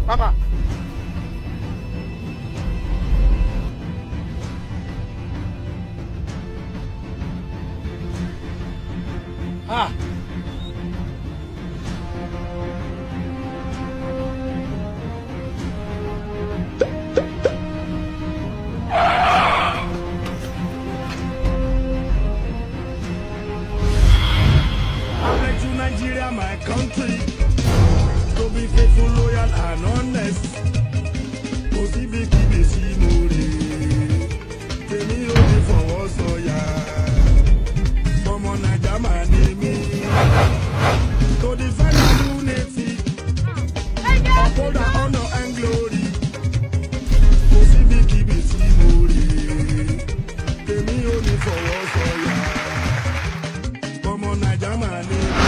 Bàbá. Ah. I pledge to Nigeria, my country, to be faithful, loyal, and honest. Kò síbi kíbi sí mo rè é, tèmi ò ní fọwọ́ sọ̀yà. Ọmọ Naija máa ní mí. To defend our unity, uphold our honor and glory. Kò síbi kíbi sí mo rè é, tèmi ò ní fọwọ́ sọ̀yà. Ọmọ Naija máa ní mí.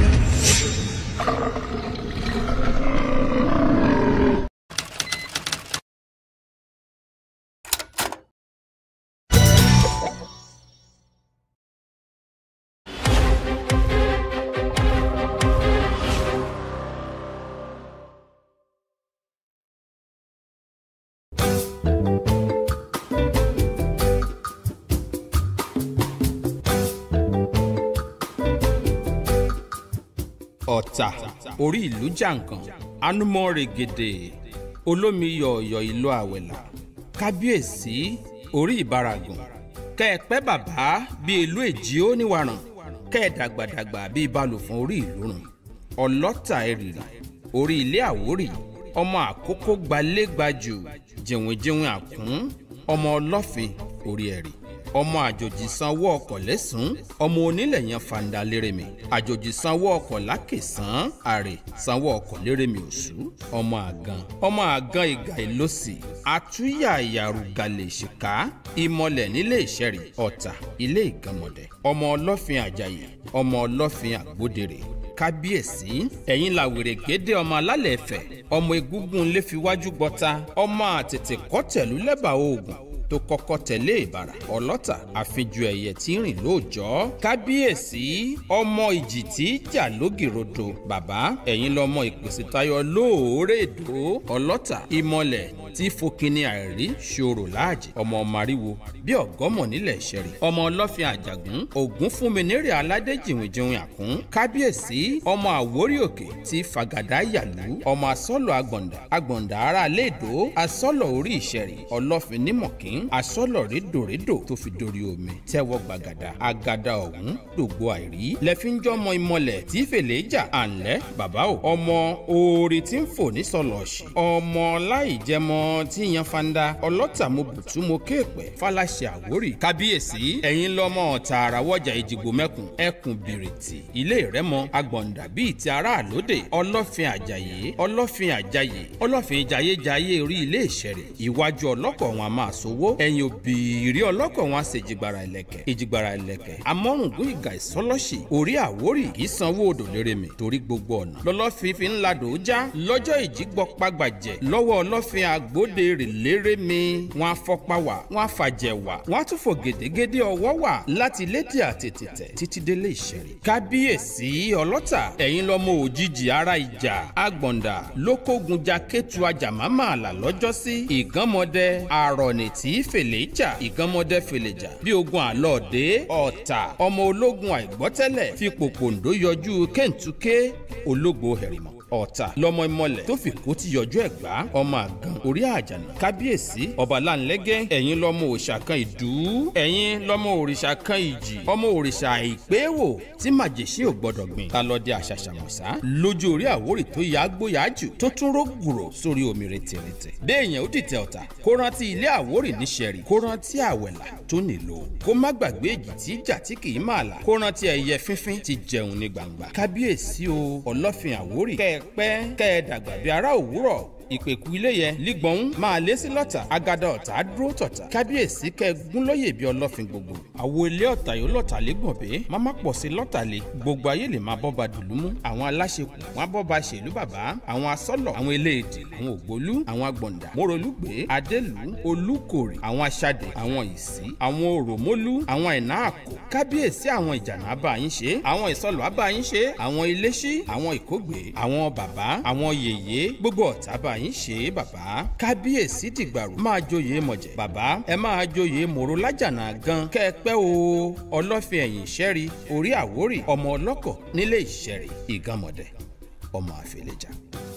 ọ̀tà orí ìlú jàǹkàn anumọ règèdè olómi yọ̀ọ̀yọ̀ ìlú àwẹ̀là kábíyèsí orí ìbáragùn kẹ́ẹ̀pẹ́ bàbá bíi ìlú èjì ó níwàràn kẹ́ẹ̀dàgbàdàgbà bíi balùfọ̀n orí ìlú rùn ọlọ́tà ẹ̀rìrì orí ilé àwórì ọmọ àkókò gbalẹ́gbajù jìnwìnjìnwìn àkún ọmọ ọlọ́fin orí ẹ̀rì ọmọ àjòjì sanwó ọkọ̀ lẹ́sùn ọmọ onílẹ̀ yẹn fàǹdà lérèmí àjòjì sanwó ọkọ̀ lákèsán àrè sanwó ọkọ̀ lérèmí òṣù ọmọ àgàn ọmọ àgàn ìgà ìlọsì àtúnyà ìyàrúgàlè ìṣìká ìmọ̀lẹ̀ nílé ìṣẹ̀rì ọ̀tà ilé ìgànmọ̀dẹ̀ ọmọ ọlọ́fin àjàyè ọmọ ọlọ́fin àgbódèrè kábíyèsí ẹ̀yin la wèrè gédé ọmọ alálẹ̀ ẹ̀fẹ̀ ọmọ egúngún lè fi wájú gbọ́ta ọmọ àtètè kọ́tẹ̀lú lẹ́bàá oògùn tó kọ́kọ́ tẹ̀lé ìbàrà ọlọ́tà àfijù ẹ̀yẹ tí ń rìn lóòjọ́ kábíyèsí ọmọ ìjì tí í jà lógìrodo bàbá ẹ̀yin lọmọ ìpèsè tayọ lóòrè èdò ọlọ́tà ìmọ̀lẹ̀ tí fokini àìrí ṣòro láàjì ọmọ mariwo bí ọgọmọ nílẹ̀ ìṣẹ̀rì ọmọ ọlọ́fin àjàgún ògún fún mi nírè aládé jìnwìnjìnwìn àkún kábíyèsí ọmọ àwórí òkè tí fàgàdà yàlú ọmọ asọ́lọ̀ àgbọ̀ǹdà àgbọ̀ǹdà ara léèdó asọ́lọ̀ orí ìṣẹ̀rì ọlọ́fin nímọ̀kín asọ́lọ̀ rédòrédò tó fi dorí omi tẹ́wọ́ gbàgàdà àgàdà ọ̀hún dògbò àìrí lẹ́fíńjọ́ ọmọ ìmọ̀lẹ̀ tí fèlè jà àǹlẹ́ bàbá o ọmọ oore tí ń fò ní sọlọ́ọ̀ṣì ọmọ láìjẹmọ tí yan fanda ọlọ́tà mo bùtú mo kéèpẹ̀ fàlàṣẹ àwórì kábíyèsí ẹ̀yin lọ́mọ tààrà wọ́jà ìjìgbò mẹ́kùn ẹkùn bìrìtì ilé ìrẹ́mọ agbọ̀ǹdà bíi ti ará àlódè ọlọ́fin àjàyè ọlọ́fin àjàyè ọlọ́fin jayéjayé orí ilé ìṣẹ̀rẹ̀ iwájú ọlọ́kọ̀ wọn a máa sowó ẹ̀yìn òbíìrí ọlọ́kọ̀ wọn a ṣe ìjìgbara ìlẹ̀kẹ̀ ìjìgbara ìlẹ̀kẹ̀ amọ́rùngún ìgà ìsọlọ́ṣì orí àwórì kì í sanwó odò lérèmí torí gbogbo ọ̀nà lọ́lọ́fin fi ń ladò já lọ́jọ́ ìjígbọ́ pàgbàjẹ́ lọ́wọ́ ọlọ́fin àgbóde rè lérèmí wọn afọ́pá wà wọn afàjẹ́ wà wọn á tún fò gèdégédé ọwọ́ wà láti lédè àtètètè títí délé ìṣẹ̀rẹ̀ kábíyèsí ọlọ́tà ẹ̀yin lọ́mọ òjijì ara ìjà àgbọ̀ǹdà lókògùn jaketu ajàmámà àlà lọ́jọ́sí ìgánmọdé àrọ̀nì tí fèlè jà ìgánmọdé fèlè jà bí ogun àlọ́ọ̀dé ọ̀tà ọmọ ológun àìgbọ́tẹ́lẹ̀ fi pòpòǹdó yọjú kéǹtúké ológbò hẹ̀rìmọ̀ ọ̀tà lọmọ ìmọ̀lẹ̀ tó fi kó ti yọjú ẹ̀gbá ọmọ àgàn orí àjànà kábíyèsí ọba láńlẹ́gẹ́ ẹ̀yin lọmọ òòṣà kan ìdú ẹ̀yin lọmọ òrìṣà kan ìjì ọmọ òrìṣà àìpéwò tí màjèṣí ò gbọdọ̀ gbìn ta lọ dé àṣàṣàmọ̀sá lójú orí àwórì tó yá gbóyà jù tó tún rógùrò sórí omi rètèrètè béèyàn ó dìtẹ̀ ọ̀tà kó rántí ilé àwórì níṣẹ̀rì kó rántí àwẹ̀là tó nílò kó má gbàgbé èjì tí ìjà tí kì í máa là kó rántí ẹyẹ fínfín ti jẹun ní gbangba kábíyèsí o ọlọ́fin àwórì kẹ́ ẹ pẹ́ kẹ́ ẹ dàgbà bí ará òwúrọ̀ ìpèkú ilé yẹn lígbọ̀n máa lé sí lọ́tà agada ọ̀tá dúró tọ̀tà kábíyèsí kẹ́gún lóye bí ọlọ́fin gbogbo àwo ilé ọ̀tà yóò lọ́tà lé gbọ̀n bẹ́ẹ̀ má má pọ̀ sí lọ́tà lé gbogbo ayé lè máa bọ́ba dùlúmú àwọn aláṣekù wọn bọ́ba ṣèlú bàbá àwọn asọ́lọ̀ àwọn eléèdè àwọn ògbólú àwọn agbọ̀ǹdà mórolúgbé adélù olúkòrè àwọn aṣadé àwọn ìsí àwọn òròmólú àwọn ìná àkó kábíyèsí àwọn ìjànà abáyín ṣe àwọn ìsọlọ̀ abáyín ṣe àwọn iléṣí àwọn ìkógbè àwọn bàbá àwọn yèyé gbogbo ọ̀tá báyìí yín ṣe é bàbá kábíyèsí dìgbàrú máa joyè mọ̀jẹ̀ bàbá ẹ máa joyè mòró lájànà gan kẹ́ ẹ pẹ́ o ọlọ́fin ẹ̀yìn ìṣẹ́rí orí àwórì ọmọ ọlọ́kọ̀ nílé ìṣẹ́rí ìgànmọ̀dẹ̀ ọmọ àfẹlẹ́jà.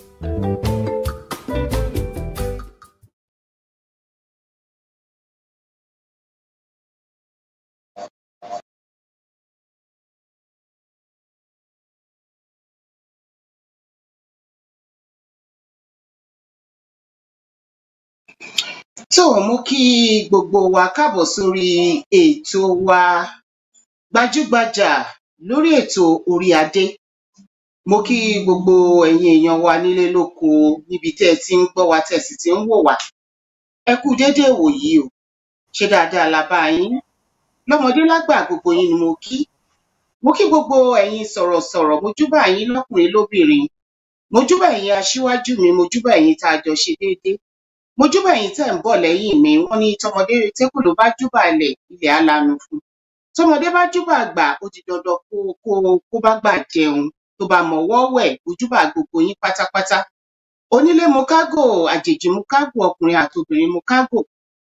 tó mú kí gbogbo wa káàbọ̀ sórí ètò wa gbajúgbajà lórí ètò orí adé mo kí gbogbo ẹ̀yin èèyàn wa nílé lóko níbi tẹ́ ẹ ti ń gbọ́ wa tẹ́ ẹ sì ti ń wò wá ẹ kú déédéé wòyí o ṣé dáadáa la bá yín lọ́mọdé lágbà gbogbo yín ni mo kí mo kí gbogbo ẹ̀yin sọ̀rọ̀sọ̀rọ̀ mo júbà yín lọ́kùnrin lóbìnrin mo júbà ẹ̀yin aṣíwájú mi mo júbà ẹ̀yin tá a jọ ṣe déédéé mo júbà ẹ̀yin tẹ́ ń bọ̀ lẹ́yìn mi wọ́n ní tọmọdé tẹkù ló bá júbà ilẹ̀ ilẹ̀ á lanu fún tọmọdé bá júbà àgbà ó di dandan kó kó kó bá gbà jẹun tó bá mọwọ́ wẹ̀ mo júbà gbogbo yín pátápátá onílé mo kágò àjèjì mo kágò ọkùnrin àti obìnrin mo kágò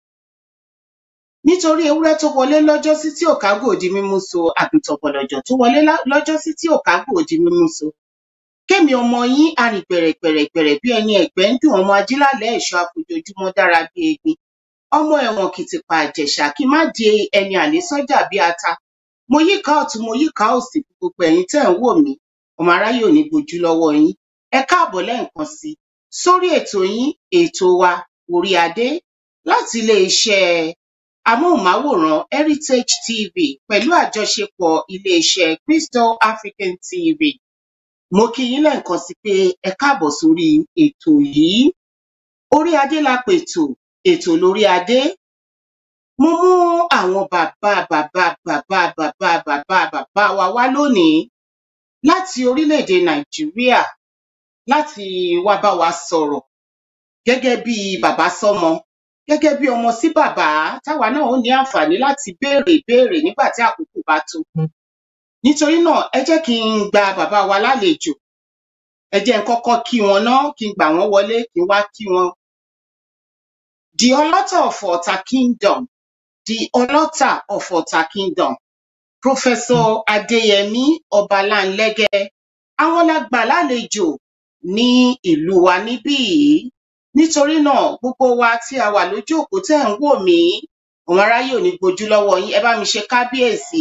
nítorí ewúrẹ́ tó wọlé lọ́jọ́sí tí ò kágò di mímú so àgùntàn bọ̀lọ̀jọ̀ tó wọlé lá- lọ́jọ́sí tí ò kágò di mímú so kémi ọmọ yín arìn gbẹ̀rẹ̀gbẹ̀rẹ̀gbẹ̀rẹ̀ bí ẹni ẹ̀gbẹ́ ń dùn ọmọ ajílálẹ̀ ẹ̀ṣọ́ àfojoojúmọ́ dára bí egbin ọmọ ẹ̀wọ̀n kìtìpá àjẹ̀ṣà kí má di ẹni àlè sọ́jà bí ata mo yíká ọ̀tún mo yíká òsì fún gbogbo ẹ̀yin tẹ́ ń wò mí ọmọ aráyé ò ní gbojú lọ́wọ́ yín ẹ káàbọ̀ lẹ́ẹ̀kan sí i sórí ètò yín ètò wa orí adé láti iléeṣẹ́ amóhùnmáwòrán heritage tv pẹ̀lú àjọṣepọ̀ iléeṣẹ́ crystal african tv mo kí yín lẹ́ẹ̀kan sí pé ẹ káàbọ̀ sórí ètò yìí orí adé la pètò ètò lórí adé mo mú àwọn bàbá bàbá bàbá bàbá bàbá bàbá wa wá lónìí láti orílẹ̀-èdè nàìjíríà láti wá bá wa sọ̀rọ̀ gẹ́gẹ́ bí bàbá sọ́mọ gẹ́gẹ́ bí ọmọ sí bàbá táwa náà ó ní àǹfààní láti béèrè ìbéèrè nígbà tí àkókò bá tó nítorí náà ẹ jẹ́ kí n gba bàbá wa lálejò ẹ jẹ́ n kọ́kọ́ kí wọn ná kí n gbà wọ́n wọlé kí n wá kí wọn the ọlọ́tà of ọ̀tà kingdom the ọlọ́tà of ọ̀tà kingdom professor adéyẹmí ọbaláńlẹ́gẹ́ àwọn la gbà lálejò ní ìlú wa níbí yìí nítorí náà gbogbo wa tí a wà lójú òpó tẹ́ ń wò mí àwọn aráyé ò ní gbojú lọ́wọ́ yín ẹ bá mi ṣe kábíyèsí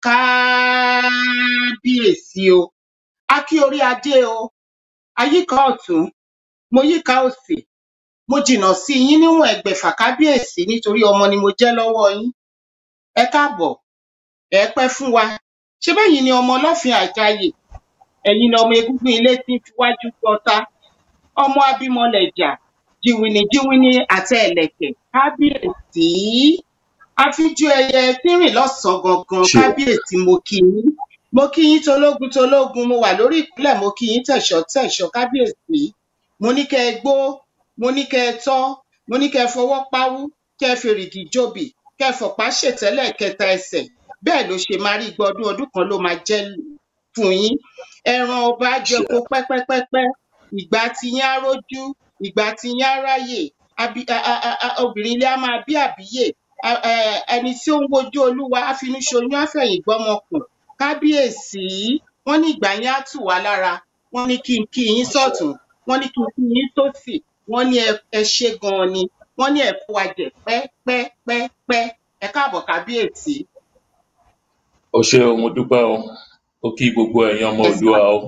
kábíyèsí o a kí orí adé o ayíká ọ̀tún mo yíká òsì mo jìnnà sí yín níwọ̀n ẹgbẹ̀fà kábíyèsí nítorí ọmọ ni mo jẹ́ lọ́wọ́ yín ẹ káàbọ̀ ẹ pẹ́ fún wa ṣé bẹ́yìn ni ọmọ ọlọ́fin àjàyè ẹ̀yin ni ọmọ egúngún ilé tí ń fiwájú gbọta ọmọ abímọlẹ̀jà jìwìnì jìwìnì àtẹ ẹ̀lẹ̀kẹ̀ kábíyèsí àfijú ẹyẹ tí ń rìn lọ́sànán gangan ṣe kábíyèsí mo kí yín mo kí yín tológun tológun mo wà lórí ìpínlẹ̀ mo kí yín tẹ̀ṣọ́ tẹ̀ṣọ́ kábíyèsí mo ní kẹ́ ẹ gbó mo ní kẹ́ ẹ tọ́ mo ní kẹ́ ẹ fọwọ́ páwú kẹ́ ẹ fèrègì jòbì kẹ́ ẹ fọ̀pá ṣètẹ́lẹ̀ kẹta ẹsẹ̀ bẹ́ẹ̀ ló ṣe máa rí igba ọdún ọdún kan ló máa jẹ́ fún yín ẹran ọba ṣe jẹko pẹ́pẹ́pẹ́pẹ́ ìgbà tí yín á rójú ìgbà tí yín á ráyè abi- a- a- a- a- obìnrin ilé á máa bí àbíyè a- ẹ- ẹni tí ó ń wojú olúwa á finú ṣoyún á fẹ̀yìn gbọ́mọkùn kábíyèsí wọ́n ní ìgbà yín á tù wá lára wọ́n ní kí n kí yín sọ́tún wọ́n ní kí n kí yín sósì wọ́n ní ẹ ẹ ṣé ganan ni wọ́n ní ẹ kó wa jẹ pẹ́pẹ́pẹ́pẹ́ ẹ káàbọ̀ kábíyèsí o ṣe o mo dúpẹ́ o ó kí gbogbo ẹ̀yin ọmọ ẹ sà Oòduà o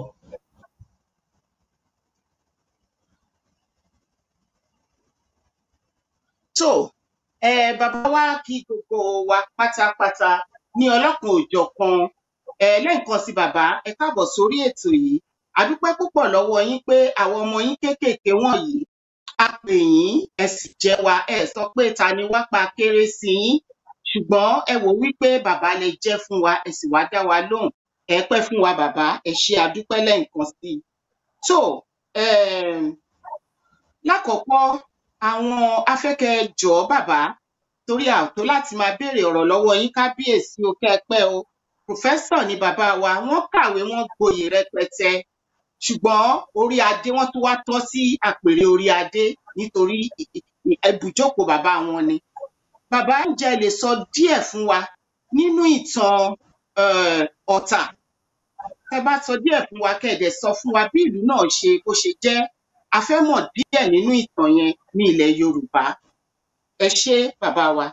tó ẹ bàbá wa kí gbogbo wa pátápátá ní ọlọ́kan òjọ̀kan ẹ lẹ́ẹ̀kan sí bàbá ẹ káàbọ̀ sórí ètò yìí a dúpẹ́ púpọ̀ lọ́wọ́ yín pé àwọn ọmọ yín kéékèèké wọ̀nyí a pè yín ẹ sì jẹ́ wa ẹ sọ pé ta ni wá pa kéré sí yín ṣùgbọ́n ẹ wò wípé bàbá lè jẹ́ fún wa ẹ sì wá dá wa lóhùn ẹ pẹ́ fún wa bàbá ẹ ṣé a dúpẹ́ lẹ́ẹ̀kan sí i tó um lákọ̀ọ́kọ́ àwọn afẹ́kẹ́ jọ̀ọ́ bàbá torí àtó láti máa béèrè ọ̀rọ̀ lọ́wọ́ yín kábíyèsí o kẹ́ ẹ pẹ́ o pòfẹ́sọ̀ ni bàbá wa wọ́n kàwé wọ́n gboyè rẹpẹtẹ ṣùgbọ́n orí adé wọ́n tún wá tọ́ sí àpèrè orí adé nítorí ì- ì- ì- ibùjókòó bàbá wọn ni bàbá ǹjẹ́ ẹ lè sọ díẹ̀ fún wa nínú ìtàn um ọ̀tà ẹ bá sọ díẹ̀ fún wa kẹ́ ẹ dẹ̀ sọ fún wa bí ìlú náà ṣe bó ṣe jẹ́ a fẹ́ mọ̀ díẹ̀ nínú ìtàn yẹn ní ilẹ̀ yorùbá ẹ ṣé bàbá wa.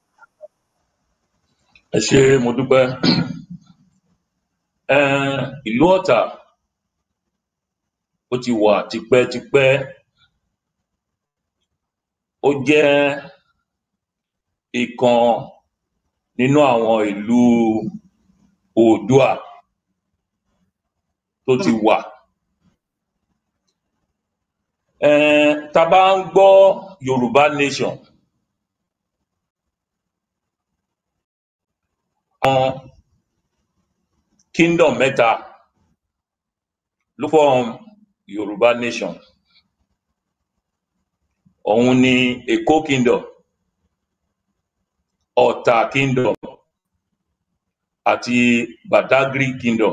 ẹ ṣé mo dúpẹ́ um ìlú ọ̀tà ó ti wà tipẹ́tipẹ́ ó jẹ́ ìkan nínú àwọn ìlú oòduà tó ti Hmm, wà um tá a bá ń gbọ́ yorùbá nation àwọn kingdom mẹ́ta ló form yorùbá nation òun ni èkó kingdom ọ̀tà kingdom àti badagry kingdom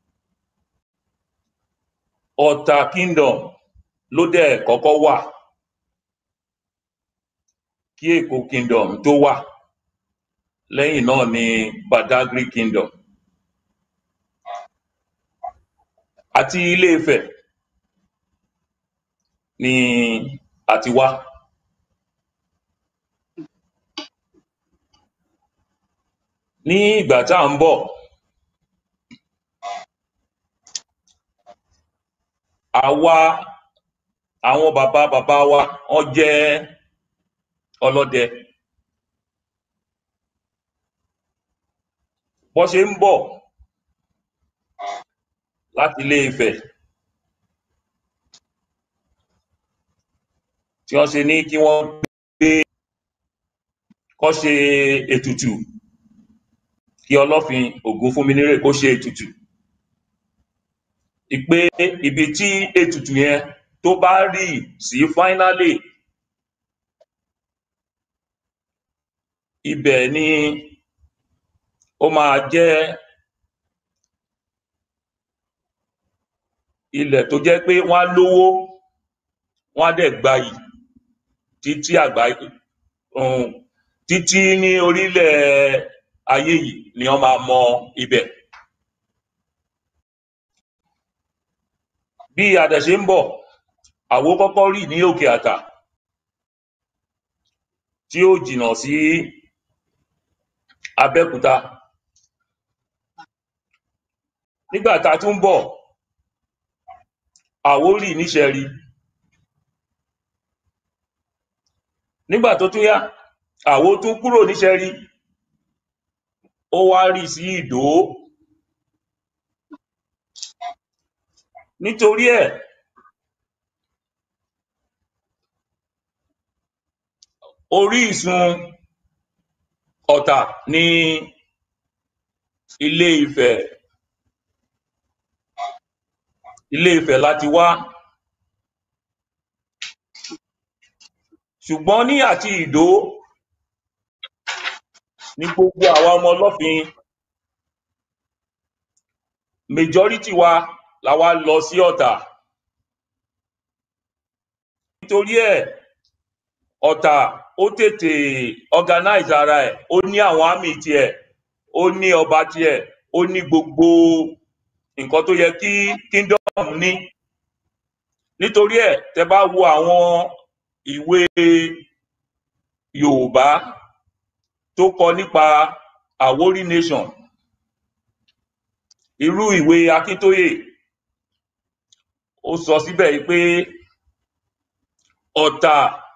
ọ̀tà kingdom ló dẹ̀ kọ́kọ́ wà kí èkó kingdom tó wà lẹ́yìn náà ni badagry kingdom àti ilé ifẹ̀ ni a ti wá ní ìgbà tá à ń bọ̀ àwa àwọn bàbá bàbá wa wọ́n jẹ́ ọlọ́dẹ bọ́n ṣe ń bọ̀ láti ilé ifẹ̀ tí wọ́n ṣe ní kí wọ́n gbé kọ́ ṣe ètùtù kí ọlọ́fin ògúnfúnminírè kó ṣe ètùtù ìpè ibi tí ètùtù yẹn tó bá rì sí finally ibẹ̀ ni ó máa jẹ́ ilẹ̀ tó jẹ́ pé wọ́n á lówó wọ́n á dẹ̀ gbayì títí àgbáyé um, títí ní orílẹ̀ ayé yìí ni wọ́n máa mọ ibẹ̀. bí adẹ̀ ṣe ń bọ̀ àwo kọ́kọ́ rì ní òkè àtà tí ó jìnnà sí abẹ́òkúta nígbà tá a tún ń bọ̀ àwo rì níṣẹ̀rí nígbà tó tún yá àwo tún kúrò níṣẹ̀rí ó wá rì sí ìdó nítorí ẹ̀ orísun ọ̀tà ní ilé ifẹ̀ ilé ifẹ̀ láti wá ṣùgbọ́n ní àti ìdó ní gbogbo àwa ọmọ ọlọ́fin majority wa la wá lọ sí ọ̀tà nítorí ẹ̀ ọ̀tà ó tètè organize ara ẹ̀ ó ní àwọn àmì tiẹ̀ ó ní ọba tiẹ̀ ó ní gbogbo nǹkan tó yẹ kí kingdom ní nítorí ẹ̀ tẹ́ bá wo àwọn ìwé yorùbá tó kọ nípa àwórí nation irú ìwé akíntóyè ó sọ síbẹ̀ yìí pé ọ̀tà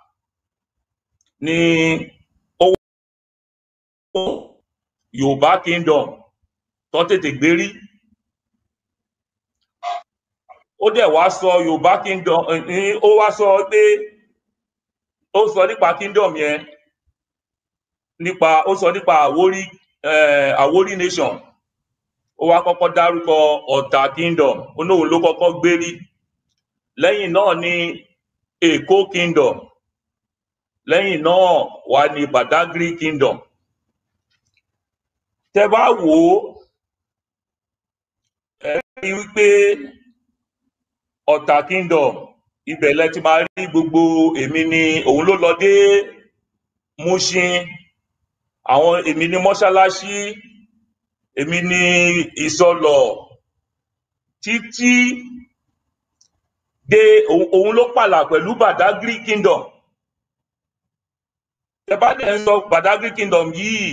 ni ó wọ́n yorùbá kingdom tó tètè gbérí ó dẹ̀ wá sọ yorùbá kingdom eh, ó wá sọ pé ó sọ nípa kingdom yẹn nípa ó sọ nípa àwórí eh, àwórí nation ó wá kọ́kọ́ dárúkọ ọ̀tà kingdom ó lóun ló kọ́kọ́ gbérí lẹ́yìn náà ni èkó kingdom lẹ́yìn náà wá ní badagry kingdom tẹ́ bá wò ó ẹ rí i wípé ọ̀tà kingdom ibẹ̀ lẹ ti máa rí gbogbo èmi ni òun ló lọ dé Mushin àwọn èmi ni mọ́ṣáláṣí èmi ni ìsọlọ̀ títí dé òun òun ló pààlà pẹ̀lú Badagry kingdom tẹ bá dẹ̀ ń sọ Badagry kingdom yìí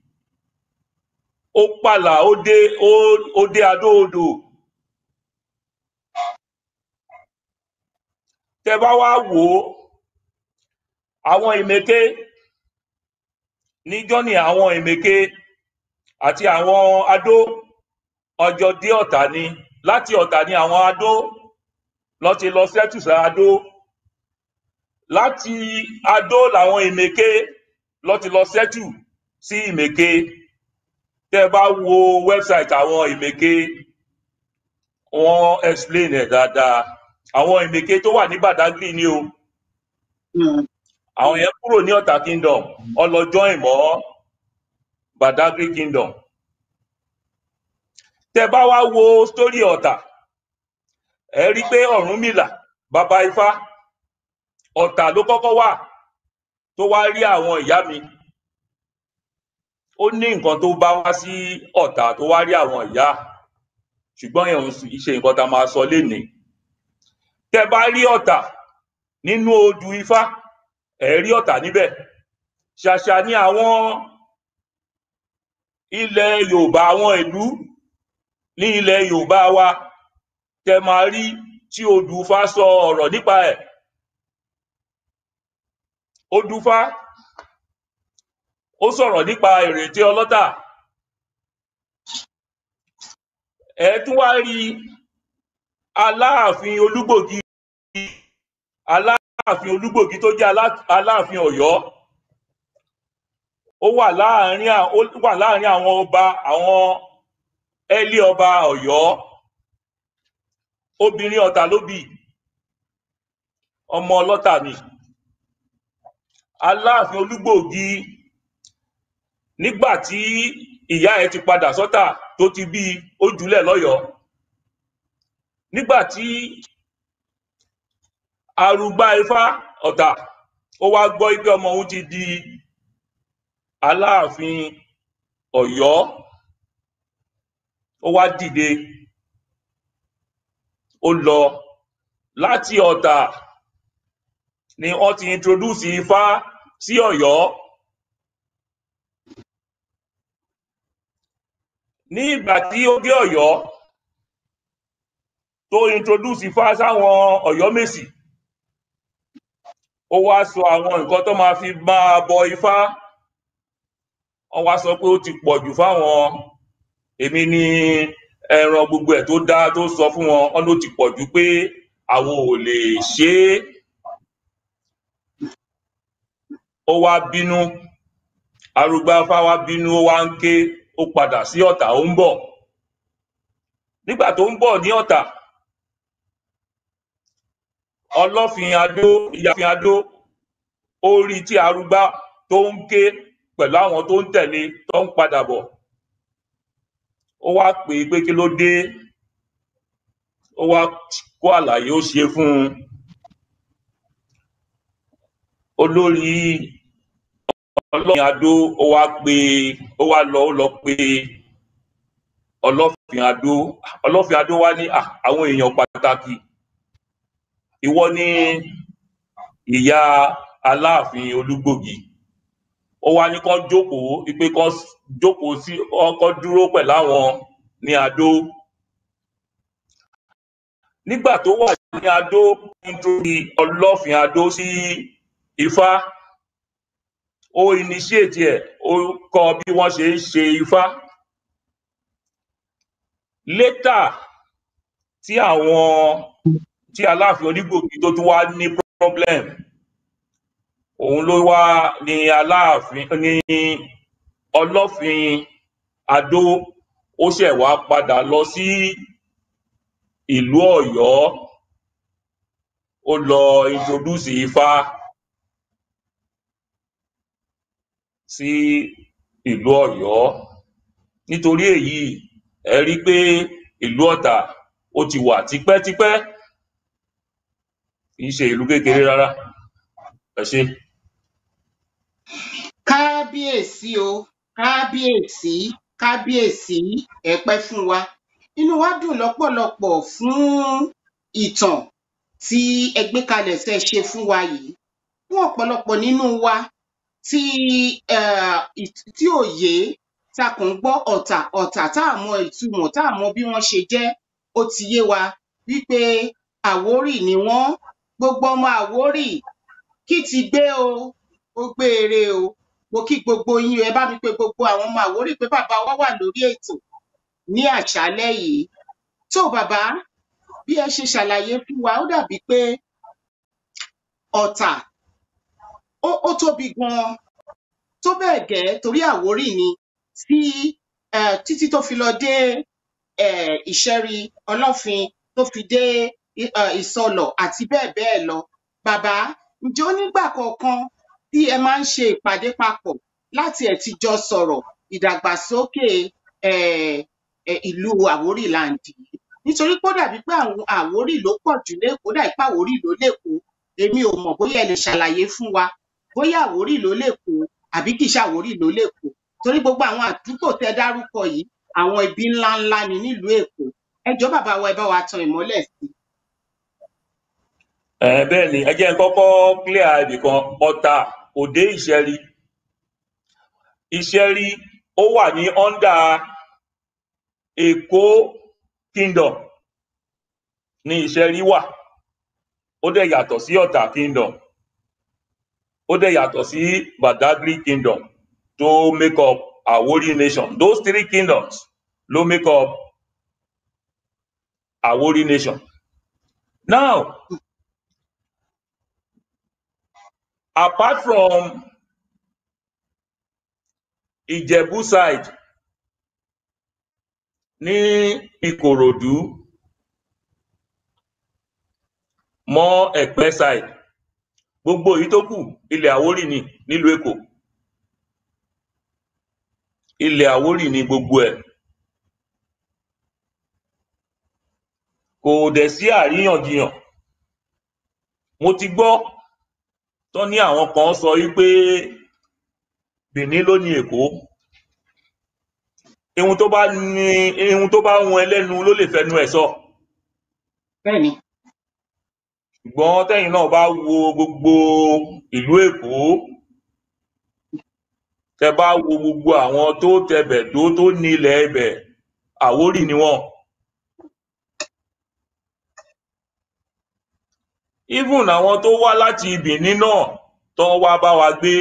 ó pààlà ó dé ó ó dé adó odò tẹ bá wá wò ó àwọn ìmẹ̀ké níjọ́ ni àwọn ìmẹ̀ké àti àwọn adó ọjọ́ dé ọ̀tà ni láti ọ̀tà ni àwọn adó lọ ti lọ sẹ́tù sí adó láti adó làwọn ìmẹ̀ké lọ ti lọ sẹ́tù sí ìmẹ̀ké tẹ́ bá wo wẹ́bsáìtì àwọn ìmẹ̀ké wọ́n explain ẹ̀ dáadáa àwọn ìmẹ̀ké tó wà ní Badagry ni o Mm. àwọn yẹn kúrò ní ọ̀tà kingdom ọlọ́jọ́ ìmọ̀ Badagry kingdom tẹ́ bá wá wo story ọ̀tà ẹ rí pé Ọ̀rúnmìlà bàbá Ifá ọ̀tà ló kọ́kọ́ wà tó wá rí àwọn ìyá mi ó ní nǹkan tó bá wá sí ọ̀tà tó wá rí àwọn ìyá ṣùgbọ́n yẹn ò ń ṣe nǹkan tá a máa sọ lénìí tẹ́ bá rí ọ̀tà nínú odù Ifá ẹ rí ọ̀tà níbẹ̀ ṣàṣà ni àwọn ilẹ̀ Yorùbá àwọn ìlú ní ilẹ̀ Yorùbá wa tẹ́ máa rí tí odù Ifá sọ ọ̀rọ̀ nípa ẹ̀ odù Ifá ó sọ̀rọ̀ nípa ìrètí ọlọ́tà ẹ tún wá rí Aláàfin Olúgbògi Aláàfin Olúgbògi tó jẹ́ Alá- Aláàfin Ọ̀yọ́ ó wà láàárín à- ó wà láàárín àwọn ọba àwọn ẹ́lí ọba Ọ̀yọ́ obìnrin ọ̀tà ló bí ọmọ ọlọ́tà ni Aláàfin Olúgbògi nígbà tí ìyá ẹ̀ ti padà sọ́tà tó ti bí ó jùlẹ̀ lọ́yọ̀ọ́ nígbà tí arúgbá Ifá ọ̀tà ó wá gbọ́ pé ọmọ òun ti di Aláàfin Ọ̀yọ́ ó wá dìde ó lọ láti ọ̀tà ni wọ́n ti introduce Ifá sí Ọ̀yọ́ ní ìgbà tí ó dé Ọ̀yọ́ tó introduce Ifá sáwọn Ọ̀yọ́mèsì ó wá sọ àwọn nǹkan tó máa fi máa bọ Ifá wọ́n wá sọ pé ó ti pọ̀ jù fáwọn èmi ni ẹran gbogbo ẹ̀ tó dá tó sọ fún wọn wọ́n ló ti pọ̀ jù pé àwọn ò lè ṣe é ó wá bínú arúgbá Ifá wá bínú ó wá ń ké ó padà sí Ọ̀tà ó ń bọ̀ nígbà tó ń bọ̀ ní Ọ̀tà Ọlọ́fin Adó Ìyáàfin Adó ó rí tí arúgbá tó ń ké pẹ̀lú àwọn tó ń tẹ̀lé tó ń padà bọ̀ ó wá pè é pé kí ló dé ó wá kó àlàyé ó ṣe fún un olórí Ọlọ́fin Adó ó wá pè ó wá lọ ó lọ pè Ọlọ́fin Adó Ọlọ́fin Adó wá ní "Ah, àwọn èèyàn pàtàkì ìwọ ni ìyá Aláàfin Olúgbògi ó wá ní kán jókòó pé kán jókòó sí kán dúró pẹ̀lú àwọn ní Adó nígbà tó wà ní Adó nítorí Ọlọ́fin Adó sí Ifá ó initiate ẹ̀ ó kọ́ bí wọ́n ṣe ń ṣe Ifá later tí àwọn tí Aláàfin Onígbògi tó tún wá ní problem òun ló wá ní Aláàfin ní Ọlọ́fin Adó ó ṣẹ̀ wá padà lọ sí ìlú Ọ̀yọ́ ó lọ introduce Ifá sí ìlú Ọ̀yọ́ nítorí èyí ẹ rí pé ìlú Ọ̀tà ó ti wà tipẹ́tipẹ́ kì í ṣe ìlú kékeré rárá ẹ ṣé. kábíyèsí o kábíyèsí kábíyèsí ẹ pẹ́ fún wa inú wa dùn lọ́pọ̀lọpọ̀ fún ìtàn tí ẹ gbé kalẹ̀ tẹ́ ẹ ṣe fún wa yìí fún ọ̀pọ̀lọpọ̀ nínú wa tí eh, ì- tí òye tá a kàn ń gbọ́ ọ̀tà ọ̀tà tá a mọ ìtumọ̀ tá a mọ bí wọ́n ṣe jẹ́ ó ti yé wa wípé àwórì ni wọ́n gbogbo ọmọ àwórì kí ti gbé o ó gbé eré o mo kí gbogbo yín o, ẹ bá mi pé gbogbo àwọn ọmọ àwórì pé bàbá wa wà lórí ètò ní àṣálẹ́ yìí tó bàbá bí ẹ ṣe ṣàlàyé fún wa ó dàbí pé ọ̀tà ó ó tóbi ganan tó bẹ́ẹ̀ gẹ́ torí àwórì ni tí eh, títí tó fi lọ dé eh, ìṣẹ́rí ọlọ́fin tó fi dé i- eh, ìsọlọ̀ àti bẹ́ẹ̀ bẹ́ẹ̀ lọ bàbá ǹjẹ́ ó nígbà kọ̀ọ̀kan tí ẹ máa ń ṣe ìpàdé papọ̀ láti ẹ̀ ti jọ sọ̀rọ̀ ìdàgbàsókè eh, eh, ìlú àwórì láǹdì yìí nítorí pé ó dàbí pé àwọn àwórì ló pọ̀ jù lẹ́kọ̀ọ́ ó dàbí pé àwórì ló lẹ́kọ̀ọ́ èmi ò mọ̀ bóyá ẹ lè ṣàlàyé fún wa bóyá àwórì ló lẹ́kọ̀ọ́ àbí kì í ṣe àwórì ló lẹ́kọ̀ọ́ torí gbogbo àwọn àdúgbò tẹ dárúkọ yìí àwọn ibi ńláńlá ni nílùú èkó ẹ jọ̀ọ́ bàbá wa ẹ bá wa tan ìmọ́lẹ̀ sí i. ẹ bẹ́ẹ̀ ni ẹ jẹ́ n kọ́kọ́ clear ibì kan ọ̀tà òde ìṣẹ́rí ìṣẹ́rí ó wà ní under èkó kingdom ní ìṣẹ́rí wà ó dẹ̀ yàtọ̀ sí ọ̀tà kingdom ó dẹ̀ yàtọ̀ sí badagry kingdom tó make up Àwórì nation those three kingdoms ló make up Àwórì nation now apart from Ìjẹ̀bú side ní Ìkòròdú mọ́ Ẹ̀pẹ́ side gbogbo èyí tó kù ilẹ̀ Àwórì ni nílùú Èkó ilẹ̀ Àwórì ni gbogbo ẹ̀ kò dẹ̀ sí àríyànjiyàn mo ti gbọ́ tán ní àwọn kan sọ wípé Benin ló ní Èkó ihun tó bá ní ihun tó bá hun ẹlẹ́nu ló lè fẹnu ẹ̀ sọ bẹ́ẹ̀ ni ṣùgbọ́n tẹ́yìn náà bá wo gbogbo ìlú Èkó tẹ bá wo gbogbo àwọn tó tẹbẹ̀ tó tó ní ilẹ̀ ibẹ̀ Àwórì ni wọ́n even àwọn tó wá láti Benin náà tó wá bá wa gbé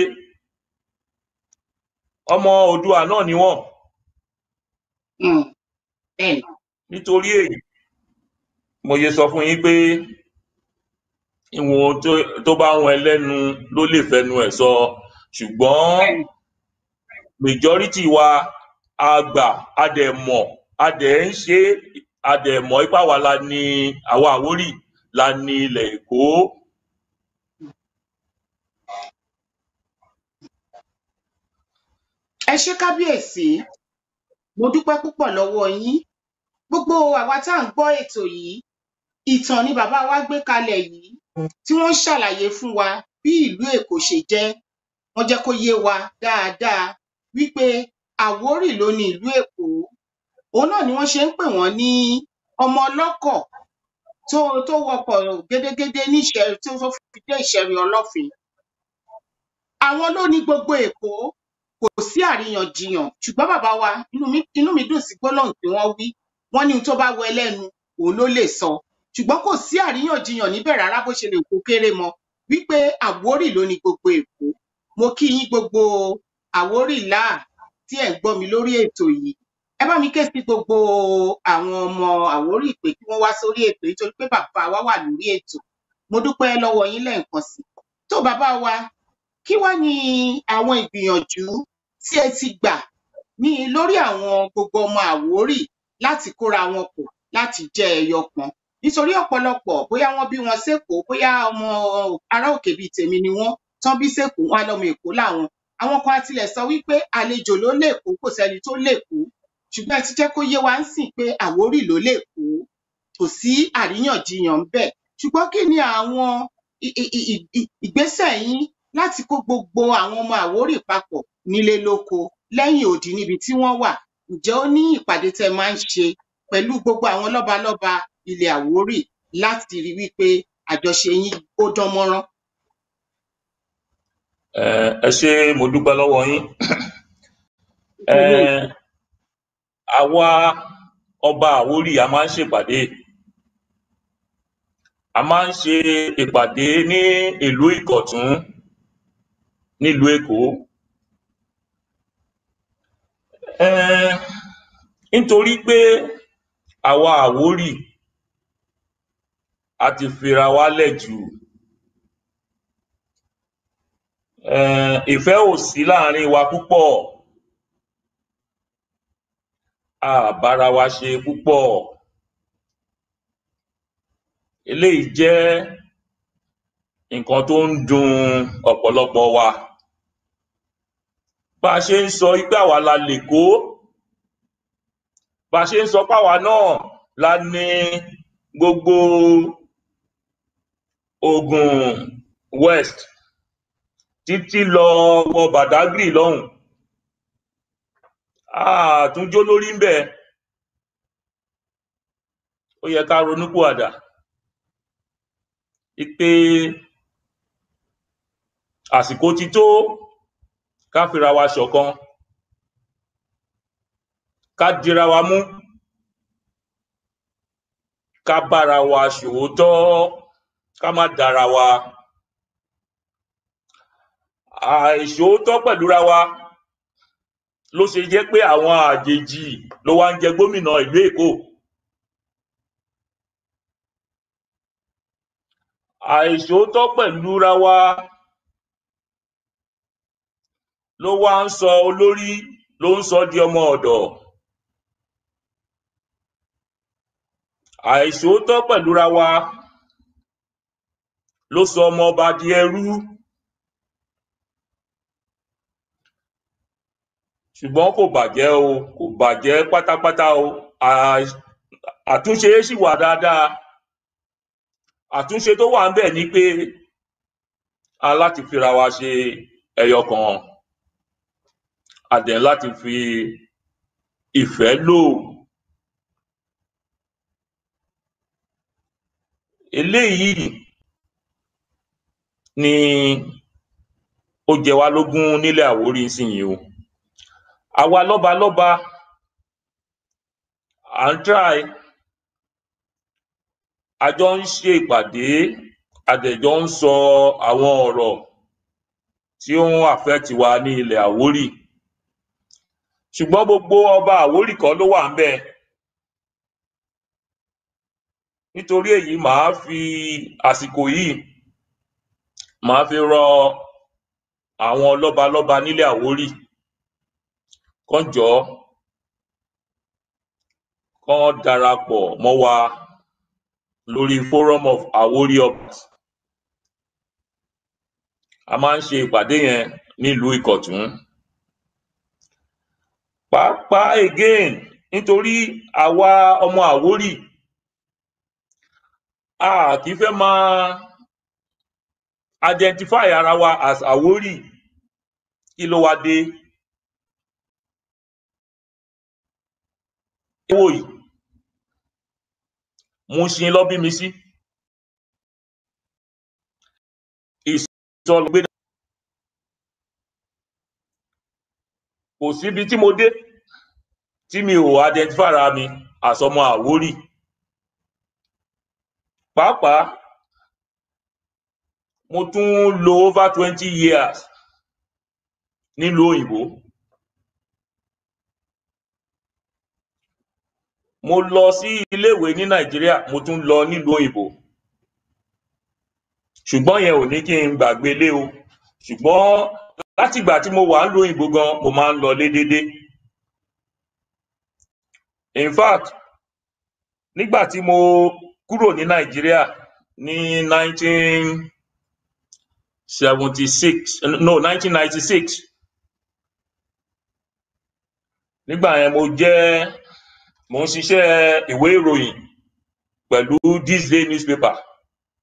ọmọ Oòduà náà ni wọ́n um bẹ́ẹ̀ ni nítorí èyí mo yẹ sọ fún yín pé ìwọ̀n tó tó bá hun ẹlẹ́nu ló lè fẹnu ẹ̀ sọ ṣùgbọ́n bẹ́ẹ̀ ni majority wa a gbà a dẹ̀ mọ̀ a dẹ̀ ń ṣe é, a dẹ̀ mọ̀ ipá wa la ní àwa Àwórì la ní ilẹ̀ Èkó ẹ ṣé kábíyèsí mo dúpẹ́ púpọ̀ lọ́wọ́ yín gbogbo àwa tá à ń gbọ́ ètò yìí ìtàn ni bàbá wa gbé kalẹ̀ yìí tí wọ́n ń ṣàlàyé fún wa bí ìlú Èkó ṣe jẹ́ wọ́n jẹ́ kó yé wa dáadáa wípé Àwórì ló ní ìlú Èkó òun náà ni wọ́n ṣe ń pè wọ́n ní ọmọ ọlọ́kọ̀ tó tó wọkọ̀ gédégédé ní ìṣẹ̀rí tó tó fi dé ìṣẹ̀rí ọlọ́fin àwọn ló ní gbogbo Èkó kò sí àríyànjiyàn ṣùgbọ́n bàbá wa inú mi inú mi dùn sí gbólóhùn tí wọ́n wí wọ́n ní ohun tó bá wọ ẹlẹ́nu òun ló lè sọ ṣùgbọ́n kò sí àríyànjiyàn níbẹ̀ rárá bó ṣe lè kó kéré mọ wípé Àwórì ló ní gbogbo Èkó mo kí yín gbogbo Àwórì láà tí ẹ̀ ń gbọ́ mi lórí ètò yìí ẹ bá mi ké sí gbogbo àwọn ọmọ Àwórì pé kí wọ́n wá sórí ètò yìí torí pé bàbá wa wà lórí ètò mo dúpẹ́ lọ́wọ́ yín lẹ́ẹ̀kan sí i tó bàbá wa kí wá ní àwọn ìgbìyànjú tí ẹ ti gbà ní lórí àwọn gbogbo ọmọ Àwórì láti kóra wọn pọ̀ láti jẹ́ ẹyọ kan nítorí ọ̀pọ̀lọpọ̀ bóyá wọ́n bí wọn sékòó bóyá ọmọ ará òkè bíi tèmi ni wọ́n tán bí sékòó wọn á lọ́mọ Èkó làwọn àwọn kan á tilẹ̀ sọ wípé àlejò ló lèkó kò sẹ́ni tó lèkó ṣùgbọ́n ẹ ti jẹ́ kó yé wa ń sìn pé Àwórì ló lèkó kò sí àríyànjiyàn ńbẹ̀ ṣùgbọ́n kí ni àwọn ì- ì- ì- ì- ìgbésẹ̀ yín láti kó gbogbo àwọn ọmọ Àwórì papọ̀ nílé lóko lẹ́yìn odi níbi tí wọ́n wà ǹjẹ́ ó ní ìpàdé tẹ́ máa ń ṣe pẹ̀lú gbogbo àwọn lọ́balọ́ba ilẹ̀ Àwórì láti rí wípé àjọṣe yín ó dán mọ́rán. Eh, ẹ ṣé mo dúpẹ́ lọ́wọ́ yín Eh, àwa ọba Àwórì a máa ń ṣèpàdé a máa ń ṣe ìpàdé ní ìlú Ìkọ̀tún nílùú Èkó Eh, nítorí pé àwa Àwórì a ti fira wa lẹ̀ jù Eh, ìfẹ́ ò sí láàrin wa púpọ̀ a bára wa ṣe púpọ̀ eléyìí jẹ́ nǹkan tó ń dùn ọ̀pọ̀lọpọ̀ wa bá a ṣe ń sọ pé àwa la lèkó bá a ṣe ń sọ pé àwa náà la ní gbogbo Ògùn West títí lọ wọ Badagry lọ́hùn a tún jó lórí ńbẹ̀ ó yẹ ká ronúpìwàdà wípé àsìkò ti tó ká fira wa ṣọ̀kan ká dira wa mú ká bára wa ṣòótọ́ ká má dára wa àìṣòótọ́ pẹ̀lúra wa ló ṣe jẹ́ pé àwọn àjèjì ló wá ń jẹ gómìnà ìlú Èkó àìṣòótọ́ pẹ̀lúra wa ló wá ń sọ olórí ló ń sọ di ọmọ ọ̀dọ̀ àìṣòótọ́ pẹ̀lúra wa ló sọ ọmọ ọba di ẹrú ṣùgbọ́n kò bàjẹ́ o kò bàjẹ́ pátápátá o À- àtúnṣe ṣì wà dáadáa àtúnṣe tó wà ń bẹ̀ ni pé a láti fira wa ṣe ẹyọ kan a dẹ̀ láti fi ìfẹ́ lò eléyìí ni ó jẹ wá lógún nílẹ̀ Àwórì nísìnyí o àwa lọ́balọ́ba à ń try a jọ ń ṣe ìpàdé a dẹ̀ jọ ń sọ àwọn ọ̀rọ̀ tí ó ń affect wa ní ilẹ̀ Àwórì ṣùgbọ́n gbogbo ọba Àwórì kọ́ ló wà ńbẹ̀ nítorí èyí màá fi àsìkò yìí màá fi rọ àwọn lọ́balọ́ba nílẹ̀ Àwórì kán jọ̀ọ́ kán darapọ̀ mọ́ wa lórí forum of Àwórì Obas a máa ń ṣe ìpàdé yẹn nílùú Ìkọ̀tún pàápàá again nítorí àwa ọmọ Àwórì a kì í fẹ́ máa identify ara wa as Àwórì kí ló wá dé ẹ wò yìí Mushin ló bí mi sí ìsọlùgbé kò síbi tí mo dé tí mi ò identify ara mi as ọmọ Àwórì pàápàá mo tún lo over twenty years nílùú òyìnbó mo lọ sí iléèwé ní Nàìjíríà mo tún lọ nílùú òyìnbó ṣùgbọ́n yẹn ò ní kí n gbàgbé ilé o ṣùgbọ́n látìgbà tí mo wà nílùú òyìnbó gan mo máa ń lọlé déédéé in fact nígbà tí mo kúrò ní Nàìjíríà ní nineteen seventy six no nineteen ninety six nígbà yẹn mo jẹ́ mo ń ṣiṣẹ́ ìwé ìròyìn pẹ̀lú This Day newspaper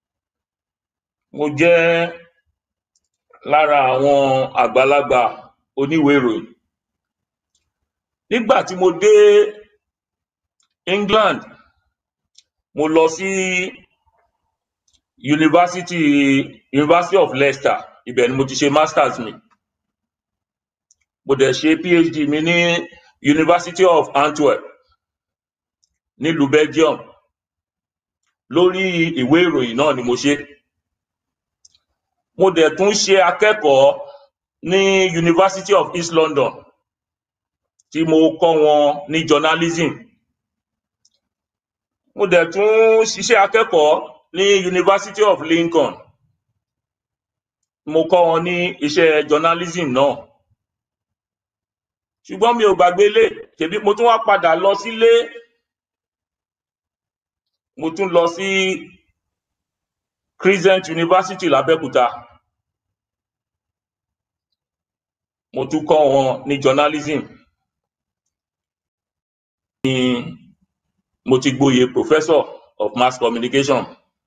mo jẹ́ lára àwọn àgbàlagbà oníwèé ìròyìn nígbà tí mo dé England mo lọ sí University University of Leicester ibẹ̀ ni mo ti ṣe masters mi mo dẹ̀ ṣe PhD mi ní University of Antwerp nílùú Belgium lórí ìwé ìròyìn náà ni mo ṣe mo dẹ̀ tún ṣe akẹ́kọ̀ọ́ ní University of East London tí mo kọ́ wọn ní journalism mo dẹ̀ tún ṣiṣẹ́ akẹ́kọ̀ọ́ ní University of Lincoln mo kọ́ wọn ní iṣẹ́ journalism náà ṣùgbọ́n mi ò gbàgbé ilé ṣèbí mo tún wá padà lọ sílé mo tún lọ sí Crescent University l'Abẹ́òkúta mo tún kọ́ wọn ní journalism ní mo ti gboyè professor of mass communication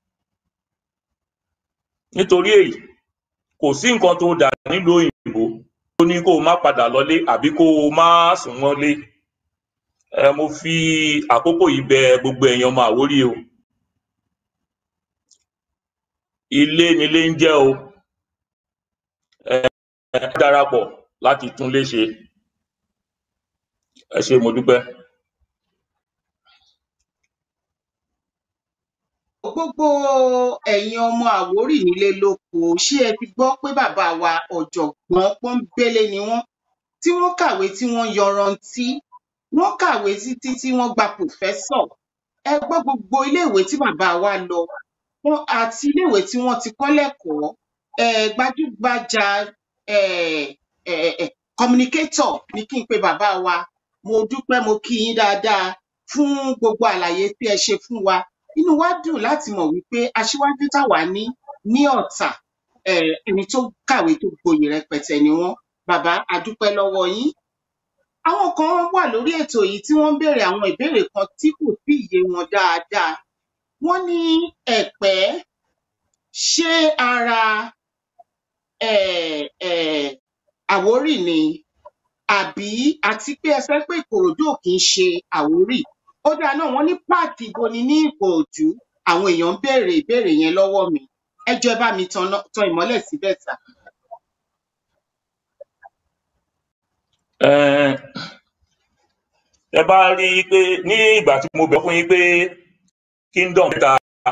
nítorí èyí kò sí nǹkan tó dà nílùú òyìnbó tó ní kó o má padà lọlé àbí kó o má sùn mọ́lé ẹ mo fi àkókò yìí bẹ gbogbo èèyàn ọmọ Àwórì o ilé nílé ń jẹ́ o ẹ ẹ darapọ̀ láti tún lé ṣe ẹ ṣé mo dúpẹ́. gbogbo ẹ̀yin ọmọ Àwórì nílé lóko ṣé ẹ ti gbọ́ pé bàbá wa ọ̀jọ̀gbọ́n pọ́nbélé ni wọ́n tí wọ́n kàwé tí wọ́n yanrantí wọ́n kàwé títí tí wọ́n gba pòfẹ́sọ̀ ẹ gbọ́ gbogbo iléèwé tí bàbá wa lọ wọn àti iléèwé tí wọ́n ti kọ́ lẹ́kọ̀ọ́ um gbajúgbajà um um communicator ni kí n pe bàbá wa mo dúpẹ́ mo kí yín dáadáa fún gbogbo àlàyé tí ẹ ṣe fún wa inú wa dùn láti mọ̀ wípé aṣíwájú táwa ní ní Ọ̀tà um ẹni tó kàwé tó gboyè rẹpẹtẹ ni wọ́n bàbá a dúpẹ́ lọ́wọ́ yín àwọn kan wà lórí ètò yìí tí wọ́n ń béèrè àwọn ìbéèrè kan tí kò tí ì yé wọn dáadáa wọ́n ní Ẹ̀pẹ́ ṣé ara um um Àwórì ni àbí àti pé ẹ fẹ́ pé Ìkòròdú ò kì í ṣe Àwórì ó dáa náà wọ́n ní páàkì ibo ni ní Ìkòròdú àwọn èèyàn ń béèrè ìbéèrè yẹn lọ́wọ́ mi ẹ jọ̀ọ́ ẹ bá mi tan tan ìmọ́lẹ̀ síbẹ̀ sà. um ẹ bá rí i pé ní ìgbà tí mo bẹ̀ fún yín pé kingdom mẹ́ta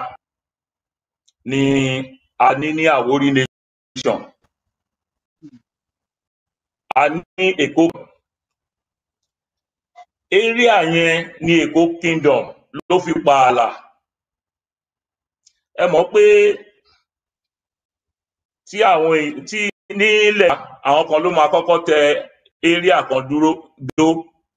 ni a ní ní Àwórì nation a ní Èkó area yẹn ní Èkó kingdom ló fi pààlà ẹ mọ̀ pé tí àwọn èèyàn tí nílẹ̀ àwọn kan ló máa kọ́kọ́ tẹ area kan dúró dó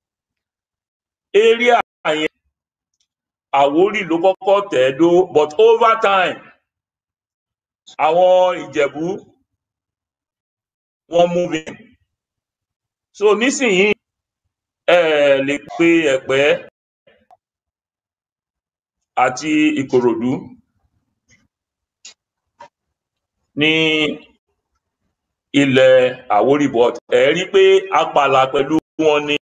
area yẹn Àwórì ló kọ́kọ́ tẹ̀ ẹ́ dó but over time àwọn Ìjẹ̀bú wọ́n move in so nísìnyí ẹ lè pe Ẹ̀pẹ́ àti Ìkòròdú ní ilẹ̀ Àwórì but ẹ rí pé a pààlà pẹ̀lú wọn ni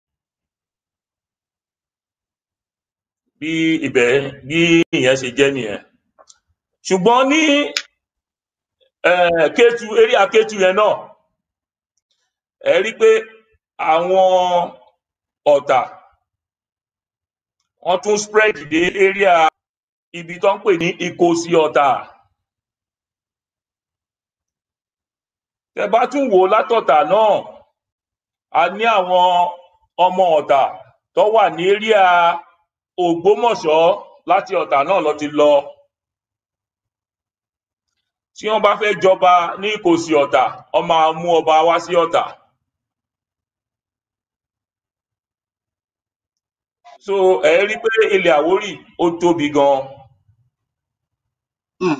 bí ibẹ̀ bí ìyẹn ṣe jẹ́ nìyẹn ṣùgbọ́n ní um Kétu area Kétu yẹn náà ẹ rí pé àwọn Ọ̀tà wọ́n tún spread dé area ibi tó ń pè ní Ìkòsí Ọ̀tà tẹ bá tún wò ó látọ̀tà náà a ní àwọn ọmọ Ọ̀tà tó wà ní area Ògbómọ̀ṣọ́ láti Ọ̀tà náà ló ti lọ tí wọ́n bá fẹ́ jọba ní Ìkòsí Ọ̀tà wọ́n máa mú ọba wá sí Ọ̀tà so ẹ rí pé ilẹ̀ Àwórì ó tóbi gan um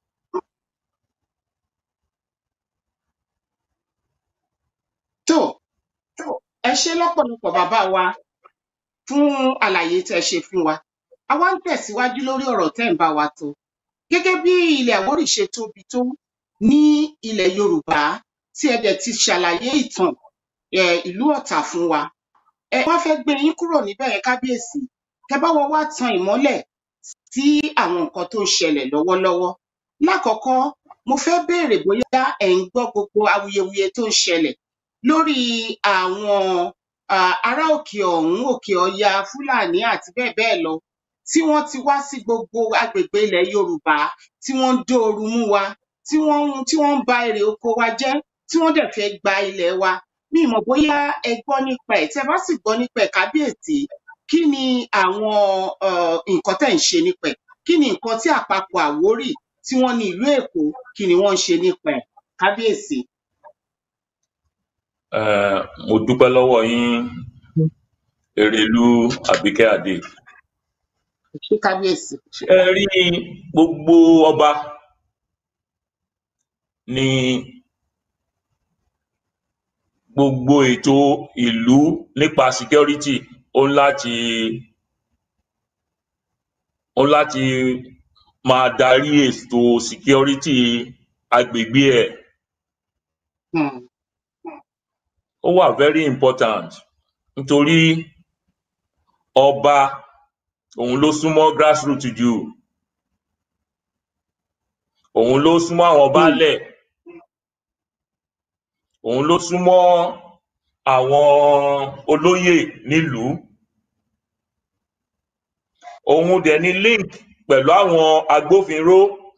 tó ẹ ṣé lọ́pọ̀lọpọ̀ bàbá wa fún àlàyé tẹ́ ṣe fún wa a wá ń tẹ̀síwájú lórí ọ̀rọ̀ tẹ́ ń bá wa tó gẹ́gẹ́ bí ilẹ̀ Àwórì ṣe tóbi tó ní ilẹ̀ yorùbá tí ẹ dẹ̀ ti ṣàlàyé ìtàn um ìlú ọ̀tà fún wa ẹ wá fẹ́ gbé yín kúrò níbẹ̀ yẹn kábíyèsí kẹ bá wa wá tan ìmọ́lẹ̀ sí àwọn nǹkan tó ń ṣẹlẹ̀ lọ́wọ́lọ́wọ́ lákọ̀ọ́kọ́ mo fẹ́ béèrè bóyá ẹ̀ ń gbọ́ gbogbo awuyewuye tó ń ṣẹlẹ̀ lórí àwọn um ará òkè ọ̀hún òkè ọya fúlàní àti bẹ́ẹ̀ bẹ́ẹ̀ lọ tí wọ́n ti wá sí gbogbo agbègbè ilẹ̀ yorùbá tí wọ́n ń dóoru mú wa tí wọ́n ń tí wọ́n ń ba èrè oko wa jẹ́ tí wọ́n dẹ̀ fẹ́ gba ilẹ̀ wa mi ì mọ̀ bóyá ẹ gbọ́ nípa ẹ̀ tí ẹ bá sì gbọ́ nípa ẹ̀ kábíyèsí kí ni àwọn um nǹkan tẹ́ ń ṣe nípa ẹ̀ kí ni nǹkan tí àpapọ̀ àwórì tí wọ́n ní ìlú èkó kí ni wọ́n ń ṣe nípa ẹ̀ kábíyèsí. um mo dúpẹ́ lọ́wọ́ yín erelú àbíkẹ́ adé ṣé kábíyèsí. ṣé ẹ rí gbogbo ọba ní gbogbo ètò ìlú nípa security ó ń láti ó ń láti máa darí ètò security agbègbè ẹ̀ um ó wà very important nítorí ọba òun ló súnmọ́ grassroot jù òun ló súnmọ́ àwọn um baálẹ̀ òun ló súnmọ́ àwọn olóyè nílùú òun dẹ̀ ní link pẹ̀lú àwọn agbófinró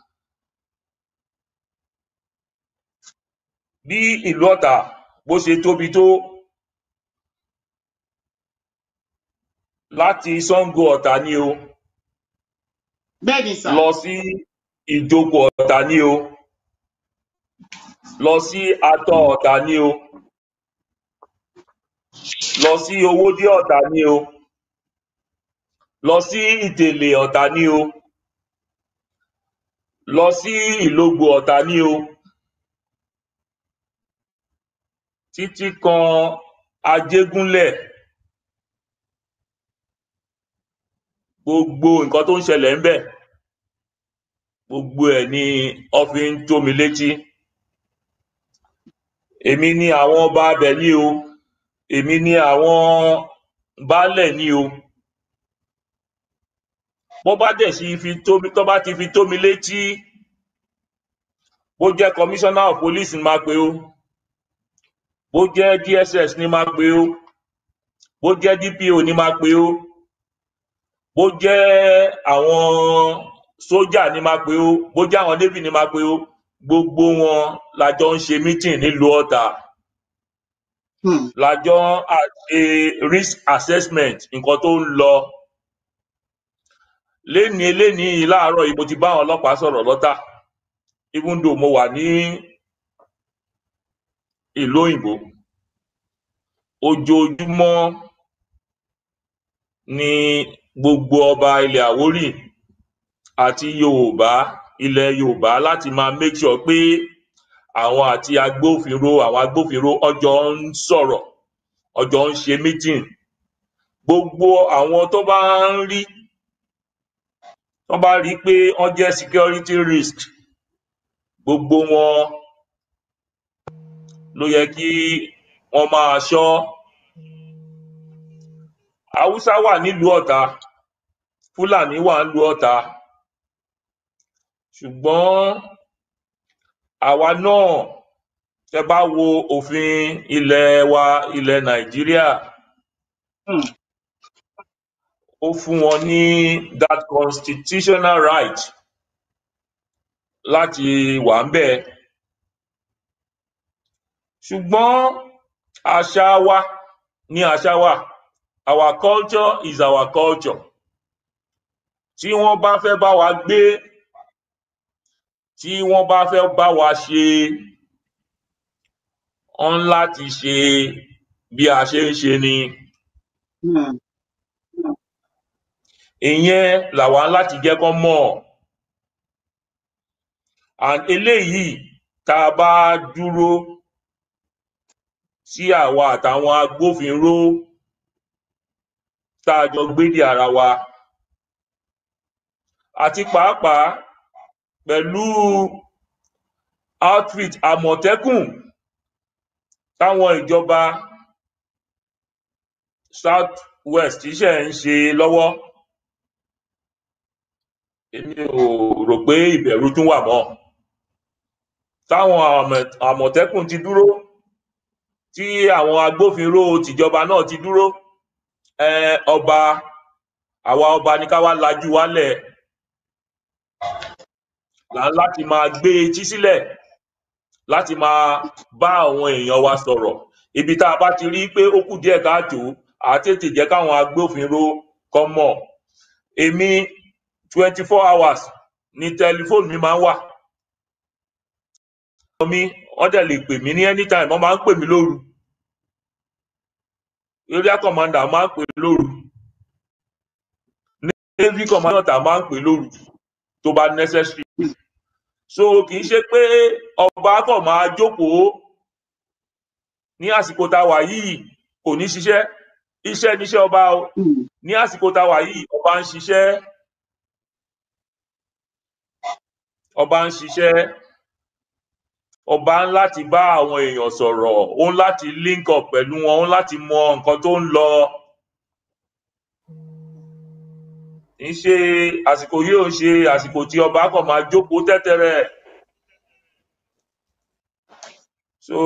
bí ìlú ọ̀tà bó ṣe tóbi tó láti sango ọ̀tà ni o bẹ́ẹ̀ ni sà. lọ sí ìjókòó ọ̀tà ni o lọ sí atọ ọ̀tà ni o lọ sí owódé ọ̀tà ni o lọ sí ìtèlè ọ̀tà ni o lọ sí ìlógbò ọ̀tà ni o títí kan ajégúnlẹ̀ gbogbo nǹkan tó ń ṣẹlẹ̀ ń bẹ̀ gbogbo ẹ̀ ni wọ́n fi ń tó mi létí èmi ni àwọn ọba abẹ ní o èmi ni àwọn baálẹ̀ ní o bó bá dẹ̀ sì fi tó mi tó bá ti fi tó mi létí bó jẹ́ commissioner of police ni máa pe o bó jẹ́ dss ni máa pe o bó jẹ́ dpo ni máa pe o bó jẹ́ àwọn sójà ni máa pe o bó jẹ́ àwọn navy ni máa pe o gbogbo wọn la jọ ń ṣe meeting nílùú ọ̀tà um la jọ ń à- ṣe risk assessment nǹkan tó ń lọ lénìí elénìí yìí láàárọ̀ yìí mo ti bá àwọn ọlọ́pàá sọ̀rọ̀ lọ́tà even though mo wà ní ìlú òyìnbó ojoojúmọ́ ni gbogbo ọba ilẹ̀ àwórì àti yorùbá ilẹ̀ yorùbá láti máa make sure pé àwọn àti agbófinró àwọn agbófinró ọjọ́ ń sọ̀rọ̀ ọjọ́ ń ṣe meeting gbogbo àwọn tó bá ń rí tó bá rí pé wọ́n jẹ́ security risk gbogbo wọn ló yẹ kí wọ́n máa ṣọ́ haúsá wà nílùú ọ̀tà fúlàní wà nílùú ọ̀tà ṣùgbọ́n àwa náà tẹ bá wo òfin ilẹ̀ wa ilẹ̀ nàìjíríà um ó fún wọn ní that constitutional right láti wà ń bẹ̀ ṣùgbọ́n àṣà wa ní àṣà wa our culture is our culture tí wọ́n bá fẹ́ bá wa gbé tí wọ́n bá fẹ́ bá wa ṣe wọ́n láti ṣe bí a ṣe ń ṣe ni um ìyẹn làwa láti jẹ́ kán mọ̀ and eléyìí tá a bá dúró tí àwa àtàwọn agbófinró tá a jọ gbédè ara wa àti pàápàá pẹ̀lú outreach àmọ̀tẹ́kùn táwọn ìjọba south west ṣe ń ṣe lọ́wọ́ èmi ò rò pé ìbẹ̀rù tún wà mọ́ táwọn àmọ̀- àmọ̀tẹ́kùn ti dúró tí àwọn agbófinró tìjọba náà ti dúró um ọba àwa ọba ní ká wá lajú wálẹ̀ là ń láti máa gbé etí sílẹ̀ láti máa bá àwọn èèyàn wa sọ̀rọ̀ ibi tá a bá ti rí pé ó kù díẹ̀ káàtó à á tètè jẹ́ káwọn agbófinró kọ́ mọ̀ èmi twenty four hours ni tẹlifóònù mi máa ń wà mi wọ́n dẹ̀ lè pè mí ní anytime wọ́n máa ń pè mí lóru area commander máa ń pè mí lóru navy commander máa ń pè lóru tó bá necessary so kì í ṣe pé ọba kàn máa jókòó ní àsìkò tá a wà yìí kò ní ṣiṣẹ́ iṣẹ́ níṣẹ́ ọba o Hmm. ní àsìkò tá a wà yìí ọba ń ṣiṣẹ́ ọba ń ṣiṣẹ́ ọba ń láti bá àwọn èèyàn sọ̀rọ̀ ó ń láti link up pẹ̀lú wọn ó ń láti mọ nǹkan tó ń lọ kì í ṣe àsìkò yìí ò ń ṣe àsìkò tí ọba kàn máa jókòó tẹ́tẹ́rẹ́ so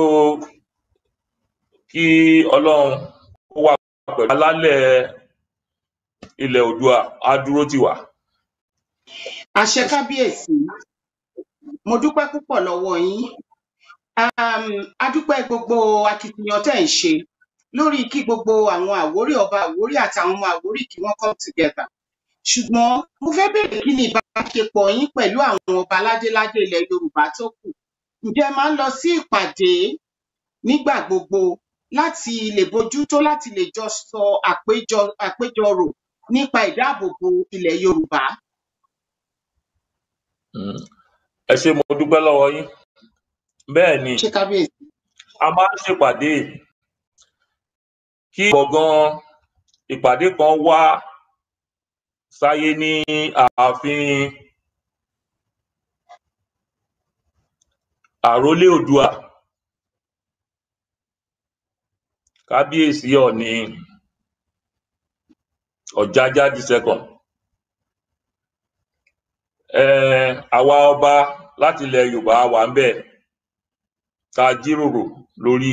kí ọlọ́run kó wà pẹ̀lú alálẹ̀ ilẹ̀ oòdùà á dúró tì wá. àṣẹ kábíyèsí mo dúpẹ́ púpọ̀ lọ́wọ́ yín um, a dúpẹ́ gbogbo akitiyan tẹ́ ẹ̀ ń ṣe lórí kí gbogbo àwọn àwórí ọba àwórí àtàwọn ọmọ àwórí kí wọ́n come together ṣùgbọ́n mo fẹ́ bèèrè kí ni ìbáṣepọ̀ yín pẹ̀lú àwọn ọba ládéládé ilẹ̀ yorùbá tó kù ǹjẹ́ ẹ máa ń lọ sí ìpàdé nígbà gbogbo láti lè bójútó láti lè jọ sọ àpéjọ àpéjọrò nípa ìdáàbòbò ilẹ̀ yorùbá Mm. ẹ ṣé mo dúpẹ́ lọ́wọ́ yín bẹ́ẹ̀ ni ṣé kábíyèsí a máa ń ṣèpàdé kí gbọ̀ngàn ìpàdé kan wá sáyé ní ààfin àrólé oòdùà kábíyèsí ọ̀ọ̀ni ọ̀jájá the second um àwa ọba láti ilẹ̀ yorùbá wà ń bẹ̀ tá a jíròrò lórí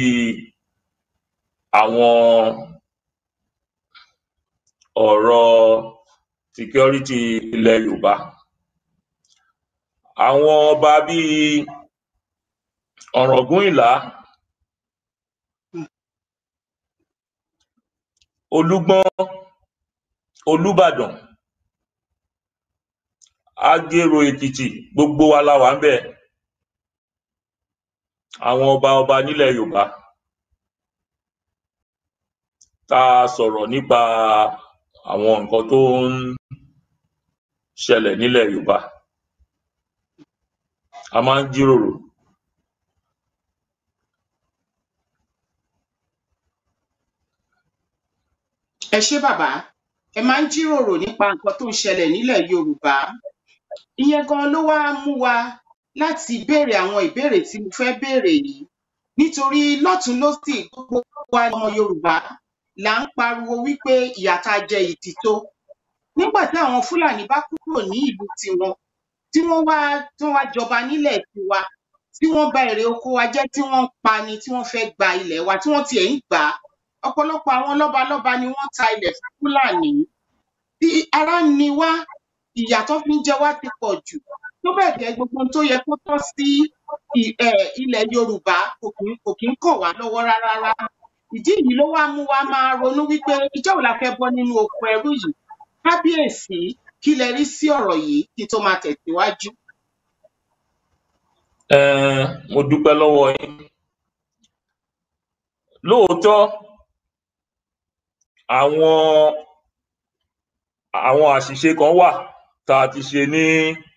àwọn ọ̀rọ̀ security ilẹ̀ yorùbá àwọn ọba bíi ọ̀ràngúnìlá olúgbọ́n olúbàdàn agérò èkìtì gbogbo wa la wà ń bẹ̀ àwọn ọba ọba nílẹ̀ yorùbá tá a sọ̀rọ̀ nípa àwọn nǹkan tó ń ṣẹlẹ̀ nílẹ̀ yorùbá a máa ń jíròrò ẹ ṣé bàbá ẹ máa ń jíròrò nípa nǹkan tó ń ṣẹlẹ̀ nílẹ̀ yorùbá ìyẹn gan ló wá mú wa láti béèrè àwọn ìbéèrè tí mo fẹ́ béèrè yìí nítorí lọ́tùn lósì gbogbo wa ọmọ yorùbá là ń pariwo wípé ìyà tá a jẹ yìí ti tó nígbà tí àwọn fúlàní bá kúrò ní ìlú tiwọn tí wọ́n wá tí wọ́n wá jọba nílẹ̀ tiwa tí wọ́n bà èrè oko wa jẹ́ tí wọ́n ń pani tí wọ́n fẹ́ gba ilẹ̀ wa tí wọ́n tiẹ̀ ń gbà á ọ̀pọ̀lọpọ̀ àwọn lọ́balọ́ba ni wọ́n ta ilẹ̀ fún fúlàní tí ara ń ni wá ìyà tó fi ń jẹ wá ti pọ̀ jù tó bẹ́ẹ̀ gẹ́ gbogbo ohun tó yẹ kó tọ́ sí i- um ilẹ̀ yorùbá kò kí kò kí ń kàn wá lọ́wọ́ rárá rárá ìdí yìí ló wá mú wa máa ronú wípé ìjọ́ wo la fẹ́ bọ́ nínú oko ẹrú yìí kábíyèsí kí lẹ rí sí ọ̀rọ̀ yìí kí n tó máa tẹ̀síwájú. um mo dúpẹ́ lọ́wọ́ yín lóòótọ́ àwọn àwọn àṣìṣe kan wà tá a ti ṣe ní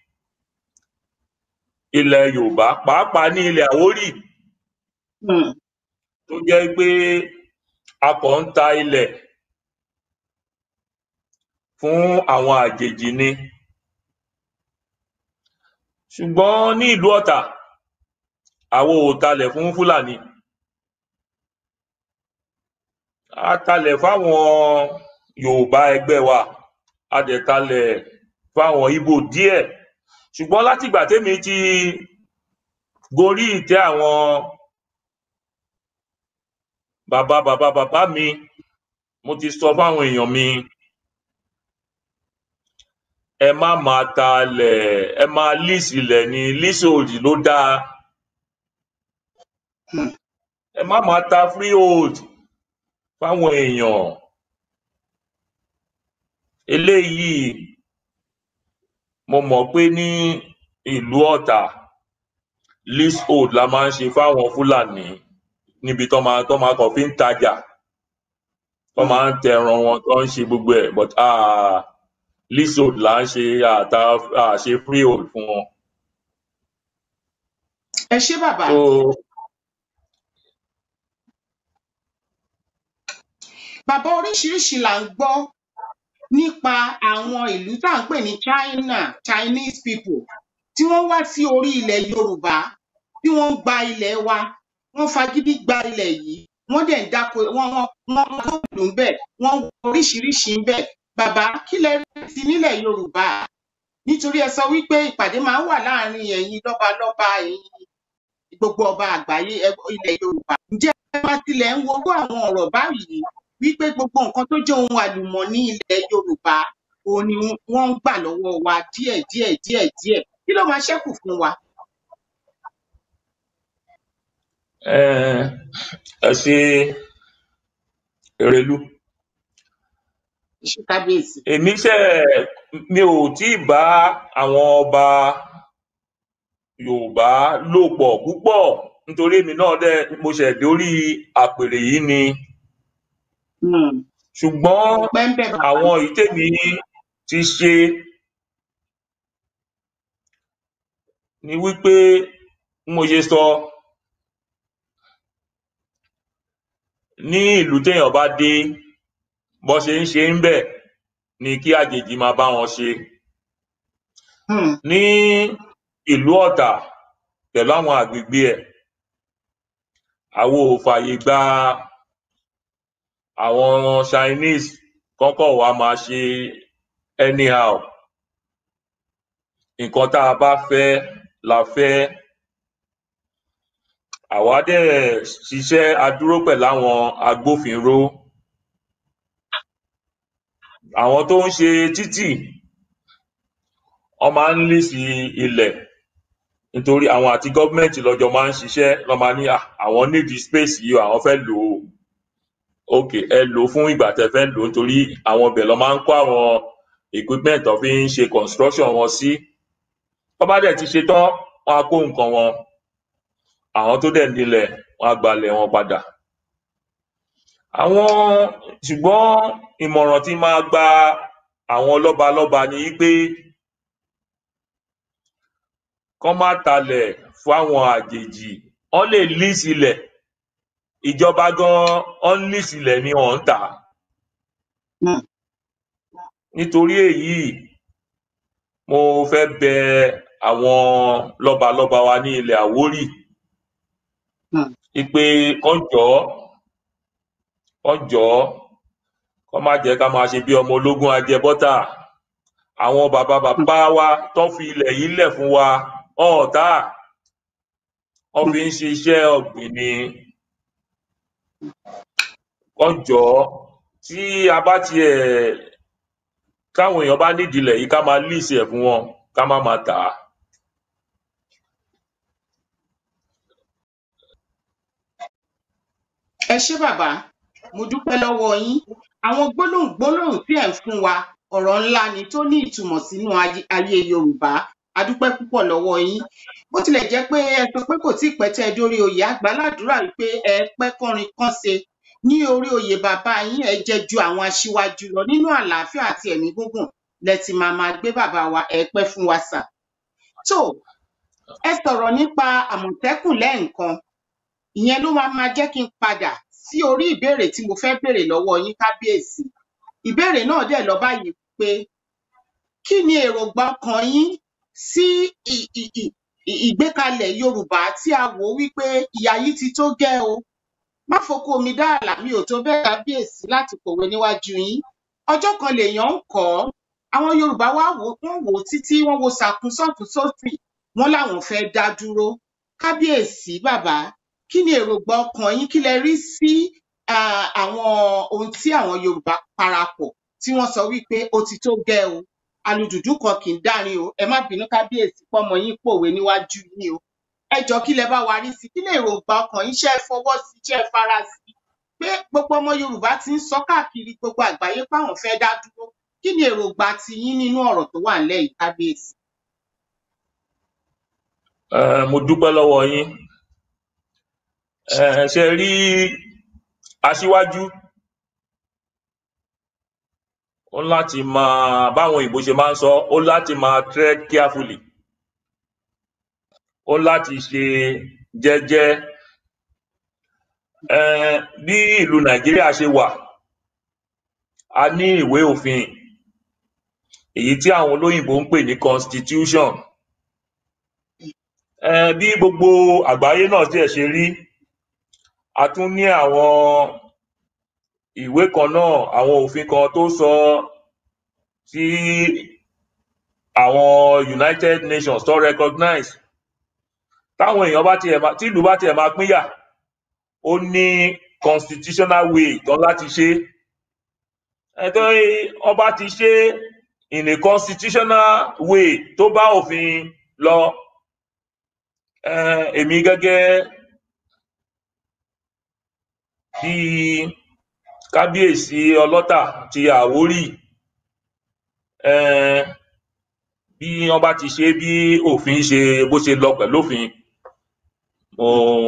ilẹ̀ yorùbá pàápàá ní ilẹ̀ àwórì um tó jẹ́ pé a kàn ń ta ilẹ̀ fún àwọn àjèjì ni ṣùgbọ́n ní ìlú ọ̀tà àwọn ò talẹ̀ fún fúlàní a talẹ̀ fáwọn yorùbá ẹgbẹ́ wa a dẹ̀ talẹ̀ fáwọn ibo díẹ̀ ṣùgbọ́n látìgbà tèmi ti gorí ìtẹ́ àwọn bàbá bàbá bàbá mi mo ti sọ fáwọn èèyàn mi ẹ má máa talẹ̀ ẹ máa lease ilẹ̀ ní leasehold ló dáa Hmm. ẹ má máa ta freehold fáwọn èèyàn eléyìí mo mọ̀ pé ní ìlú ọ̀tà leasehold la máa ń ṣe fáwọn fúlàní níbi tó máa tó máa kàn fi ń tajà tó máa ń tẹran wọn tó ń ṣe gbogbo ẹ̀ but ah, leasehold là ń ṣe àtà àṣe freehold fún wọn. ẹ ṣé bàbá so bàbá oríṣiríṣi là ń gbọ́ nípa àwọn ìlú tá à ń pè ní China Chinese people tí wọ́n wá sí orí ilẹ̀ Yorùbá tí wọ́n ń gba ilẹ̀ wa wọ́n fagídí gba ilẹ̀ yìí wọ́n dẹ̀ ń dáko wọ́n wọ́n wọ́n wọ́n góòlù ń bẹ̀ wọ́n ń wọ oríṣiríṣi ń bẹ̀ bàbá kí lẹ rí sí nílẹ̀ Yorùbá nítorí ẹ sọ wípé ìpàdé máa ń wà láàrin ẹ̀yin lọ́balọ́ba ẹ̀yin gbogbo ọba àgbáyé ẹ- ilẹ̀ Yorùbá ǹjẹ́ ẹ máa tilẹ̀ ń worú àwọn ọ̀rọ̀ báyìí wípé gbogbo nǹkan tó jẹ́ ohun àlùmọ́ọ́nì ilẹ̀ Yorùbá òun ni wọ́n ń gbà lọ́wọ́ wa díẹ̀ díẹ̀ díẹ̀ díẹ̀ kí ló máa ṣẹ́kù fún wa. eh, ẹ ṣe èrèlú Iṣẹ́ kábíyèsí. èmi ṣe mi ò tí ì bá àwọn ọba Yorùbá lò pọ̀ púpọ̀ nítorí èmi náà dẹ̀ mo ṣẹ̀ dórí àpèrè yìí ni Hmm. ṣùgbọ́n ọpẹ́ ń bẹ bàbá àwọn èyí tèmi ti ṣe ni wípé bí mo ṣe sọ ní ìlú téèyàn bá dé bó ṣe ń ṣe ń bẹ̀ ni kí àjèjì máa bá wọn ṣe Hmm. ní ìlú Ọ̀tà pẹ̀lú àwọn àgbègbè ẹ̀ àwọn ò fààyè gba àwọn Chinese kọ́kọ́ wá máa ṣe anyhow nǹkan tá a bá fẹ́ la fẹ́ àwa dẹ̀ ṣiṣẹ́ a dúró pẹ̀lú àwọn agbófinró àwọn tó ń ṣe títì wọ́n máa ń líìsì ilẹ̀ nítorí àwọn àti gọ́ọ̀mẹ̀ntì lọ́jọ́ máa ń ṣiṣẹ́ lọ́ máa ní "Ah, àwọn nídìí space yìí o, àwọn fẹ́ lò ó ok ẹ lò ó fún ìgbà tẹ́ fẹ́ lò ó nítorí àwọn ibẹ̀ lọ́ máa ń kó àwọn equipment tó fi ń ṣe construction wọn sí tó bá dẹ̀ ti ṣe tán wọ́n á kó nǹkan wọn àwọn tó dẹ̀ nílẹ̀ wọ́n á gbalẹ̀ wọn padà àwọn ṣùgbọ́n ìmọ̀ràn tí máa gba àwọn lọ́balọ́ba ni wípé kán má talẹ̀ fáwọn àjèjì wọ́n lè lease ilẹ̀ ìjọba gan wọ́n lease ilẹ̀ ni wọ́n ń tà á Hmm. nítorí èyí mo fẹ́ bẹ àwọn lọ́balọ́ba wa ní ilẹ̀ Àwórì Hmm. wípé kán jọ̀ọ́ kán jọ̀ọ́ kán má jẹ́ ká máa ṣe bí ọmọ ológun ajẹbọ́tà àwọn bàbá bàbá wa tó fi ilẹ̀ yìí lẹ̀ fún wa ọ̀ọ́tà wọ́n fi ń ṣiṣẹ́ ọ̀gbìn ni kán jọ̀ọ́ tí a bá tiẹ̀ káwọn èèyàn bá nídìí ilẹ̀ yìí ká máa lease ẹ̀ fún wọn ká má máa tà á. ẹ ṣé bàbá mo dúpẹ́ lọ́wọ́ yín àwọn gbólóhùn gbólóhùn tí ẹ̀ ń fún wa ọ̀rọ̀ ńlá ni tó ní ìtumọ̀ sínú ayé ayé Yorùbá a dúpẹ́ púpọ̀ lọ́wọ́ yín bó tilẹ̀ jẹ́ pé ẹ sọ pé kò tí ì pẹ́ tẹ́ ẹ dórí oyè àgbàládùúrà wípé ẹ pẹ́ kọrin kánse ní orí oyè bàbá yín ẹ jẹ́ ju àwọn aṣíwájú lọ nínú àlàáfíà àti ẹ̀mí gígùn lẹ ti máa máa gbé bàbá wa ẹ pẹ́ fún wa sà tó ẹ sọ̀rọ̀ nípa Àmọ̀tẹ́kùn lẹ́ẹ̀kan ìyẹn ló máa máa jẹ́ kí n padà sí orí ìbéèrè tí mo fẹ́ béèrè lọ́wọ́ yín kábíyèsí ìbéèrè náà dẹ̀ lọ báyìí pé kí ni èròǹgbà ọkàn yín sí ì- ì- ì- ì- ìgbékalẹ̀ yorùbá tí a wò ó wípé ìyà yìí ti tó gẹ́ o má foko mi dá àlà mi ò tó bẹ́ẹ̀ kábíyèsí láti pòwe níwájú yín ọjọ́ kan lèèyàn ń kọ́ àwọn yorùbá wá wò ó wọ́n wò ó títí wọ́n wo sàkún sọ́tún sósì wọ́n láwọn fẹ́ dá dúró kábíyèsí bàbá kí ni èròǹgbà ọkàn yín kí lẹ rí sí ah, àwọn ohun tí àwọn yorùbá parapọ̀ tí wọ́n sọ wípé ó ti tó gẹ́ o alùdùdú kan kì í dárin o ẹ má bínú kábíyèsí pọ́mọ yín pòwe níwájú yín o ẹ jọ kí lẹ bá wa rí sí kí lè èròǹgbà ọkàn yín ṣe é fọwọ́ sí ṣe é fara sí pé gbogbo ọmọ yorùbá ti ń sọ káàkiri gbogbo àgbáyé páwọn fẹ́ dá dúró kí ni èròǹgbà ti yín nínú ọ̀rọ̀ tó wà nílẹ̀ yìí kábíyèsí. Eh, mo dúpẹ́ lọ́wọ́ yín Eh, ṣe rí aṣíwájú ó láti máa báwọn òyìnbó ṣe máa ń sọ ó láti máa tread carefully ó láti ṣe jẹ́jẹ́ Eh, bí ìlú nàìjíríà ṣe wà a ní ìwé òfin èyí tí àwọn olóyìnbó ń pè ní constitution Eh, bí gbogbo àgbáyé náà tiẹ̀ ṣe rí a tún ní àwọn ìwé kan náà àwọn òfin kan tó sọ tí àwọn united nations tó recognize táwọn èèyàn bá tiẹ̀ máa tí ìlú bá tiẹ̀ máa pínyà ó ní constitutional way tán láti ṣe é ẹ̀tọ́ ọba ti ṣe é in a constitutional way tó bá òfin lọ um èmi gẹ́gẹ́ bí kábíyèsí ọlọ́tà ti àwórì um bí wọ́n bá ti ṣe é bí òfin ṣe bó ṣe lọ pẹ̀lú òfin mo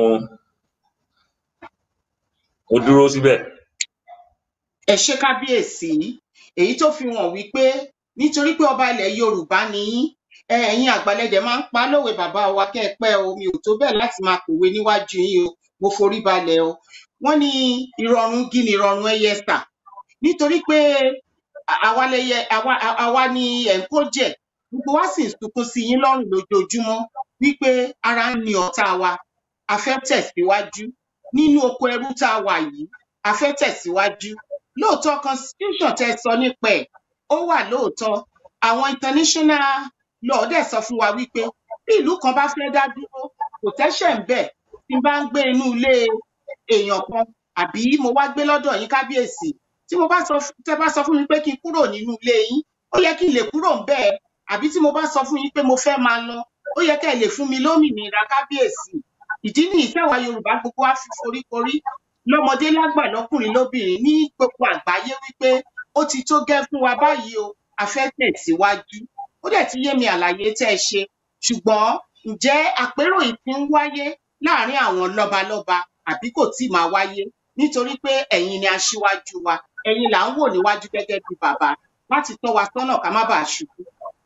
mo dúró síbẹ̀. ẹ ṣe kábíyèsí èyí tó fi hàn wípé nítorí pé ọba ilẹ̀ yorùbá ni yín ẹ, ẹ̀yin àgbàlẹdẹ máa ń pa á lówe bàbá wa kẹ́ ẹ pẹ́ o mi ò tó bẹ́ẹ̀ láti máa pòwe níwájú yín o mo forí balẹ̀ o wọ́n ní ìrọ̀rùn gí ni ìrọ̀rùn ẹyẹ sà nítorí pé à- àwa lẹyẹ àwa à- àwa ni ẹ̀ ń kó jẹ gbogbo wa sì ń sunkún sí yín lọ́rùn lójoojúmọ́ wípé ara ń ni ọ̀tá wa a fẹ́ tẹ̀síwájú nínú oko ẹrú tá a wà yìí a fẹ́ tẹ̀síwájú lóòótọ́ constitution tẹ́ ẹ sọ nípa ẹ̀ ó wà lóòótọ́ àwọn international law dẹ̀ sọ fún wa wípé bí ìlú kan bá fẹ́ dá dúró kò tẹ́ṣẹ̀ ń bẹ̀ tí n bá ń gbé inú ilé èèyàn kan àbí mo wá gbé lọ́dọ̀ yín kábíyèsí tí mo bá sọ fún tẹ́ bá sọ fún mi pé kí n kúrò nínú ilé yín ó yẹ kí n lè kúrò ńbẹ̀ àbí tí mo bá sọ fún yín pé mo fẹ́ máa lọ ó yẹ kẹ́ ẹ lè fún mi lómìnira kábíyèsí ìdí nìyí tẹ́wàá yorùbá gbogbo wa fi foríkorí lọ́mọdé lágbà lọ́kùnrin lóbìnrin ní gbogbo àgbáyé wípé ó ti tó gẹ́ fún wa báyìí o a fẹ́ tẹ̀síwájú ó dẹ̀ ti yé mi àlàyé tẹ́ ẹ ṣe ṣùgbọ́n ǹjẹ́ àpérò yìí ti ń wáyé láàárín àwọn lọ́balọ́ba àbí kò tíì máa wáyé nítorí pé ẹ̀yin ni aṣíwájú wa ẹ̀yin là ń wò níwájú gẹ́gẹ́ bí bàbá láti tọ́ wa sọ́nà ká má bàa ṣubú.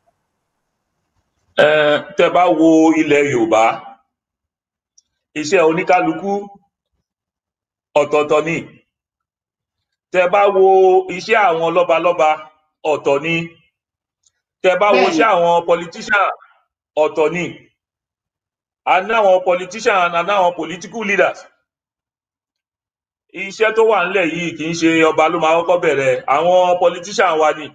um tẹ́ bá wo ilẹ̀ yorùbá iṣẹ́ oníkálukú ọ̀tọ̀ọ̀tọ̀ ni tẹ́ bá wo iṣẹ́ àwọn lọ́balọ́ba ọ̀tọ̀ ni tẹ́ bá wo bẹ́ẹ̀ni iṣẹ́ àwọn politician ọ̀tọ̀ ni a ní àwọn politician a ní àwọn political leaders iṣẹ́ tó wà nílẹ̀ yìí kì í ṣe ọba ló máa kọ́kọ́ bẹ̀rẹ̀ àwọn politician wa ni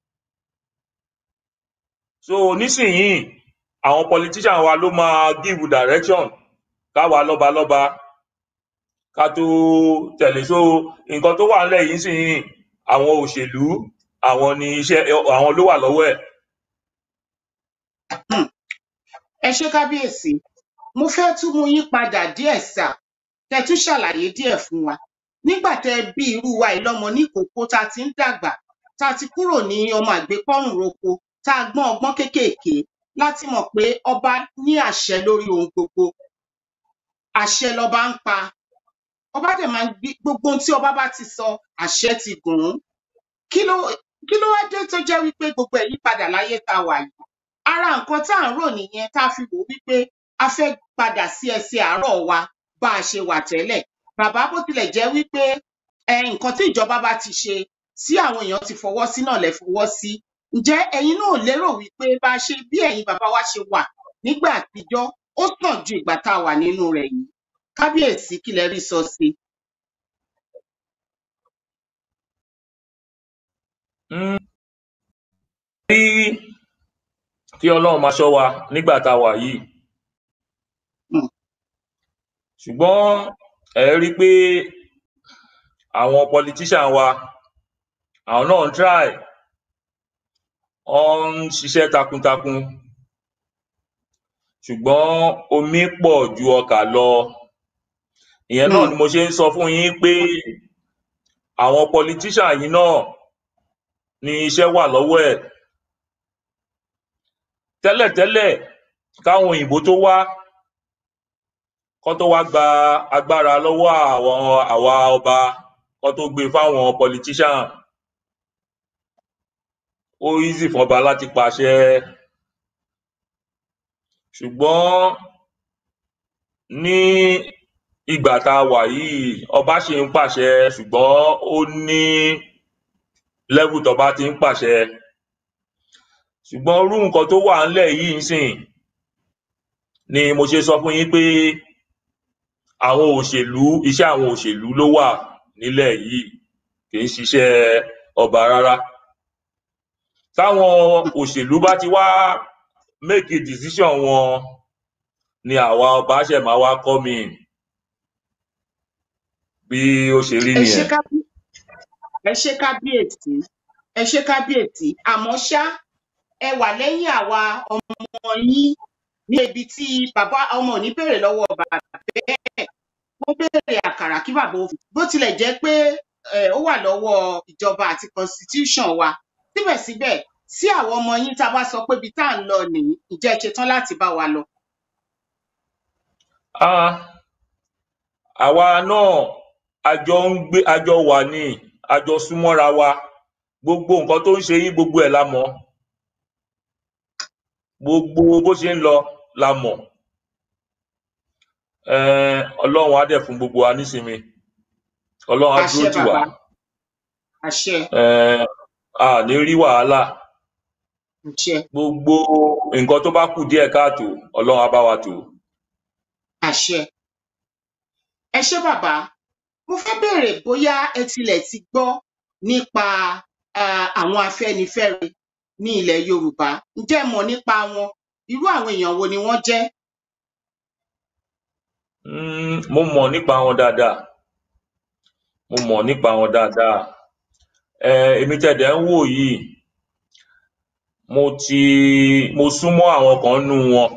so nísìnyìí àwọn politician wa ló máa give direction káwa lọ́balọ́ba ká tó tẹ̀lé so nǹkan tó wà nílẹ̀ yìí sìn àwọn òṣèlú àwọn ni iṣẹ́ àwọn ló wà lọ́wọ́ ẹ̀ Hmm. ẹ ṣé kábíyèsí mo fẹ́ tún mú yín padà díẹ̀ sà kẹ́ tún ṣàlàyé díẹ̀ fún wa nígbà tẹ́ ẹ bí irú wa yìí lọ́mọ níkòókó tá a ti ń dàgbà tá a ti kúrò ní ọmọ àgbékọ́rùn roko tá a gbọ́n ọgbọ́n kéékèèké láti mọ̀ pé ọba ní àṣẹ lórí ohun gbogbo àṣẹ lọba ń pa ọba dẹ̀ máa ń gbé gbogbo ohun tí ọba bá ti sọ àṣẹ ti gùn ún kí ló kí ló wá dé tó jẹ́ wípé gbogbo ẹ̀ yí padà láyé tá a wà yìí ara nǹkan tá à ń rò nìyẹn tá a fi wò wípé a fẹ́ padà sí ẹsẹ̀ àárọ̀ wa bá a ṣe wà tẹ́lẹ̀ bàbá bó tilẹ̀ jẹ́ wípé ẹ nǹkan tí ìjọba bá ti ṣe tí àwọn èèyàn ti fọwọ́ sí náà lẹ fọwọ́ sí ǹjẹ́ ẹ̀yin náà lérò wípé bá a ṣe bí ẹ̀yin bàbá wa ṣe wà nígbà àtijọ́ ó sàn ju ìgbà tá a wà nínú rẹ̀ yìí kábíyèsí kí lẹ rí sọ sí i. Mm, rí kí ọlọ́run máa ṣọ́ wa nígbà tá a wà yìí Mm. ṣùgbọ́n ẹ rí i pé àwọn politician wa àwọn náà ń try wọ́n ń ṣiṣẹ́ takuntakun ṣùgbọ́n omi pọ̀ ju ọkà lọ ìyẹn náà Hmm. ni mo ṣe ń sọ fún yín pé àwọn politician yìí náà ni iṣẹ́ wà lọ́wọ́ ẹ̀ tẹ́lẹ̀tẹ́lẹ̀ káwọn òyìnbó tó wá kó tó wá gba agbára lọ́wọ́ àwọn àwa ọba kó tó gbé fáwọn politician ó easy fún ọba láti pàṣẹ ṣùgbọ́n ní ìgbà tá a wà yìí ọba ṣì ń pàṣẹ ṣùgbọ́n ó ní level tọba ti ń pàṣẹ ṣùgbọ́n irú nǹkan tó wà ńlẹ̀ yìí ń sìn ni mo ṣe sọ fún yín pé àwọn òṣèlú iṣẹ́ àwọn òṣèlú ló wà nílẹ̀ yìí kì í ṣiṣẹ́ ọba rárá táwọn òṣèlú bá ti wá make a decision wọn ni àwa ọba ṣẹ̀ máa wá come in bí ó ṣe rí ẹ ṣe nìyẹn. kábí ẹ ṣe kábíyèsí ẹ ṣe kábíyèsí àmọ́ ṣá ẹ wà lẹ́yìn àwa ọmọ yín ní ibi tí bàbá ọmọ ò ní béèrè lọ́wọ́ bàbá bẹ́ẹ̀ wọ́n béèrè àkàrà kí bàbá ó fi bó tilẹ̀ jẹ́ pé eh, ó wà lọ́wọ́ ìjọba àti constitution wa síbẹ̀síbẹ̀ sí àwọn ọmọ yín tá a bá sọ pé ibi tá à ń lọ nìyí ìjẹ́ ẹ ṣetán láti bá wa lọ. Ah, àwa náà a jọ ń gbé a jọ wà ní a jọ súnmọ́ra wa gbogbo nǹkan tó ń ṣe yín gbogbo ẹ̀ la mọ̀ gbogbo bó ṣe ń lọ la mọ̀ um ọlọ́run á dẹ̀ fún gbogbo wa nísinmi ọlọ́run á àṣẹ dúró tì wá bàbá àṣẹ um a ní rí wàhálà àṣẹ gbogbo nǹkan tó bá kù díẹ̀ káàtó ọlọ́run á bá wa tò ó. àṣẹ ẹ ṣé bàbá mo fẹ́ béèrè bóyá ẹ tilẹ̀ ti gbọ́ nípa ah, àwọn afẹ́nifẹ́re ní ilẹ̀ yorùbá ǹjẹ́ ẹ mọ̀ nípa wọn irú àwọn èèyàn wo ni wọ́n jẹ́ Mm, mo mọ̀ nípa wọn dáadáa mo mọ̀ nípa wọn dáadáa um èmi tẹ̀dẹ̀ ń wò yìí mo ti mo súnmọ́ àwọn kan nú wọn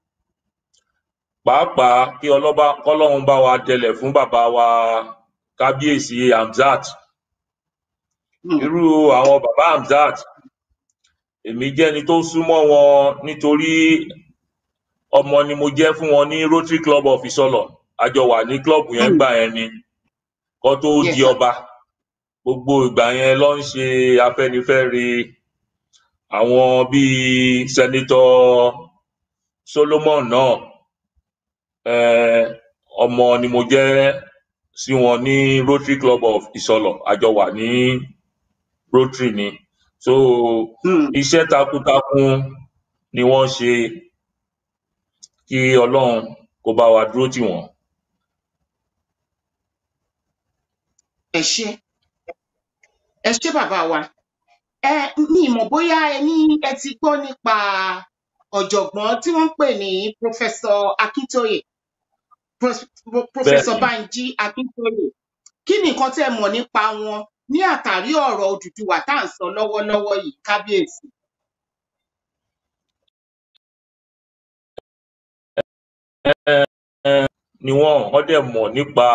pàápàá kí ọlọ́ba kọ́lọ́run bá wa dẹlẹ̀ fún bàbá wa kábíyèsí Hamzat Hmm, irú àwọn bàbá Hamzat èmi jẹ́ ẹni tó súnmọ́ wọn nítorí ọmọ ni mo jẹ́ fún wọn ní Rotary Club of Isolo a jọ wà ní club yẹn hmm, gbà yẹn ni kó tó yes di sir ọba gbogbo ìgbà yẹn ló ń ṣe Afẹ́nifẹ́re àwọn bíi Senator Solomon náà um ọmọ ni mo jẹ́ sí wọn ní Rotary Club of Isolo a jọ wà ní Rotary ni so Hmm, iṣẹ́ takuntakun ni wọ́n ṣe kí Ọlọ́run kó bá wa dúró tì wọ́n. ẹ ṣé ẹ ṣé bàbá wa ẹ mi ì mọ̀ bóyá ẹ ní ẹ ti gbọ́ nípa ọ̀jọ̀gbọ́n tí wọ́n ń pè ní Professor Akintoye Pros- Pro- Professor bẹ́ẹ̀ni Banji Akintoye kí ni nǹkan tẹ́ ẹ mọ̀ nípa wọn ní àtàrí ọ̀rọ̀ Odùduwà tá à ń sọ lọ́wọ́lọ́wọ́ yìí kábíyèsí. ni wọ́n wọ́n dẹ̀ mọ̀ nípa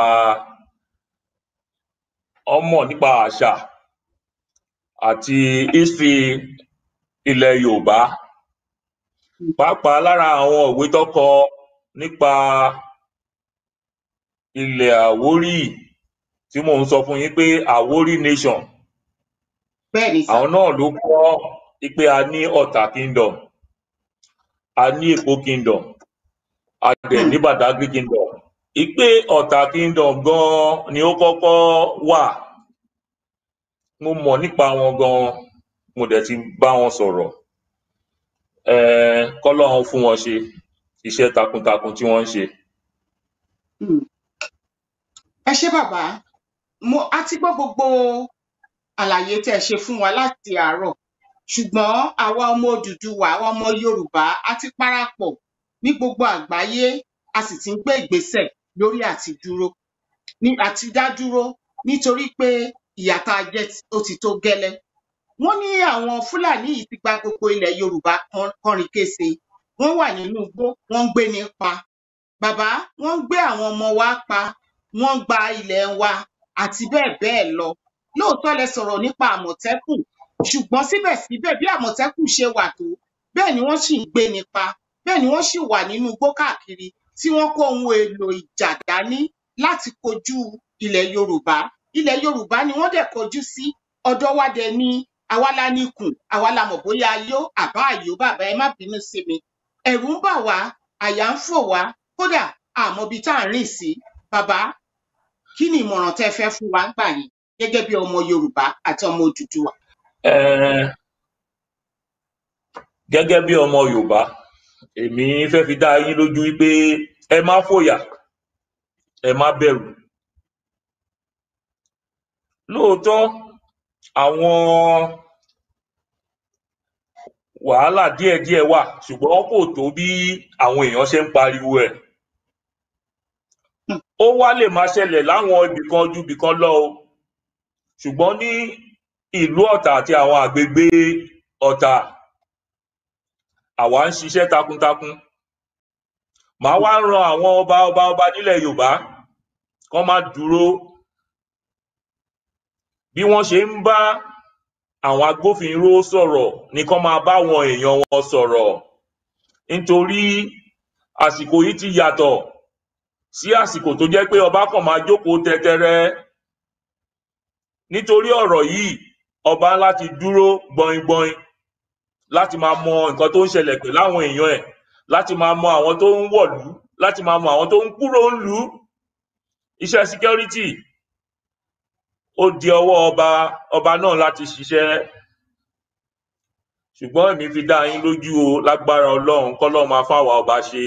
wọ́n mọ̀ nípa àṣà àti history ilẹ̀ Yorùbá pàápàá lára àwọn ìwé tó kọ nípa ilẹ̀ Àwórì tí mò ń sọ fún yín pé Àwórì nation bẹ́ẹ̀ ni sà àwọn náà ló kọ́ pé a ní Ọ̀tà kingdom a ní Èkó kingdom a dẹ̀ Hmm, ní Badagry kingdom ìpè Ọ̀tà kingdom gan ni ó kọ́kọ́ wà mo mọ̀ nípa wọn gan mo dẹ̀ ti bá wọn sọ̀rọ̀ um kọ́lọ́run fún wọn ṣe iṣẹ́ takuntakun tí wọ́n ń ṣe. Hmm. ẹ ṣé bàbá mo a ti gbọ́ gbogbo àlàyé tẹ́ ẹ ṣe fún wa láti àárọ̀ ṣùgbọ́n àwa ọmọ Odùduwà àwa ọmọ Yorùbá a ti parapọ̀ ní gbogbo àgbáyé a sì ti ń gbé ìgbésẹ̀ lórí àti dúró ní àti dá dúró nítorí pé ìyà tá a jẹ ó ti tó gẹ́lẹ́ wọ́n ní àwọn Fúlàní yìí ti gba gbogbo ilẹ̀ Yorùbá kan- kọrin kése wọ́n wà nínú igbó wọ́n ń gbé ní pa bàbá wọ́n ń gbé àwọn ọmọ wa pa wọ́n ń gba ilẹ̀ wa àti bẹ́ẹ̀ bẹ́ẹ̀ lọ lóòótọ́ lẹ sọ̀rọ̀ nípa Àmọ̀tẹ́kùn ṣùgbọ́n síbẹ̀síbẹ̀ bí Àmọ̀tẹ́kùn ṣe wà tó bẹ́ẹ̀ ni wọ́n sì ń gbé ní pa bẹ́ẹ̀ ni wọ́n sì wà nínú igbó káàkiri tí wọ́n kó ohun èlò ìjà dání láti kojú ilẹ̀ Yorùbá ilẹ̀ Yorùbá ni wọ́n dẹ̀ kojú sí ọ̀dọ̀ wa dẹ̀ ni àwa la níkùn àwa la mọ̀ bóyá ayó àbá àyó bàbá ẹ má bínú sí mi ẹ̀rù ń bà wá àyà ń fò wá kódà àmọ́ ibi tá à ń rìn sí bàbá kí ni ìmọ̀ràn tẹ́ fẹ́ fún wa gbà yín gẹ́gẹ́ bí ọmọ Yorùbá àti ọmọ Odùduwà. Eh, gẹ́gẹ́ bí ọmọ Yorùbá èmi fẹ́ fi dá yín lójú wípé ẹ má fòyà ẹ má bẹ̀rù lóòótọ́ àwọn wàhálà díẹ̀díẹ̀ wà ṣùgbọ́n kò tó bí àwọn èèyàn ṣe ń pariwo ẹ̀ ó wá lè máa ṣẹlẹ̀ láwọn ibìkan ju ibìkan lọ o ṣùgbọ́n ní ìlú Ọ̀tà àti àwọn àgbègbè Ọ̀tà àwa ń ṣiṣẹ́ takuntakun màá wá ran àwọn ọba ọba ọba nílẹ̀ Yorùbá kán má dúró bí wọ́n ṣe ń bá àwọn agbófinró sọ̀rọ̀ ni kán máa bá àwọn èèyàn wọn sọ̀rọ̀ nítorí àsìkò yìí ti yàtọ̀ sí àsìkò tó jẹ́ pé ọba kàn máa jókòó tẹ́tẹ́rẹ́ nítorí ọ̀rọ̀ yìí ọba láti dúró gbọingbọin láti máa mọ nǹkan tó ń ṣẹlẹ̀ pẹ̀lú àwọn èèyàn ẹ̀ láti máa mọ àwọn tó ń wọ̀lú láti máa mọ àwọn tó ń kúrò ńlú iṣẹ́ security ó di ọwọ́ ọba ọba náà láti ṣiṣẹ́ ṣùgbọ́n èmi fi dá yín lójú o lágbára Ọlọ́run kọ́lọ́run máa fáwa ọba ṣe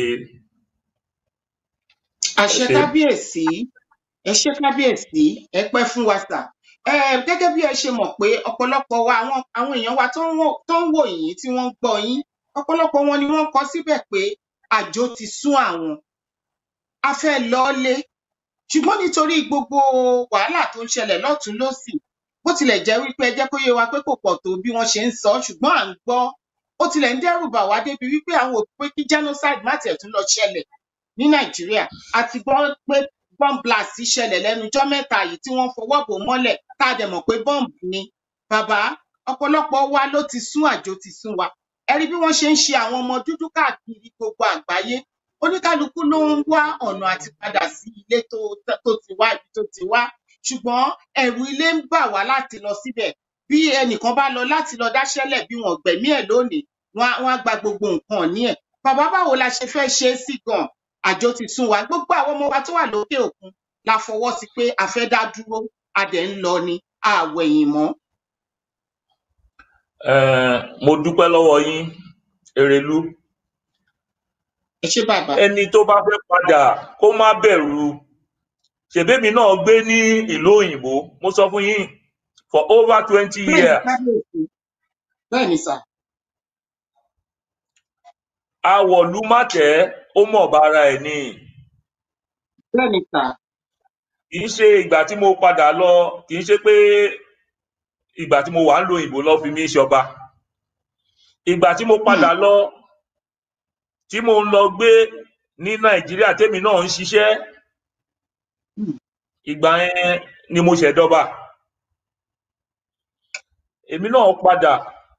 àṣẹ ṣé. kábíyèsí ẹ ṣé kábíyèsí ẹ pẹ́ fún wa sà ẹ gẹ́gẹ́ bí ẹ ṣe mọ̀ pé ọ̀pọ̀lọpọ̀ wa àwọn àwọn èèyàn wa tó ń wò tó ń wò yín tí wọ́n ń gbọ́ yín ọ̀pọ̀lọpọ̀ wọn ni wọ́n kọ síbẹ̀ pé àjò ti sún àwọn a fẹ́ lọlé ṣùgbọ́n nítorí gbogbo wàhálà tó ń ṣẹlẹ̀ lọ́tùn lósì bó tilẹ̀ jẹ́ wípé ẹ jẹ́ kó yé wa pé kò pọ̀ tó bí wọ́n ṣe ń sọ ṣùgbọ́n à ń gbọ́ ó tilẹ̀ ń dẹ́rù bà wá débi wípé àwọn ò pé kí genocide má tiẹ̀ tún lọ ṣẹlẹ̀ ní nàìjíríà a ti gbọ́ pé bomb blast ṣẹlẹ̀ lẹ́nu ọjọ́ mẹ́ta yìí tí wọ́n fọwọ́ bò mọ́lẹ̀ tá a dẹ̀ mọ̀ pé bomb ni bàbá ọ̀pọ̀lọpọ̀ wa ló ti sún àjò ti sún wa ẹ rí bí wọ́n ṣe ń ṣe àwọn ọmọ dúdú káàkiri gbogbo àgbáyé oníkálukú ló ń wá ọ̀nà àti padà sí ilé tó tó ti wá ibi tó ti wá ṣùgbọ́n ẹ̀rù ilé ń bà wá láti lọ síbẹ̀ bí ẹnìkan bá lọ láti lọ dáṣẹ́lẹ̀ bí wọ́n gbẹ̀mí ẹ̀ lónìí wọ́n á wọ́n á gba gbogbo nǹkan ní ẹ̀ bàbá báwo la ṣe fẹ́ ṣe é sí gan àjò ti sún wa gbogbo àwọn ọmọ wa tó wà lókè òkun la fọwọ́ sí pé a fẹ́ dá dúró a dẹ̀ ń lọ ni a wẹ̀yìn mọ́ Eh, mo dúpẹ́ lọ́wọ́ yín Erelú ẹ ṣé bàbá ẹni tó bá fẹ́ padà kó má bẹ̀rù ṣèbémi náà gbé ní ìlú òyìnbó mo sọ fún yín for over twenty bẹ́ẹ̀ ni years kábíyèsí bẹ́ẹ̀ ni sà awọ̀lú mátẹ́ ó mọ̀ bára ẹ̀ ni bẹ́ẹ̀ ni sà kì í ṣe ìgbà tí mo padà lọ kì í ṣe pé ìgbà tí mo wà ń lo òyìnbó lọ fi mí ṣọba ìgbà tí mo padà lọ tí mo ń lọ gbé ní nàìjíríà tèmi náà ń ṣiṣẹ́ Hmm. ìgbà yẹn ni mo ṣẹ̀dọba èmi náà padà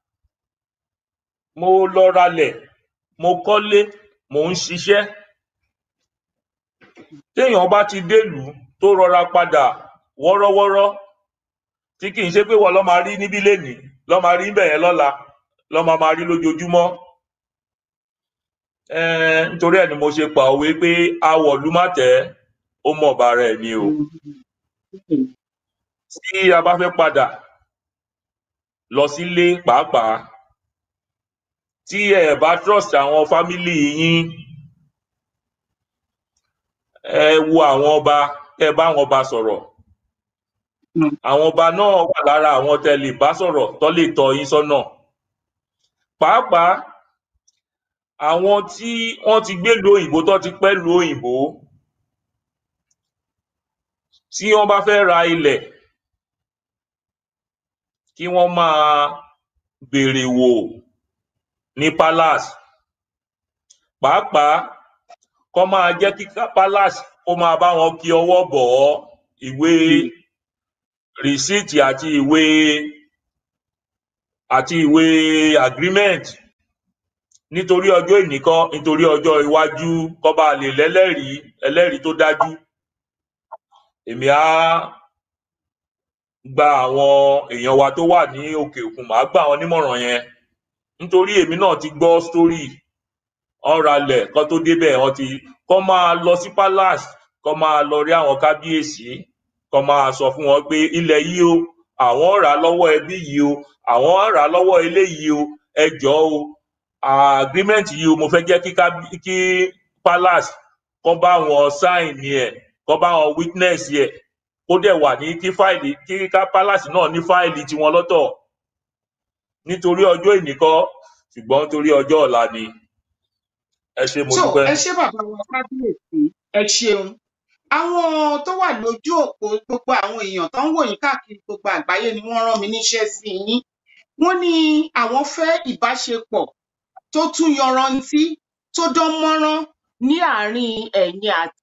mo lọ ralẹ̀ mo kọ́lé mo ń ṣiṣẹ́ téèyàn bá ti délùú tó rọra padà wọ́rọ́wọ́rọ́ tí kì í ṣe pé wọ́n lọ́ máa rí níbí lénìí lọ́ máa rí níbẹ̀ yẹn lọ́la lọ́ máa máa rí lójoojúmọ́ um nítorí ẹ̀ ni mo ṣe pa òwe pé awọ̀lú má tẹ́ ó mọ̀ bára ẹ̀ ni o tí a bá fẹ́ padà lọ sílé pàápàá tí ẹ bá trust àwọn fámílì yín ẹ wo àwọn ọba kẹ bá àwọn ọba sọ̀rọ̀ Mm. àwọn ọba náà wà lára àwọn tẹ lè bá sọ̀rọ̀ tó lè tọ́ yín sọ́nà pàápàá àwọn tí wọ́n ti gbé lu òyìnbó tó ti pẹ́ lu òyìnbó tí wọ́n bá fẹ́ ra ilẹ̀ kí wọ́n máa béèrè wò ní palace pàápàá kó máa jẹ́ kí ká- palace kó máa bá wọn kí ọwọ́ bọ̀ ọ́ ìwé rìsíìtì àti ìwé àti ìwé agreement nítorí ọjọ́ ìnìkan nítorí ọjọ́ iwájú kó bá lè lẹ́lẹ́rìí ẹlẹ́rìí tó dájú èmi á gba àwọn èèyàn wa tó wà ní òkè òkun màá gbà wọn nímọ̀ràn yẹn nítorí èmi náà ti gbọ́ story wọ́n ralẹ̀ kó tó débẹ̀ wọ́n ti kó máa lọ sí palace kó máa lọ rí àwọn kábíyèsí kó máa sọ fún wọn pé ilẹ̀ yìí o àwọn rà á lọ́wọ́ ẹbí yìí o àwọn rà á lọ́wọ́ eléyìí o ẹ jọ̀ọ́ o agreement yìí o mo fẹ́ jẹ́ kí kábí- kí palace kó bá wọn sign ẹ̀ kó bá wọn witness ẹ̀ kó dẹ̀ wà ní kí fáìlì kí ká palace náà ní fáìlì tiwọn lọ́tọ̀ nítorí ọjọ́ ìnìkan ṣùgbọ́n nítorí ọjọ́ ọ̀la ni ẹ ṣé mo so dúpẹ́. ẹ ṣé bàbá wa kábíyèsí ẹ ṣeun àwọn tó wà lójú òpó gbogbo àwọn èèyàn tó ń wò yín káàkiri gbogbo àgbáyé ni wọ́n rán mi níṣẹ́ sí yín wọ́n ní àwọn fẹ́ ìbáṣepọ̀ tó tún yanrantí tó dán mọ́rán ní àárín ẹ̀yin àti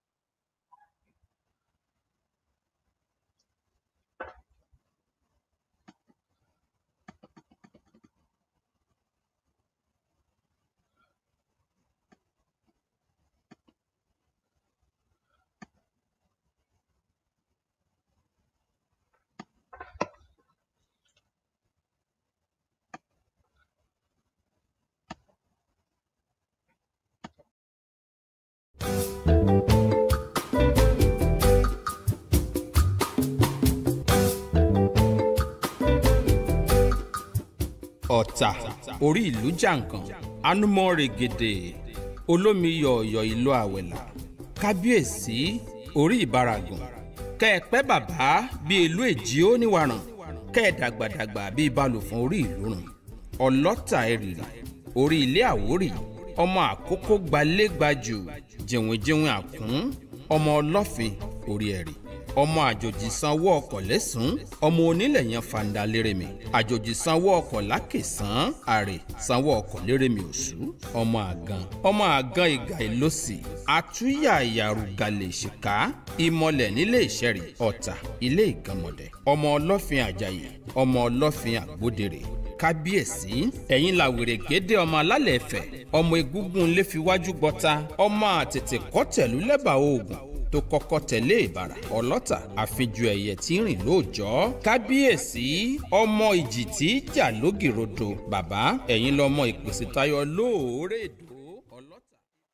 ọ̀tà orí ìlú jàǹkàn anumọ règèdè olómi yọ̀ọ̀yọ̀ ìlú àwẹ̀là kábíyèsí orí ìbaragun kẹ́ẹ̀pẹ́ bàbá bíi ìlú èjì ó níwàràn kẹ́ẹ̀dàgbàdàgbà bíi balùfọ̀n orí ìlú rùn ọlọ́tà ẹ̀rìrì orí ilé àwórì ọmọ àkókò gbalẹ́gbajù jìnwìnjìnwìn àkún ọmọ ọlọ́fin orí ẹ̀rì ọmọ àjòjì sanwó ọkọ̀ lẹ́sùn ọmọ onílẹ̀ yẹn fanda lérèmi àjòjì sanwó ọkọ̀ lákèsán àrè sanwó ọkọ̀ lérèmi òṣù ọmọ àgàn ọmọ àgàn ìgà ìlọsì àtúnyà ìyàrúgalè ìṣìká ìmọ̀lẹ̀ nílé ìṣẹ̀rì ọ̀tà ilé ìgànmọ̀dẹ̀ ọmọ ọlọ́fin àjàyè ọmọ ọlọ́fin àgbódèrè kábíyèsí ẹ̀yin la wèrè gédé ọmọ alálẹ̀ ẹ̀fẹ̀ ọmọ egúngún lè fi wájú gbọ́ta ọmọ àtètè kọ́tẹ̀lú lẹ́bàá oògùn tó kọ́kọ́ tẹ̀lé ìbàrà ọlọ́tà àfijù ẹ̀yẹ tí ń rìn lóòjọ́ kábíyèsí ọmọ ìjì tí í jà lógìrodo bàbá ẹ̀yin lọmọ ìpèsè tayọ lóòrè èdò ọlọ́tà.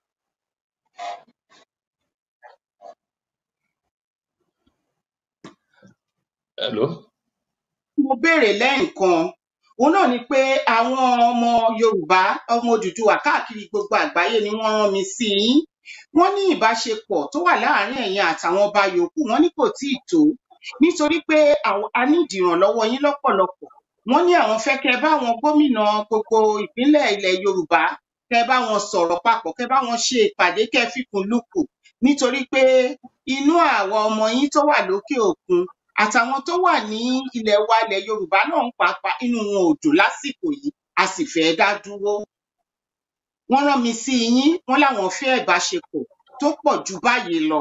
Hello? mo béèrè lẹ́ẹ̀kan òun náà ni pé àwọn ọmọ yorùbá ọmọ òdùdúwà káàkiri gbogbo àgbáyé ni wọ́n rán mi sí yín wọ́n ní ìbáṣepọ̀ tó wà láàárín ẹ̀yin àtàwọn ọba yòókù wọ́n ní kò tíì tó nítorí pé àwọn- a ní ìdìrànlọ́wọ́ yín lọ́pọ̀lọpọ̀ wọ́n ní àwọn fẹ́ kẹ́ bá àwọn gómìnà gbogbo ìpínlẹ̀ ilẹ̀ yorùbá kẹ́ bá wọn sọ̀rọ̀ papọ̀ kẹ́ bá wọn ṣe ìpàdé kẹ́ fikùn lukùn nítorí pé inú àwa ọmọ yín tó wà lókè òkun àtàwọn tó wà ní ilẹ̀ wa ilẹ̀ yorùbá náà ń pàápàá inú wọn ò dùn lásìkò yìí a sì fẹ́ dá dúró wọ́n rán mi sí yín wọ́n láwọn fẹ́ ìbáṣepọ̀ tó pọ̀ ju báyìí lọ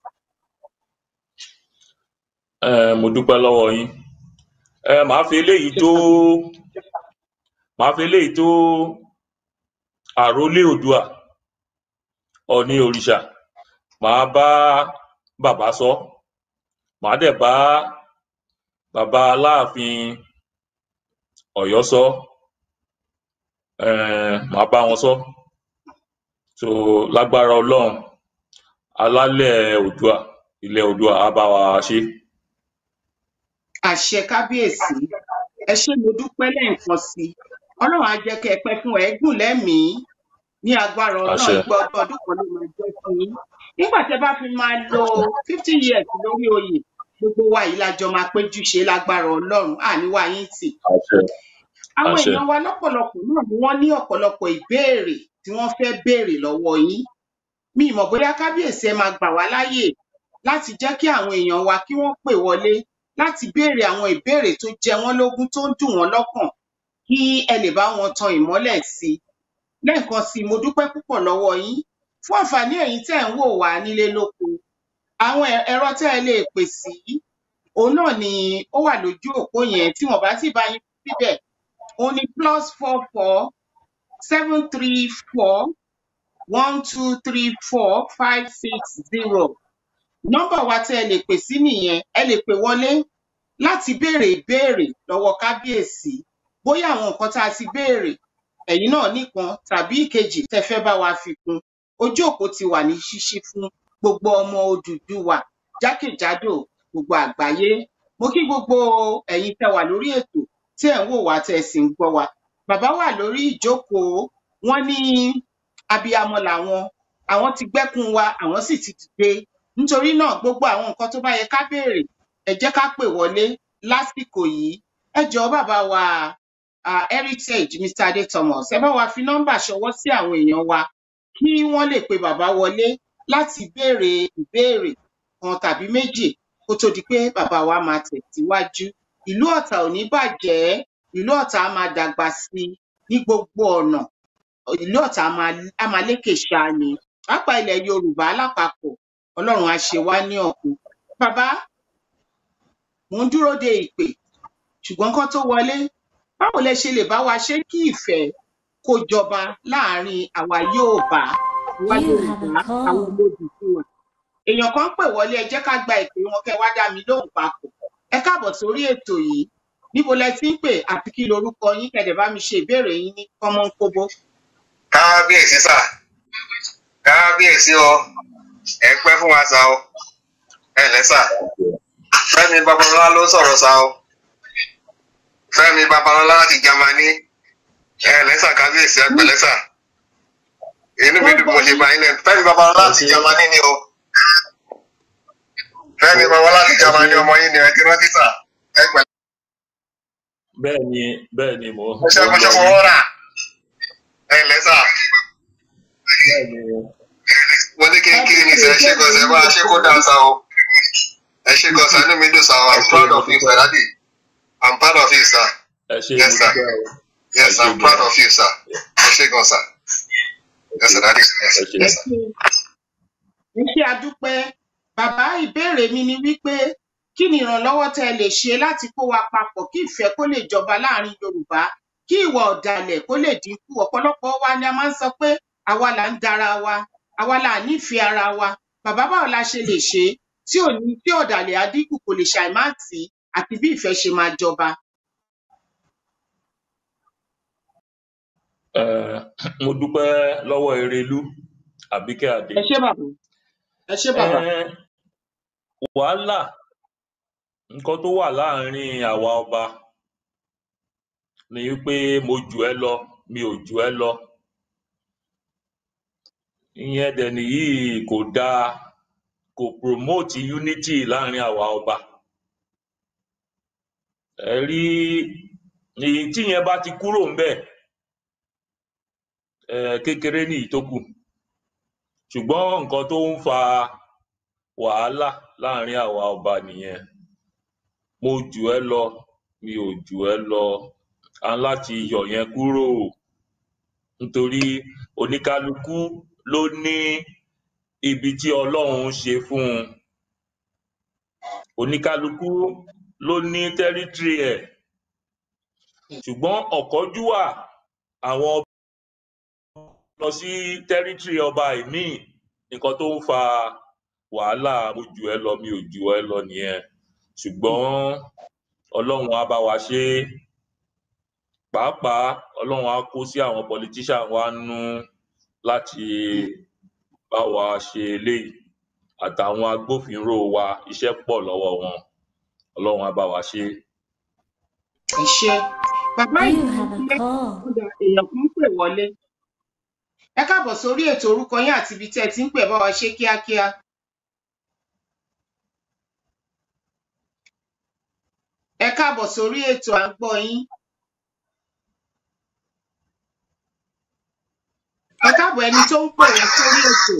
Ẹ, mo dúpẹ́ lọ́wọ́ yín ẹ màá fi eléyìí tó màá fi eléyìí tó àrólé oòdùà ọ̀ọ̀ni òrìṣà màá bá bàbá sọ màá dẹ̀ bá bàbá aláàfin ọ̀yọ́ sọ ẹ màá bá wọn sọ so lágbára ọlọ́run alálẹ̀ oòdùà ilẹ̀ oòdùà á bá wa ṣe àṣẹ kábíyèsí ẹ ṣé mo dúpẹ́ lẹ́ẹ̀kan sí i ọlọ́run á jẹ́ kẹ́ ẹ pẹ́ fún ẹ gùn lẹ́mìí ní agbára ọlọ́run àṣẹ ìgbà ọdún ọdún kan ló máa jẹ́ fún yín nígbà tẹ bá fi máa lo fifty years lórí oyè gbogbo wa yìí la jọ máa péjú ṣe lágbára ọlọ́run àníwá yín tì àṣẹ àwọn àṣẹ èèyàn wa lọ́pọ̀lọpọ̀ náà ni wọ́n ní ọ̀pọ̀lọpọ̀ ìbéèrè tí wọ́n fẹ́ béèrè lọ́wọ́ yín mi ì mọ̀ bóyá kábíyèsí ẹ máa gbà wá láàyè láti jẹ́ kí àwọn èèyàn wa kí wọ́n pè wọlé láti béèrè àwọn ìbéèrè tó jẹ wọ́n lógún tó ń dùn wọ́n lọ́kàn kí ẹ lè bá wọn tan ìmọ́lẹ̀ sí i lẹ́ẹ̀kan sí i mo dúpẹ́ púpọ̀ lọ́wọ́ yín fún àǹfààní ẹ̀yin tẹ́ ẹ̀ ń wò wá nílé lóko àwọn ẹ̀- ẹ̀rọ tẹ́ ẹ lè pè sí òun náà ni ó wà lójú òpó yẹn tí wọ́n bá sì bá yín síbẹ̀ òun ni plus four four seven three four one two three four five six zero nọ́mbà wa tẹ́ ẹ lè pè sí nìyẹn ẹ lè pè wọlé láti béèrè ìbéèrè lọ́wọ́ kábíyèsí bóyá àwọn nǹkan tá a ti béèrè ẹ̀yin náà nìkan tàbí ìkejì tẹ́ fẹ́ bá wa fi kún ojú òpó ti wà ní ṣíṣí fún gbogbo ọmọ Odùduwà jákèjádò gbogbo àgbáyé mo kí gbogbo ẹ̀yin tẹ́ wà lórí ètò tí ẹ̀ ń wò wá tẹ́ ẹ sì ń gbọ́ wa bàbá wà lórí ìjókòó wọ́n ní abiyamọ làwọn àwọn ti gbẹ́kún wa àwọn sì ti dìde nítorí náà gbogbo àwọn nǹkan tó bá yẹ ká béèrè ẹ jẹ́ ká pè wọlé lásìkò yìí ẹ jọ̀ọ́ bàbá wa uh, heritage mr ade thomas ẹ bá wa fi nọ́mbà ṣọwọ́ sí àwọn èèyàn wa kí wọ́n lè pe bàbá wọlé láti béèrè ìbéèrè kan tàbí méjì kó tó di pé bàbá wa máa tẹ̀síwájú ìlú ọ̀tà ò ní bàjẹ́ ìlú ọ̀tà á máa dàgbà sí i ní gbogbo ọ̀nà ìlú ọ̀tà á máa á máa lékè ṣáá ni pàápàá ilẹ̀ yorùbá lápapọ̀ ọlọ́run á ṣe wá ní ọ̀kun bàbá mò ń dúró de ìpè ṣùgbọ́n kán tó wọlé báwo lẹ ṣe lè bá wa ṣe kí ìfẹ́ kó jọba láàrin àwa Yorùbá àwa You have Yorùbá a call. àwọn Odùduwà èèyàn kan pè wọlé ẹ jẹ́ ká gba ìpè wọn kẹ́ wá dá mi lóhùn papọ̀ ẹ káàbọ̀ sórí ètò yìí níbo lẹ ti ń pè àti kí lorúkọ yín kẹ́ dẹ̀ bá mi ṣe ìbéèrè yín ní kọ́mọ́nkóbó. kábíyèsí sà kábíyèsí o ẹ pẹ́ fún wa sà o ẹ lẹ́ sà fẹ́mi babalọ́lá ló ń sọ̀rọ̀ sà o fẹ́mi babalọ́lá láti jamani ẹ lẹ́ sà kábíyèsí ẹ pẹ̀lẹ́ sà inú mi dùn bí mo ṣe bá yín lẹ́nu fẹ́mi babalọ́lá láti jamani ni o fẹ́mi babalọ́lá láti jamani ọmọ yín ni ẹ ti rántí sà ẹ pẹ̀lẹ́ bẹ́ẹ̀ ni bẹ́ẹ̀ ni mo mo ṣe ń mo ṣe gbọ́ fọwọ́ yín rà ẹ lẹ́ sà bẹ́ẹ̀ ni mo ní kí n kí ni sẹ́ ṣé gan sẹ́ bá a ṣe kó dáa sà o. ẹ ṣe gan sa inú mi dùn sa o ẹ i'm ṣe proud mo of you dúpẹ́ sir daddy i'm proud of you sir ẹ ṣe mo yes sir dúpẹ́ o ẹ yes ṣe i'm proud gan of you sir ẹ ṣe gan sa ẹ yes ṣe sir daddy yes ẹ sir ṣe ẹ yes sir. ṣe ẹ ṣe àdúpẹ́ bàbá ìbéèrè mi ni wípé kí ni ìrànlọ́wọ́ tẹ́ ẹ lè ṣe láti kó wa papọ̀ kí ìfẹ́ kó lè jọba láàrin Yorùbá kí ìwà ọ̀dàlẹ̀ kó lè dínkù ọ̀pọ̀lọpọ̀ wa ni a máa ń sọ pé àwa là ń dara wa àwa là ń nífẹ̀ẹ́ ara wa bàbá báwo la ṣe lè ṣe é tí ò ní tí ọ̀dàlẹ̀ á dínkù kò lè ṣàìmáàtì àti bí ìfẹ́ ṣe máa jọba. ẹ mo dúpẹ́ lọ́wọ́ Erelú Àbíkẹ́ Adé ẹ ṣé bàbá ẹ ṣé bàbá. ẹ wàhálà nǹkan tó wà láàrin àwa ọba ni wípé mo jù ẹ́ lọ mi ò jù ẹ́ lọ ìyẹn dẹ̀ nìyí kò dáa kò promote unity láàrin àwa ọba ẹ rí èyí tí yẹn bá ti kúrò ńbẹ̀ ẹ kékeré ní ìtókù ṣùgbọ́n nǹkan tó ń fa wàhálà láàrin àwa ọba nìyẹn mo jù ẹ́ lọ mi ò jù ẹ́ lọ a ń láti yọ yẹn kúrò nítorí oníkálukú ló ní ibi tí Ọlọ́run ṣe fún un oníkálukú ló ní tẹ́rítírì ẹ̀ ṣùgbọ́n ọ̀kánjúwà àwọn ọba lọ sí tẹ́rítírì ọba ìmíì nǹkan tó ń fa wàhálà mo jù ẹ́ lọ mi ò jù ẹ́ lọ nìyẹn ṣùgbọ́n Ọlọ́run á bá wa ṣe é pàápàá Ọlọ́run á kó sí àwọn politician wa nú láti bá wa ṣe eléyìí àtàwọn agbófinró wa iṣẹ́ pọ̀ lọ́wọ́ wọn Ọlọ́run á bá wa ṣe é. ẹ ṣé bàbá You yìí have a pé call. kódà èèyàn kan pè wọlé ẹ káàbọ̀ sórí ètò orúkọ yín àti ibi tí ẹ ti ń pè bá wa ṣe kíákíá ẹ káàbọ̀ sórí ètò à ń gbọ́ yín ẹ káàbọ̀ ẹni tó ń pè wá sórí ètò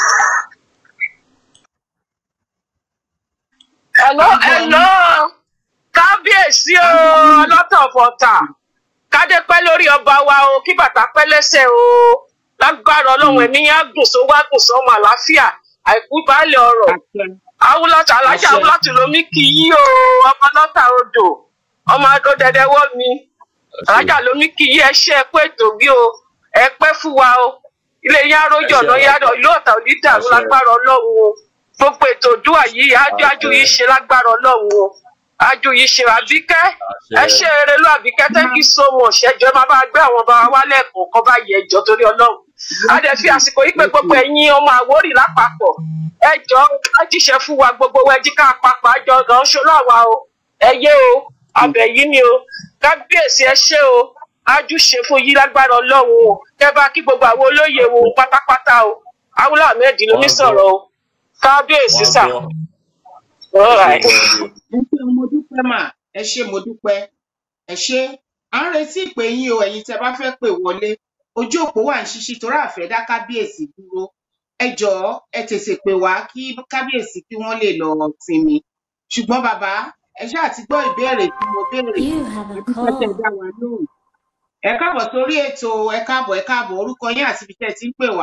Hello, à ń gbọ́ yín hello. Kábíyèsí o, ọlọ́tọ̀fọ̀tà. Kádé pẹ́ lórí ọba wa o, kí bàtà pẹ́ lẹ́sẹ̀ o. Lágbára ọlọ́run ẹ̀mí yẹn á gùn sówó á gùn sọ́mọ àlàáfíà. Àìkú baálẹ̀ ọ̀rọ̀. àṣẹ Awúlọ́tà alájà àṣẹ Awúlọ́tà lomi kì í yí o. Ọmọ lọ́tà odò. Ọmọ adó dẹdẹwọ́ mi. Alájà lomi kì í ẹ ṣe ẹ pé ètò bí o. Ẹ pẹ́ fún wa o. Ilé yẹn arójọ ọ̀nà yàrá ìlú ọ̀tà òní dàrú àṣẹ lágbára ọlọ́run o. Gbogbo ètò òdúwà yìí ájú ájú àṣẹ yìí ṣe lágbára ọlọ́run o ájú yìí ṣe àbíkẹ́ ẹ àṣẹ ṣe eré ló àbíkẹ́ thank you so much ẹjọ́ ẹ máa bá gbé àwọn ọba wa lẹ́ẹ̀kan kan bá yẹ ẹjọ́ torí ọlọ́run a dẹ̀ fi àsìkò yìí pé gbogbo ẹ̀yin ọmọ àwórì lápapọ̀ ẹjọ́ á jíṣẹ́ fún wa gbogbo wa ẹjí ká papọ̀ àjọ ọ̀gán ṣọlá wa o ẹyẹ o abẹ yìí ni o kábíyèsí ẹ ṣé o ájú ṣe fún yí lágbára ọlọ́run o kẹ bá kí gbogbo àwọn olóyè wo pátápátá o awúlọ ahmed ló ní wọ́n á gbọ́ sọ̀rọ̀ o kábíyèsí wọ́n á sà gbọ́ all ẹ ṣe right. gan ni ẹ ṣé mo dúpẹ́ mà ẹ ṣé mo dúpẹ́ ẹ ṣé à ń retí ìpè yín o ẹ̀yin tẹ́ bá fẹ́ pè wọlé ojú òpó wà ń ṣíṣí torí àfẹ́ dá kábíyèsí dúró ẹ jọ̀ọ́ ẹ tètè pè wá kí kábíyèsí kí wọ́n lè lọ sinmi ṣùgbọ́n bàbá ẹ ṣáà ti gbọ́ ìbéèrè tí mo béèrè You have ẹ a dúpẹ́ tẹ́ call. dá wa lóhùn ẹ káàbọ̀ sórí ètò ẹ káàbọ̀ ẹ káàbọ̀ orúkọ yín àti ibi tẹ́ ẹ ti ń pè wá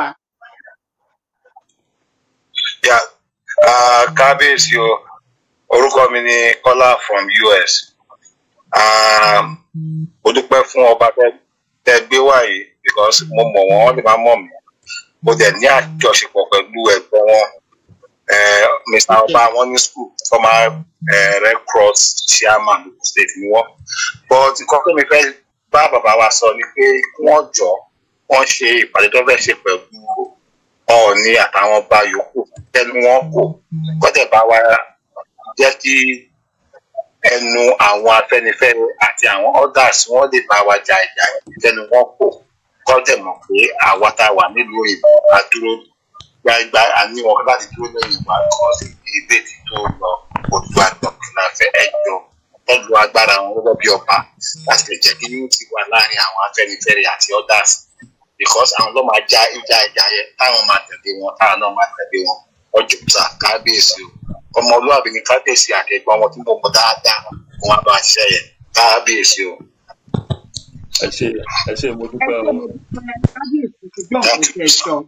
Yeah. Uh, kábíyèsí o orúkọ mi ni kọ́lá from us um, mo dúpẹ́ fún ọba tẹ tẹ gbé wá yìí because mo mọ̀ wọ́n wọ́n lè má mọ̀ mí mo dẹ̀ ní àjọṣepọ̀ pẹ̀lú ẹ̀gbọ́n wọn eh, mr ọba wọn ní school former eh, red cross chairman Ogun state ni wọ́n but nǹkan tó mi fẹ́ bá bàbá wa sọ ni pé kí wọ́n jọ wọ́n ṣe ìpàdé tó fẹ́ ṣe pẹ̀lú ọ̀ọ̀ni àtàwọn ọba yòókù tẹnu wọn kò kọ́tẹ̀ bá wa jẹ́ kí ẹnu àwọn afẹ́nifẹ́re àti àwọn others wọ́n lè bá wa ja ìjà tẹnu wọn kò kọ́tẹ̀ mọ̀ pé àwa tá a wà nílùú òyìnbó a dúró gbágbá a ní wọn láti dúró lẹ́yìn wa kọ́ sí ìbéètì tó lọ òdu àgbọ̀nkìnà fẹ́ ẹjọ́ tọ́jú agbára wọn gẹ́gẹ́ bí ọba láti lè jẹ́ kí unity wà láàrin àwọn afẹ́nifẹ́re àti others because àwọn ló máa já ìjà ìjà yẹn táwọn máa tẹ̀lé wọn táwọn náà máa tẹ̀lé wọn ọjọ́ ta kábíyèsí o ọmọlúwàbí ni kábíyèsí àtẹ̀gbọ́n wọn tí mo mọ̀ dáadáa wọn á bá a ṣiṣẹ́ yẹn kábíyèsí o ẹ ṣe ẹ ṣe mo ẹ dúpẹ́ ṣé o mo dúpẹ́ kábíyèsí ti gbọ́ nǹkan thank tí you ẹ sir. sọ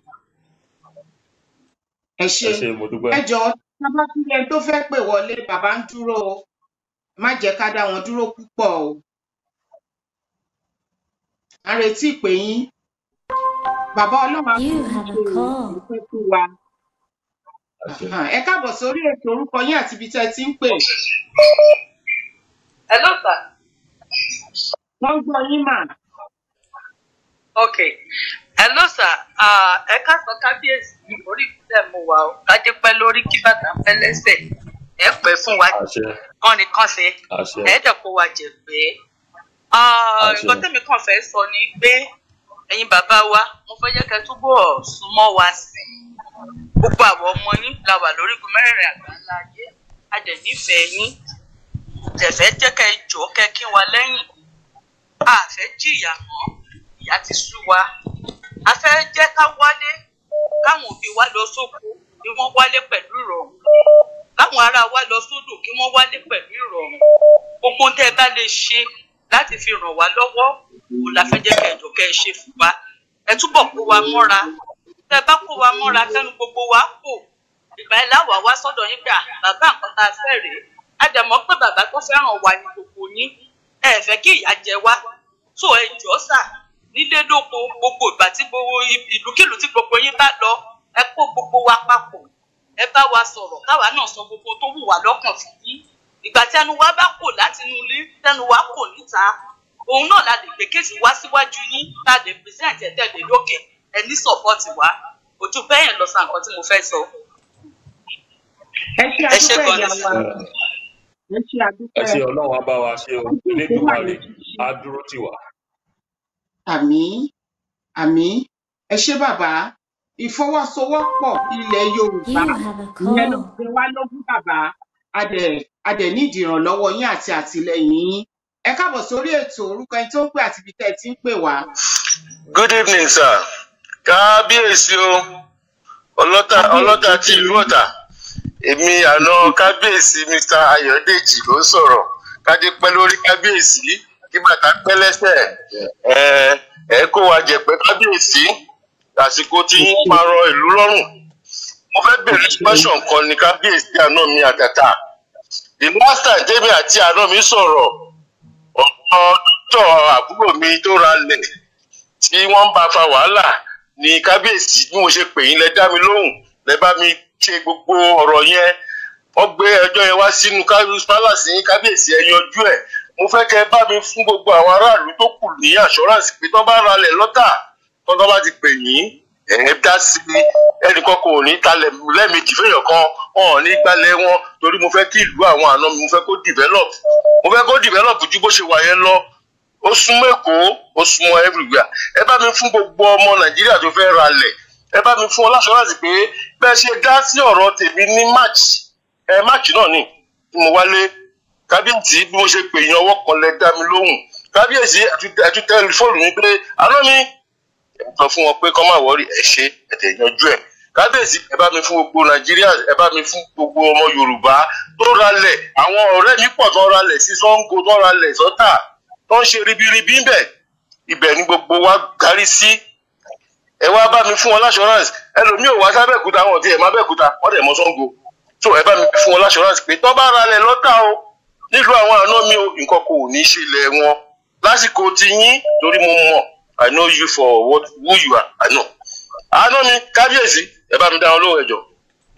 ẹ ṣé ẹ ṣe mo dúpẹ́ ẹ jọ̀ọ́ tá a bá tún rí ẹni tó fẹ́ pè wọlé bàbá ń dúró o má jẹ́ ká dá wọn dúró púpọ̀ o à ń retí ìpè yín bàbá ọlọ́run á You fún yín have ṣe a o call. ẹ pẹ́ fún wa àṣẹ Àhàn, ẹ káàbọ̀ sórí ètò orúkọ yín àti ibi tẹ́ ẹ ti ń pè hello sir. wọ́n ń gbọ́ yín mà Okay. Hello sir. Uh, ẹ káàsán kábíyèsí orí ìpínlẹ̀ mo wà ó. Kájé pẹ́ lórí kí bàtà pẹ́ lẹ́sẹ̀. Ẹ pẹ́ fún wa àṣẹ kán ni kán ṣe. àṣẹ Ẹ dẹ̀ kó wa jẹ pé. Ah, àṣẹ Nǹkan tẹ́mi kàn fẹ́ sọ ni pé ẹ̀yin bàbá wa, mo fẹ́ jẹ́ kẹ́ túbọ̀ súnmọ́ wa sí i. Gbogbo àwọn ọmọ yín la wà lórí igun mẹ́rẹ̀ẹ̀rin àgbáńlá ayé. A dẹ̀ nífẹ̀ẹ́ yín. Jẹ̀fẹ́ jẹ́ kẹ́ ẹ jọ̀ọ́ kẹ́ ẹ kí wa lẹ́yìn. A fẹ́ jìyà mọ́ ìyá ti sú wa a fẹ́ jẹ́ ká wálé káwọn òbí wa lọ sóko kí wọ́n wálé pẹ̀lú ìrọ̀rùn káwọn ará wa lọ sódò kí wọ́n wálé pẹ̀lú ìrọ̀rùn gbogbo tẹ́ ẹ bá lè ṣe láti fi ràn wá lọ́wọ́ òun la fẹ́ jẹ́ kẹ́ ẹ jọ kẹ́ ẹ ṣe fún wa ẹ túbọ̀ kó wa mọ́ra tẹ́ ẹ bá kó wa mọ́ra tẹ́nu gbogbo wa kò ìgbà ẹ láwà wá sọ́dọ̀ yín pé à bàbá nǹkan tá a fẹ́ rèé a dẹ̀ mọ̀ pé bàbá tó fẹ́ràn wa ni gbogbo yín ẹ fẹ́ kí ìyà jẹ wá tó ẹ jọ́ sà nílé lóko gbogbo ìgbà tí gbogbo ìlúkìlú tí gbogbo yín bá lọ ẹ kó gbogbo wa papọ̀ ẹ bá wa sọ̀rọ̀ káwa náà sọ gbogbo tó wù wá lọ́kàn fún yín ìgbà tí ẹnu wa bá kò láti inú ilé tẹnu wa kò níta òun náà la lè gbé kéèsì wá síwájú yín tá a lè pèsèǹtì ẹ̀tẹ̀lẹ̀ lókè ẹ ní sọ̀pọ̀tì wa ojú bẹ́yẹn lọ sa nǹkan tí mo fẹ́ sọ. ẹ ṣé ẹ ṣé adúpẹ́ gan ìyá ni wa ẹ ẹ ṣé ẹ adúpẹ́ ṣe ọlọ́run á bá wa ṣe o ojú òpó wà elédùnmarè ní ṣíṣí á dúró tì wá àmín àmín ẹ ṣé bàbá ìfọwọ́sowọ́pọ̀ ilẹ̀ yorùbá You have a ìyẹn ló call. gbé wá lógún bàbá adẹ adẹ nídìí ìrànlọ́wọ́ yín àti àtìlẹ́yìn yín ẹ káàbọ̀ sórí ètò orúkọ ẹni tó ń pè àti ibi tẹ́ ẹ ti ń pè wá. good evening sir kábíyèsí o ọlọ́tà ọlọ́tà ti ìlú ọ̀tà èmi àná kábíyèsí mr ayọ̀dèjì ló ń sọ̀rọ̀ kádé pẹ́ lórí kábíyèsí kí bàtà pẹ́ lẹ́sẹ̀ ẹ ẹ kó wa jẹ̀pẹ́ kábíyèsí àsìkò tí ń parọ́ ìlú lọ́rùn mo fẹ́ bèrè question kan ní kábíyèsí àná mi àtàtà the last time tèmi àti àná mi sọ̀rọ̀ ọ̀pọ̀ dọ́tọ̀ àbúrò mi tó ra lẹ̀ tí wọ́n ń bá fa wàhálà ní kábíyèsí bí mo ṣe pè yín lẹ dá mi lóhùn lẹ bá mi ṣe gbogbo ọ̀rọ̀ yẹn wọ́n gbé ẹjọ́ yẹn wá sínú kábíyèsí palace yín kábíyèsí ẹ yanjú ẹ̀ mo fẹ́ kẹ́ ẹ bá mi fún gbogbo àwọn aráàlú tó kù ní assurance pé tó bá ralẹ̀ lọ́tà tó tó bá ti pè yín ẹ̀ dá sí i ẹnìkan kò ní talẹ̀ lẹ́ẹ̀mejì fẹ́yàn kan wọn ò ní gbalẹ̀ wọn torí mo fẹ́ kí ìlú àwọn àna mi mo fẹ́ kó develop mo fẹ́ kó develop ju bó ṣe wà yẹn lọ ó súnmọ́ èkó ó súnmọ́ everywhere ẹ bá mi fún gbogbo ọmọ nàìjíríà tó fẹ́ ralẹ̀ ẹ bá mi fún ọ láṣọ́ránsì pé bẹ́ẹ̀ ṣe dá sí ọ̀rọ̀ tèmi ní march ẹ march náà ni tí mo wálé kábíyèsí bí mo ṣe pè yín ọwọ́ kan lẹ dá mi lóhùn kábíyèsí ẹtú tẹlifóònù mi pé àná mi ẹ sọ fún wọn pé kọ́ máa wọrí ẹ ṣe ẹ̀tẹ̀ yanjú ẹ̀ kábíyèsí ẹ bá mi fún gbogbo nàìjíríà ẹ bá mi fún gbogbo ọmọ yorùbá tó ralẹ̀ àwọn ọ̀rẹ́ mi pọ̀ tó ralẹ̀ sí sango tó ralẹ̀ sọ́tà tó ń ṣe ribiribi ń bẹ̀ ibẹ̀ ni gbogbo wa kárí sí ẹ wá bá mi fún wọn láṣọránsì ẹlòmíì ò wá sábẹ́kúta wọn ti ẹ̀ má bẹ́kúta wọ́n dẹ̀ mọ́ sango so ẹ bá mi fún wọn láṣọránsì pé tó bá ralẹ̀ lọ́tà o nílùú àwọn àná mi o nǹkan kò ní ṣe ilẹ̀ wọn lásìkò ti yín torí mo mọ̀ i know you for what who you are i know àná mi kábíyèsí ẹ bá mi dá wọn lóhùn ẹjọ́.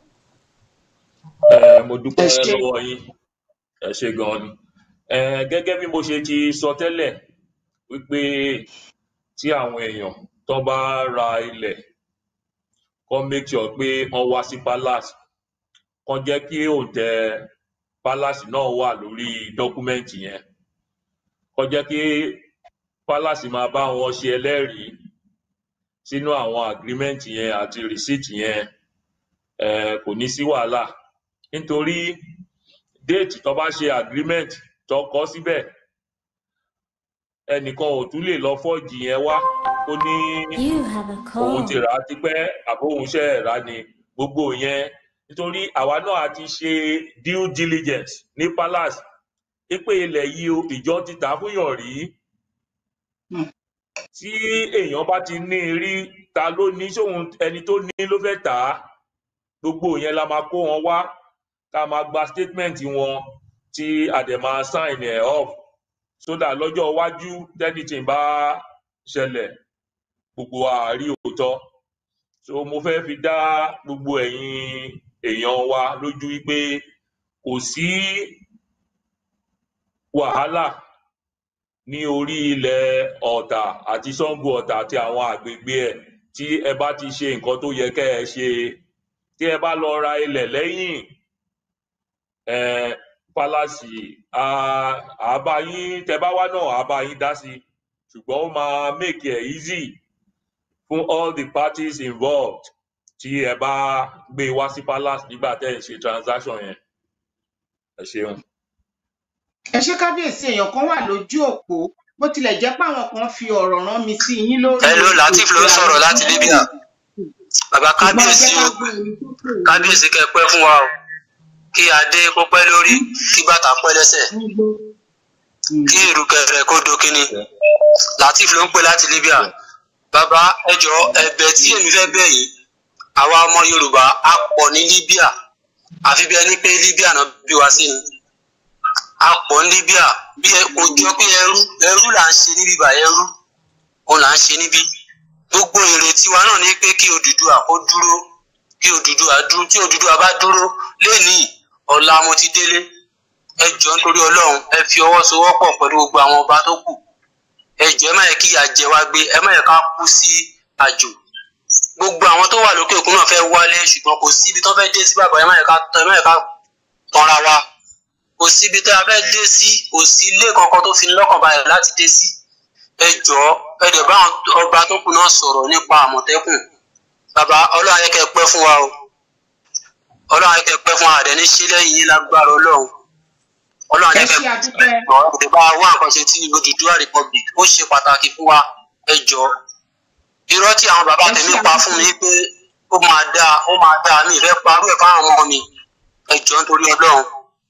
ẹ mo dúpẹ́ ẹ ṣé lọ́wọ́ yín ẹ ṣe gan ni ẹ gẹ́gẹ́ bí mo ṣe ti sọ tẹ́lẹ̀ wípé tí àwọn èèyàn tó bá ra ilẹ̀ kó make sure pé wọ́n wá sí palace kó jẹ́ kí òǹtẹ̀ palace náà wà lórí dọ́kúmẹ́ǹtì yẹn kó jẹ́ kí palace máa bá wọn ṣe ẹlẹ́rìí sínú àwọn agreement yẹn àti receipt yẹn um kò ní sí wàhálà nítorí déètì tó bá ṣe agreement tó kọ síbẹ̀ ẹnìkan ò tún lè lọ fọ́ọ̀jì yẹn wá ó ní You have a òun ti call. rà á tipẹ́ àbóhun ṣe ẹ̀ rà ni gbogbo yẹn nítorí àwa náà a ti ṣe due diligence ní palace pé ilẹ̀ yìí o ìjọ ti tà á fúnyàn rí Hmm. tí èèyàn bá ti ní i rí ta ló ní sóhun ẹni tó ní ló fẹ́ tà á gbogbo yẹn la máa kó wọn wá ká máa gba statement wọn tí a dẹ̀ máa sign ẹ̀ off so that lọ́jọ́ iwájú tẹ́nìtìn bá ṣẹlẹ̀ gbogbo wa á rí òótọ́ so mo fẹ́ fi dá gbogbo ẹ̀yin èèyàn wa lójú wípé kò sí wàhálà ní orí ilẹ̀ ọ̀tà àti sango ọ̀tà àti àwọn àgbègbè ẹ̀ tí ẹ bá ti ṣe nǹkan tó yẹ kẹ́ ẹ ṣe tí ẹ bá lọ ra ilẹ̀ lẹ́yìn um pálásì á á bá yín tẹ bá wá náà á bá yín dá sí i ṣùgbọ́n ó máa make it easy fún all the parties involved tí ẹ bá gbé wá sí palace nígbà tẹ́ ẹ̀ ń ṣe transaction yẹn ẹ ṣeun. ẹ ṣé kábíyèsí èèyàn kan wà lójú òpó bó tilẹ̀ jẹ́ pé àwọn kan fi ọ̀rọ̀ rán mi sí yín lórí hello latif ló ń ètò sọ̀rọ̀ láti libya bàbá ṣùgbọ́n ẹ kábíyèsí jẹ́ ká o gbọ́ ẹni tó pè wá kábíyèsí kẹ́ pẹ́ fún wa o kí adé kó pẹ́ lórí kí bàtà pẹ́ lẹ́sẹ̀ ń gbọ́. Mm. kí ìrùkẹ̀rẹ̀ kó do kínní latif ló ń pè láti libya bàbá ẹjọ ẹ̀bẹ̀ tí èmi fẹ́ bẹ̀ yìí àwa ọmọ yorùbá a pọ̀ ní libya àfi bí ẹni pé libya náà bí wa sí ni a pọ̀ ní libya bí ẹ kò jọ pé ẹrú ẹrú là ń ṣe níbí bá ẹrú òun là ń ṣe níbí gbogbo ìrètí wa náà ní pé kí Odùduwà kó dúró kí Odùduwà dúró tí Odùduwà bá dúró lénìí ọ̀la mo ti délé ẹ jọ nítorí Ọlọ́run ẹ fi ọwọ́ sowọ́pọ̀ pẹ̀lú gbogbo àwọn ọba tó kù ẹ jọ ẹ má yẹ kí ìyà jẹ wá gbé ẹ má yẹ ká kú sí àjò gbogbo àwọn tó wà lókè òkun náà fẹ́ wálé ṣùgbọ́n kò síbi tó fẹ́ dé sí bàbá ẹ má yẹ ká ẹ má yẹ ká tanra wa kò síbi tó a fẹ́ dé sí kò sí ilé kankan tó fi ní lọ́kàn balẹ̀ láti dé sí ẹ jọ ẹ̀dẹ̀ bá àwọn ọba tó kù náà sọ̀rọ̀ nípa àmọ̀tẹ́kùn bàbá ọlọ́run ayẹ́kẹ́ pẹ́ fún wa o ọlọ́run ayẹ́kẹ́ pẹ́ fún wa àdẹ̀ ní sílẹ̀ yìí lágbára ọlọ́run ọlọ́run ẹ ayẹ́kẹ́ ṣe àdúpẹ́ ọ̀rọ̀ bá wá nǹkan ṣe tí Odùduwà republic ó ṣe pàtàkì fún wa ẹ jọ irọ́ tí àwọn bàbá Ẹ tèmi ṣe pa àdúpẹ́. fún mi pé ó máa dáa ó máa dáa mi ìfẹ́ parú ẹ̀ fáwọn ọmọ mi ẹ jọ nítorí ọlọ́run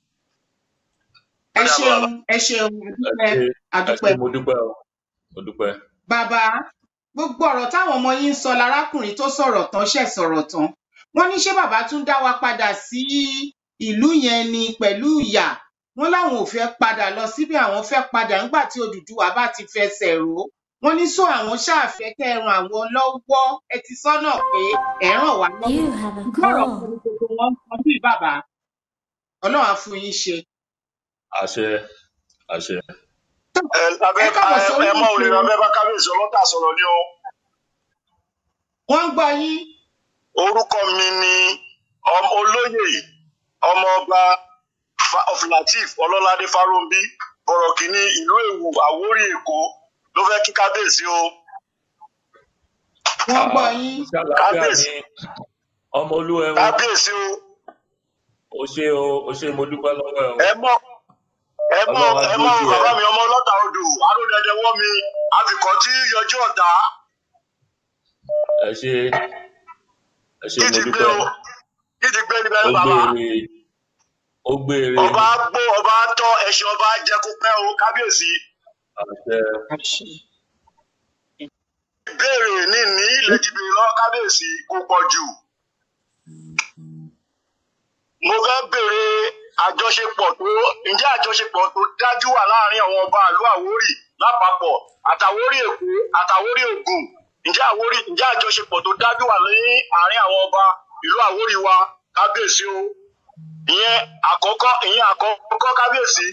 ẹ ṣeun ẹ ṣeun ẹ àdúpẹ́ ṣe ẹ àdúpẹ́ ṣe mo dúpẹ́ o mo dúpẹ́. bàbá gbogbo ọ̀rọ̀ táwọn ọmọ yín ń sọ lárákùnrin tó sọ̀rọ̀ tán ṣẹ̀ sọ̀rọ̀ tán wọ́n ní ṣé bàbá tún dá wa padà sí ìlú yẹn ni pẹ̀lú ìyà wọ́n láwọn ò fẹ́ padà lọ síbi àwọn fẹ́ padà nígbà tí Odùduwà bá ti fẹsẹ̀ rò ó wọ́n ní sọ àwọn ṣáàfẹ́ kẹ́ ẹ ran àwọn lọ́wọ́ ẹ ti sọ́nà pé ẹ ràn wá lọ́wọ́ You have a gbọ́rọ̀ call. kan ní gbogbo wọn ń sọ bí bàbá Ọlọ́run á fún yín ṣe. àṣẹ àṣẹ. ẹ abẹ ẹ káàbọ̀ sórí ẹ mọ òrìrì ètò abẹ bá kábíyèsí ọlọ́tà sọ̀rọ̀ ni o wọ́n ń gbọ́ yín orúkọ mi ni ọmọ olóyè ọmọọba Fa- of Lateef ọlọ́ládé fáróǹbí bọ̀rọ̀ kìíní ìlú èwù àwórì èkó ló fẹ́ kí kábíyèsí o wọ́n ń gbọ́ yín ṣé àlàáfíà kábíyèsí ni ọmọ olúwa ẹ̀wọ̀n kábíyèsí o o ṣé o o ṣé mo dúpẹ́ lọ́wọ́ ẹ̀ o ẹ mọ ẹ mọ Ọlọ́run á ẹ mọ dúró tì ẹ́. bàbá mi ọmọ ọlọ́tà odò aródẹdẹ wọ́ mi àfikọ́ tí yọjú ọ̀tá ẹ ṣé ẹ ṣé kí mo ti gbé dúpẹ́ o kí ti gbé níbẹ̀ ó bàbá gbére ó gbére ọba gbó ọba tọ ẹṣin ọba jẹ kó pẹ́ o kábíyèsí àṣẹ ìbéèrè ní ní ilẹ̀ jìbìrì lọ́wọ́ kábíyèsí kò pọ̀ jù. mo fẹ́ béèrè àjọṣepọ̀ tó ǹjẹ́ àjọṣepọ̀ tó dájú wà láàrin àwọn ọba ìlú Àwórì lápapọ̀ àtàwórì Èkó àtàwórì Ògùn ǹjẹ́ Àwórì ǹjẹ́ àjọṣepọ̀ tó dájú wà ní àárín àwọn ọba ìlú Àwórì wa kábíyèsí o ìyẹn àkọ́kọ́ ìyẹn àkọ́kọ́ kábíyèsí.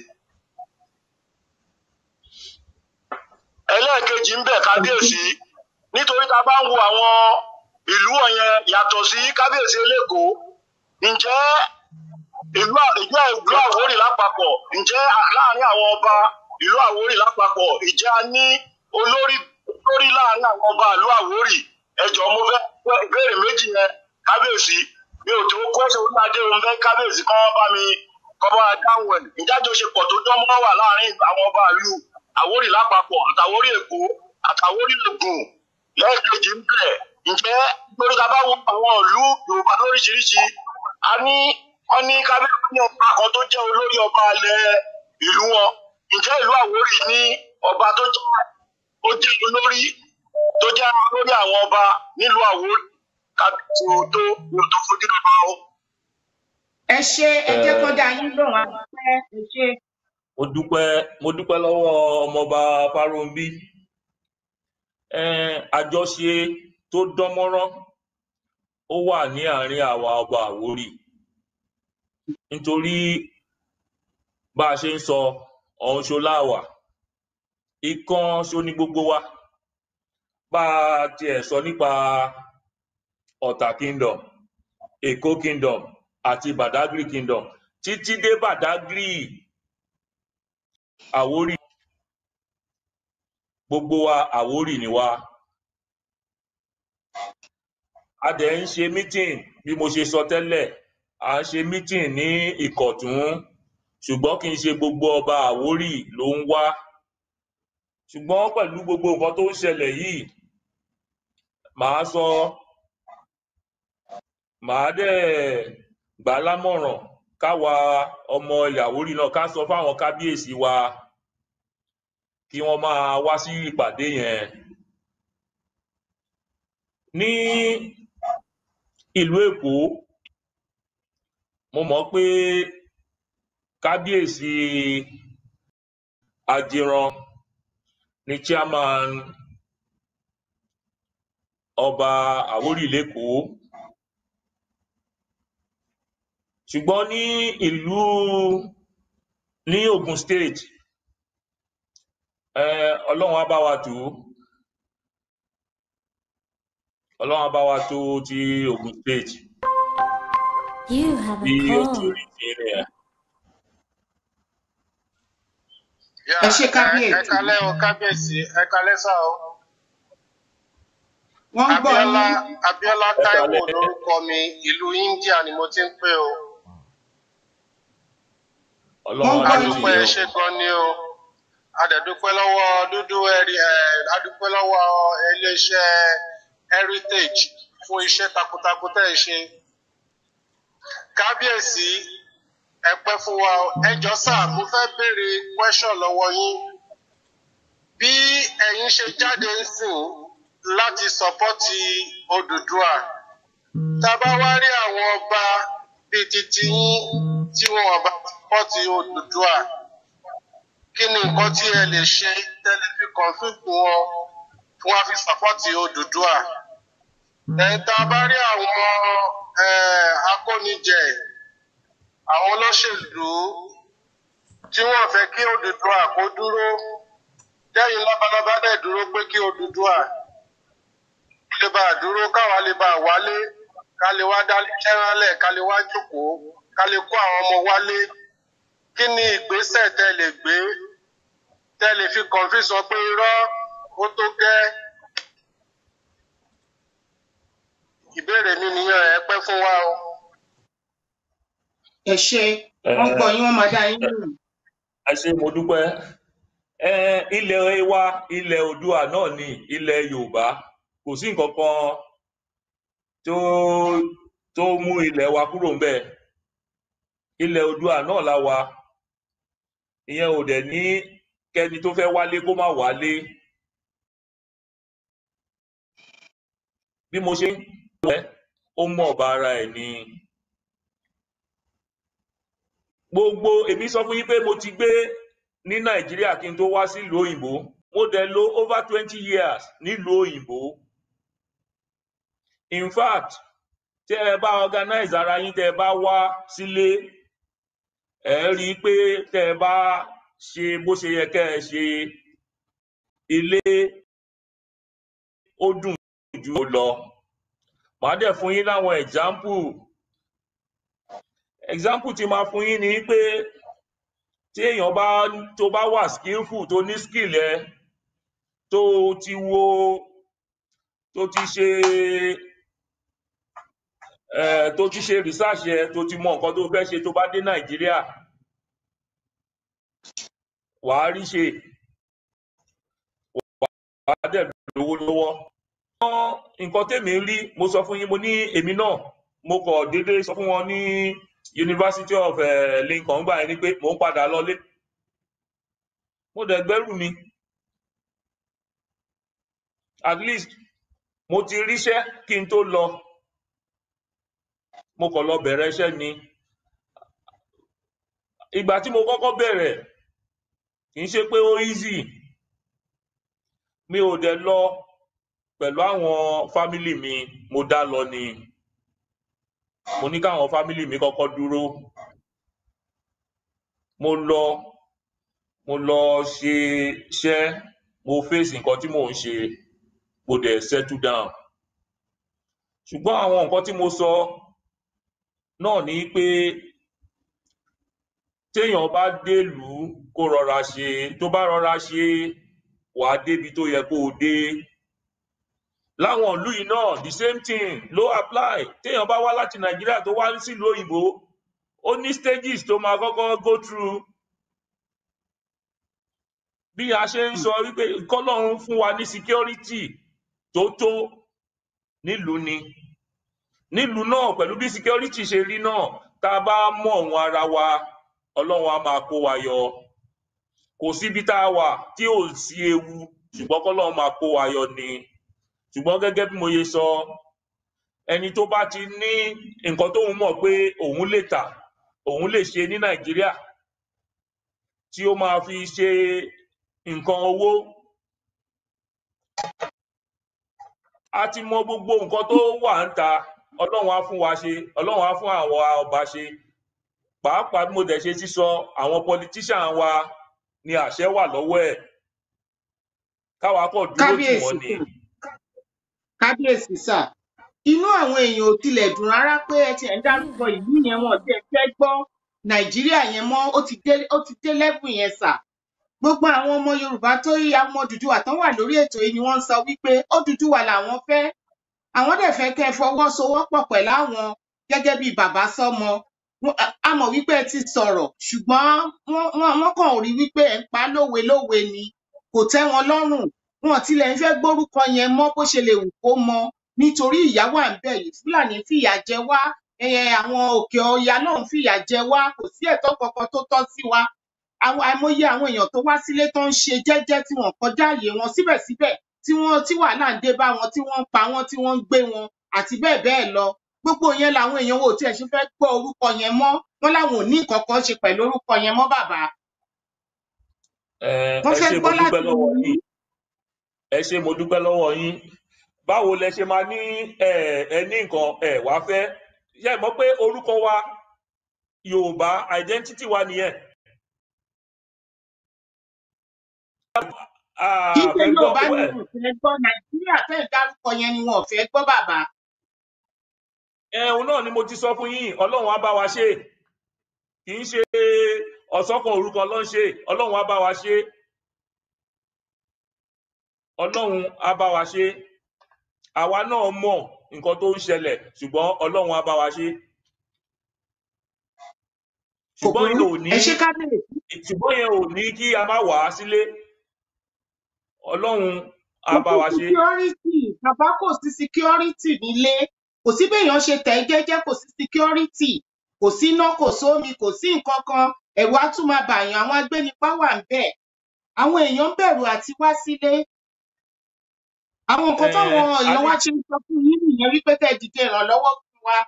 ẹlẹ́ẹ̀kejì ń bẹ̀ kábíyèsí nítorí tá a bá ń wo àwọn ìlú wọ̀nyẹn yàtọ̀ sí kábíyèsí eléko ǹjẹ́ ìlú à- ìjẹ́ ìlú Àwórì lápapọ̀ ǹjẹ́ à- láàrin àwọn ọba ìlú Àwórì lápapọ̀ ìjẹ́ a ní olórí olórí láàrin àwọn ọba ìlú Àwórì ẹjọ́ mo fẹ́ fẹ́ ìbéèrè méjì yẹn kábíyèsí mi ò tó kọ́sọ̀ orí adé òun fẹ́ kábíyèsí kọ́ bá mi kọ́ bá dáhùn ẹ̀ ǹjẹ́ àjọṣepọ̀ tó dán mọ́ wà láàrin àwọn ọba ìlú Àwórì lápapọ̀ àtàwórì Èkó àtàwórì Ògùn lẹ́ẹ̀kejì ń bẹ̀ ǹjẹ́ lórí ta bá wo àwọn ìlú Yorùbá lóríṣiríṣi a ní wọ́n ní kábíyèsí ní ọba kan tó jẹ́ olórí ọba alẹ́ ìlú wọn ǹjẹ́ ìlú Àwórì ní ọba tó jẹ́ ó jẹ́ olórí tó jẹ́ olórí àwọn ọba nílùú Àwórì kábíyèsí o tó o tó fojú lọ́ba o. ẹ ṣe ẹ jẹ́ kó dá yín lóhùn àdúpẹ́ ẹ ṣe mo dúpẹ́ mo dúpẹ́ lọ́wọ́ ọmọọba Fáróǹbí um àjọṣe tó dán mọ́rán ó wà ní àárín àwa ọba Àwórì nítorí bá a ṣe ń sọ ọ̀hún ṣo láwà ìkan ṣo ní gbogbo wa bá a tiẹ̀ sọ nípa Ọ̀tà kingdom Èkó kingdom àti Badagry kingdom títí dé Badagry Àwórì gbogbo wa Àwórì ni wá a dẹ̀ ń ṣe meeting bí mo ṣe sọ tẹ́lẹ̀ à ń ṣe meeting ní Ìkọ̀tún ṣùgbọ́n kì í ṣe gbogbo ọba Àwórì ló ń wá ṣùgbọ́n pẹ̀lú gbogbo nǹkan tó ń ṣẹlẹ̀ yìí màá sọ màá dẹ̀ gbà á lámọ̀ràn káwa ọmọ ilẹ̀ Àwórì náà ká sọ fáwọn kábíyèsí wa kí wọ́n máa wá sí ìpàdé yẹn ní ìlú Èkó mo mọ̀ pé kábíyèsí Ajiran ni chairman ọba Àwórì lÉkòó ṣùgbọ́n ní ìlú ní Ògùn state um Ọlọ́run á bá wa tò ó Ọlọ́run á bá wa tò ti Ògùn state You have bí a ó ti call. rí sí nìyẹn. ẹ ṣe kábíyèsí ẹ kalẹ́ o kábíyèsí ẹ kalẹ́ sá o wọ́n ń gbọ́ abiola yín abiola ẹ taiwo kálẹ́ lórúkọ mi ìlú india ni mo ti ń pè o wọ́n ọlọ́run ń á gbọ́ dúró yín tì adúpẹ́ yín o ṣe gan ni o adẹ̀dúpẹ́ lọ́wọ́ dúdú ẹ̀rí ẹ̀ adúpẹ́ lọ́wọ́ iléeṣẹ́ heritage fún iṣẹ́ takuntakun tẹ́ ẹ ṣe kábíyèsí ẹ pẹ́ fún wa o. ẹ jọ sáà mo fẹ́ béèrè question lọ́wọ́ yín bí ẹ̀yin ṣe jáde ń sìn láti sọpọ́tì Odùduwà tá a bá wá rí àwọn ọba bíi titi yín tí wọn ò bá sọpọ́tì Odùduwà kí ni nǹkan tí ẹ lè ṣe tẹ́lẹ̀ fi kọ̀ǹfìtì wọn fún wa fi sọpọ́tì Odùduwà ẹ̀yin tá a bá rí àwọn eh, akónijẹ àwọn olóṣèlú tí wọ́n fẹ́ kí Odùduwà kó dúró lẹ́yìn labalábá dẹ̀ dúró pé kí Odùduwà lè bá a dúró káwa lè bá a wálé ká lè wá dálé jẹ́ránlẹ̀ ká lè wá jókòó ká lè kó àwọn ọmọ wálé kí ni ìgbésẹ̀ tẹ́ lè gbé tẹ́ lè fi kọ̀ǹfì sọ pé irọ́ ó tó gẹ́ ìbéèrè mi nìyẹn ẹ pẹ́ fún wa o. ẹ ṣe ẹ wọ́n ń gbọ́ yín wọ́n máa dá yín lóhùn ẹ ṣé mo dúpẹ́ ẹ ilẹ̀ wa ilẹ̀ oòduà náà ni ilẹ̀ yorùbá kò sí nǹkan kan tó tó mú ilẹ̀ wa kúrò ńbẹ̀ ilẹ̀ oòduà náà la wà ìyẹn ò dẹ̀ ní kẹ́ni tó fẹ́ wálé kó má wálé bí mo ṣe ń lọ ẹ ó mọ ọba ara ẹ̀ ni gbogbo èmi sọ fún yín pé mo ti gbé ní nàìjíríà kí n tó wá sílùú òyìnbó mo dẹ̀ lò over twenty years nílùú òyìnbó in fact tẹ ẹ bá organize ara yín tẹ ẹ bá wá sílé ẹ rí i pé tẹ ẹ bá ṣe bó ṣe yẹ kẹ ẹ ṣe ilé ó dùn ju ó lọ màá dẹ̀ fún yín láwọn example example tí màá fún yín ni pé tí èèyàn bá tó bá wà skillful tó ní skill ẹ tó ti wo tó ti ṣe ẹ tó ti ṣe research ẹ tó ti mọ nǹkan tó fẹ́ ṣe tó bá dé nàìjíríà wàá rí ṣe wàá dẹ̀ lówó lọ́wọ́. nǹkan tèmi rí mo sọ fún yín mo ní èmi náà mo kọ̀ déédéé sọ fún wọn ní University of uh, Lincoln gbà yẹn ni pé mò ń padà lọlé mo dẹ̀ gbẹ́rù mi at least mo ti ríṣẹ́ kí n tó lọ mo kàn lọ bẹ̀rẹ̀ iṣẹ́ ni ìgbà tí mo kọ́kọ́ bẹ̀rẹ̀ kì í ṣe pé ó easy mi ò dẹ̀ lọ pẹ̀lú àwọn fámílì mi mo dá lọ ni mo ní káwọn fámílì mi kọ́kọ́ dúró mo lọ mo lọ ṣe iṣẹ́ mo fèsì nǹkan tí mò ń ṣe mo dẹ̀ settle down ṣùgbọ́n àwọn nǹkan tí mo sọ náà ni pé téèyàn bá délùú kó rọra ṣe tó bá rọra ṣe wàá débi tó yẹ kó o dé láwọn ìlú yìí náà the same thing ló apply téèyàn bá wá láti nàìjíríà tó wá sílùú òyìnbó ó ní stages tó máa kọ́kọ́ go through bí a ṣe ń sọ wípé kọ́lọ́run fún wa ní security tó tó nílùú ni nílùú náà pẹ̀lú bí security ṣe rí náà tá a bá mọ̀ wọn ara wa ọlọ́run á máa kó wa yọ kò síbi tá a wà tí ò sí ewu ṣùgbọ́n kọ́lọ́run máa kó wa yọ ni ṣùgbọ́n gẹ́gẹ́ bí mo ṣe sọ ẹni tó bá ti ní nǹkan tóun mọ̀ pé òun lè tà òun lè ṣe ní nàìjíríà tí ó máa fi ṣe nǹkan owó a ti mọ gbogbo nǹkan tó wà ń ta ọlọ́run á fún wa ṣe ọlọ́run á fún àwọn ọba ṣe pàápàá bí mo dẹ̀ ṣe sísọ àwọn politician wa ni àṣẹ wà lọ́wọ́ ẹ̀ káwa kọ̀ dúró tì wọ́n ni. kábíyèsí sà inú àwọn èèyàn ò tilẹ̀ dùn rárá pé ẹ tiẹ̀ ń dárúkọ ìlú yẹn wọn tí ẹ fẹ́ gbọ́ nàìjíríà yẹn mọ́ ó ti dé ó ti dé lẹ́bùn yẹn sà gbogbo àwọn ọmọ yorùbá tó yí àwọn Odùduwà tán wà lórí ètò yìí ni wọ́n ń sọ wípé Odùduwà làwọn fẹ́ àwọn dẹ̀ fẹ́ kẹ́ ẹ fọwọ́sowọ́pọ̀ pẹ̀lú àwọn gẹ́gẹ́ bíi bàbá sọ́mọ Wọ́n- a- a mọ̀ wípé ẹ ti sọ̀rọ̀ ṣùgbọ́n wọ́n wọ́n wọ́n kàn rí wípé ẹ̀ ń pa á lówe lówe ni kò tẹ́ wọn lọ́rùn wọn ò tilẹ̀ ń fẹ́ gbórúkọ yẹn mọ́ bó ṣe lè wù kó mọ nítorí ìyà wà ń bẹ̀ yìí fúlàní fìyà jẹ wá ẹyẹ àwọn òkè ọya náà ń fìyà jẹ wá kò sí ẹ̀tọ́ kankan tó tọ́ sí wa àwọn àìmọye àwọn èèyàn tó wá sílé tó ń ṣe jẹ́jẹ́ tí wọ́n kọjá àyè wọn síbẹ̀síbẹ̀ tí wọ́n tí wàhálà ń dé bá wọn tí wọ́n ń pa wọ́n tí wọ́n ń gbé wọn àti bẹ́ẹ̀ bẹ́ẹ̀ lọ gbogbo yẹn làwọn èèyàn wò tí ẹ ṣe fẹ́ gbọ́ orúkọ yẹn mọ́ wọn láwọn ò ní nǹkan kan ṣe pẹ̀lú orúkọ yẹn mọ́ bàbá ẹ wọ́n ẹ fẹ́ ṣé mo gbọ́ láti dúpẹ́ lọ́wọ́ yín yín ẹ ṣé mo dúpẹ́ lọ́wọ́ yín báwo lẹ ṣe máa ní ẹ ẹ ní nǹkan ẹ wá fẹ́ ṣe mọ̀ pé orúkọ wa yorùbá identity wa nìyẹn kì í ṣe àfẹ́ gbọ́ yorùbá ni ẹ wọn ò fẹ́ gbọ́ nàìjíríà fẹ́ dárúkọ yẹn ni wọn ò fẹ́ gbọ́ bàbá ẹ̀hún náà ni mo ti sọ fún yín ọlọ́run á bá wa ṣe kì í ṣe ọ̀sọ́kan orúkọ ló ń ṣe ọlọ́run á bá wa ṣe ọlọ́run á bá wa ṣe àwa náà mọ̀ nǹkan tó ń ṣẹlẹ̀ ṣùgbọ́n ọlọ́run á bá wa ṣe kò ṣùgbọ́n burú yẹn ò ní ẹ ṣe kábíyèsí ṣùgbọ́n yẹn ò ní kí a má wà á sílé ọlọ́run á kò bá sí wa ṣe security bàbá kò sí security nílé kò sí béèyàn ṣe tẹ̀ ẹ́ jẹ́jẹ́ kò sí security kò sí iná kò sómi kò sí nǹkan kan ẹ̀rù á tún máa bàyàn àwọn agbénipá wà ń bẹ̀ àwọn èèyàn ń bẹ̀rù àti wá sílé àwọn nǹkan ẹ táwọn a èèyàn ní wá ṣe ń sọ fún yín nìyẹn wípé kẹ́ ẹ dìde ìrànlọ́wọ́ fún wa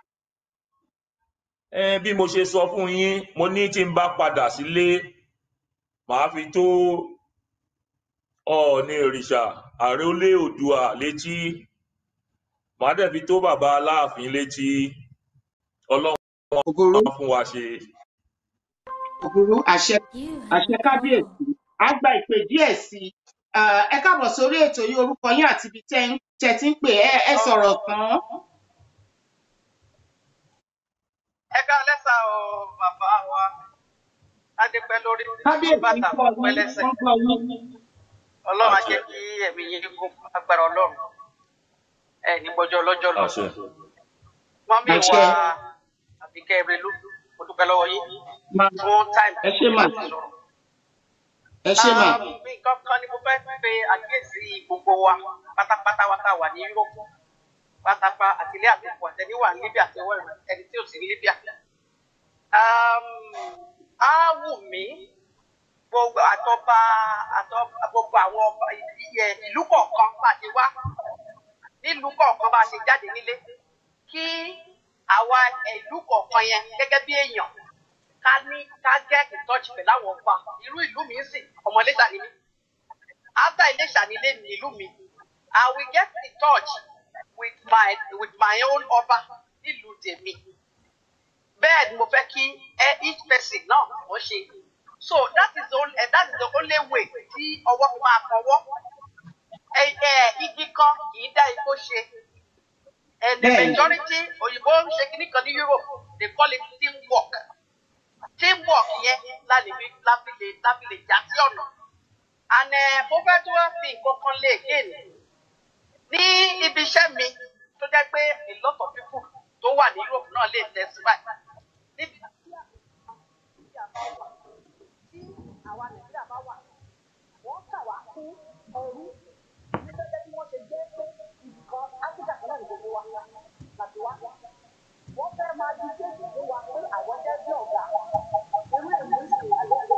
ẹ bí mo ṣe sọ fún yín mo ní tí n bá padà sílé màá fi tó ọọ̀ni òrìṣà àrólé oòdùà létí màá dẹ̀ fi tó bàbá aláàfin létí ọlọ́run kò burú á fún wa ṣe. kò burú àṣẹ You àṣẹ have a kábíyèsí á gba ìpè díẹ̀ sí i Ah, ẹ káàbọ̀ sórí ètò yìí orúkọ yín àti ibi tẹ́ ń- tẹ́ ti ń pè ẹ ẹ sọ̀rọ̀ tán ẹ ká lẹ́sà o bàbá wa adépẹ́ lórí kábíyèsí bàtà ń gbọ́ pẹ́ yín lẹ́sẹ̀ wọ́n gbọ́ yín ọlọ́run á àṣẹ jẹ́ kí ẹ̀mí yín gún agbára ọlọ́run ẹ ní gbọ́jọ́ ọlọ́jọ́ lọ àṣẹ wọ́n mi àṣẹ wá àbíkẹ́ erelú mo dúpẹ́ lọ́wọ́ yín máa fún táìmù ẹ ṣé mà láti sọ̀rọ̀. ẹ ṣé mà Um, nǹkan kan ni mo fẹ́ pe àkíyèsí gbogbo wa pátápátá wa tá a wà ní Yúróòpù pátápá àtìlé àtòkù àtẹníwà ní Libya àti ọwọ́ ìrìn ẹni tí ò sí ní Libya. Um, á wù mí gbogbo àtọba àtọba gbogbo àwọn ọba ìyẹ ìlú kọ̀ọ̀kan bá a ṣe wá nílùú kọ̀ọ̀kan bá a ṣe jáde nílé kí àwa ìlú kọ̀ọ̀kan yẹn gẹ́gẹ́ bí èèyàn ká ní ká get in touch pẹ̀lú àwọn ọba irú ìlú mi ń sìn ọmọ Iléṣà ni mí after Iléṣà nílé mi ìlú mi I will get in touch with my with my own ọba nílùú tèmi bẹ́ẹ̀ ni mo fẹ́ kí eh, each person náà wọ́n ṣe so that is the only eh, that is the only way tí ọwọ́ fi máa kọwọ́ ẹ ẹ igi kan kì í dá igbó ṣe and the bẹ́ẹ̀ ni majority òyìnbó ń ṣe kíní kan ní Europe they call it teamwork teamwork yẹn la lè fi la fi lè la fi lè já sí ọ̀nà and eh, mo fẹ́ tó wá fi nǹkan kan lé again ní ibi iṣẹ́ mi tó jẹ́ pé a lot of people tó wà ní Europe náà lè testify níbi tí àwa Nàìjíríà bá wà wọ́n kà wá fún ẹrú ní gẹ́gẹ́ bí wọ́n ṣe jẹ́ pé ibìkan Áfíríkà kan náà ní gbogbo wa láti wá. Wọ́n fẹ́ máa di kéèkì fún wa pé àwọn jẹ́ bí ọ̀gá. Irú èmi ń sìn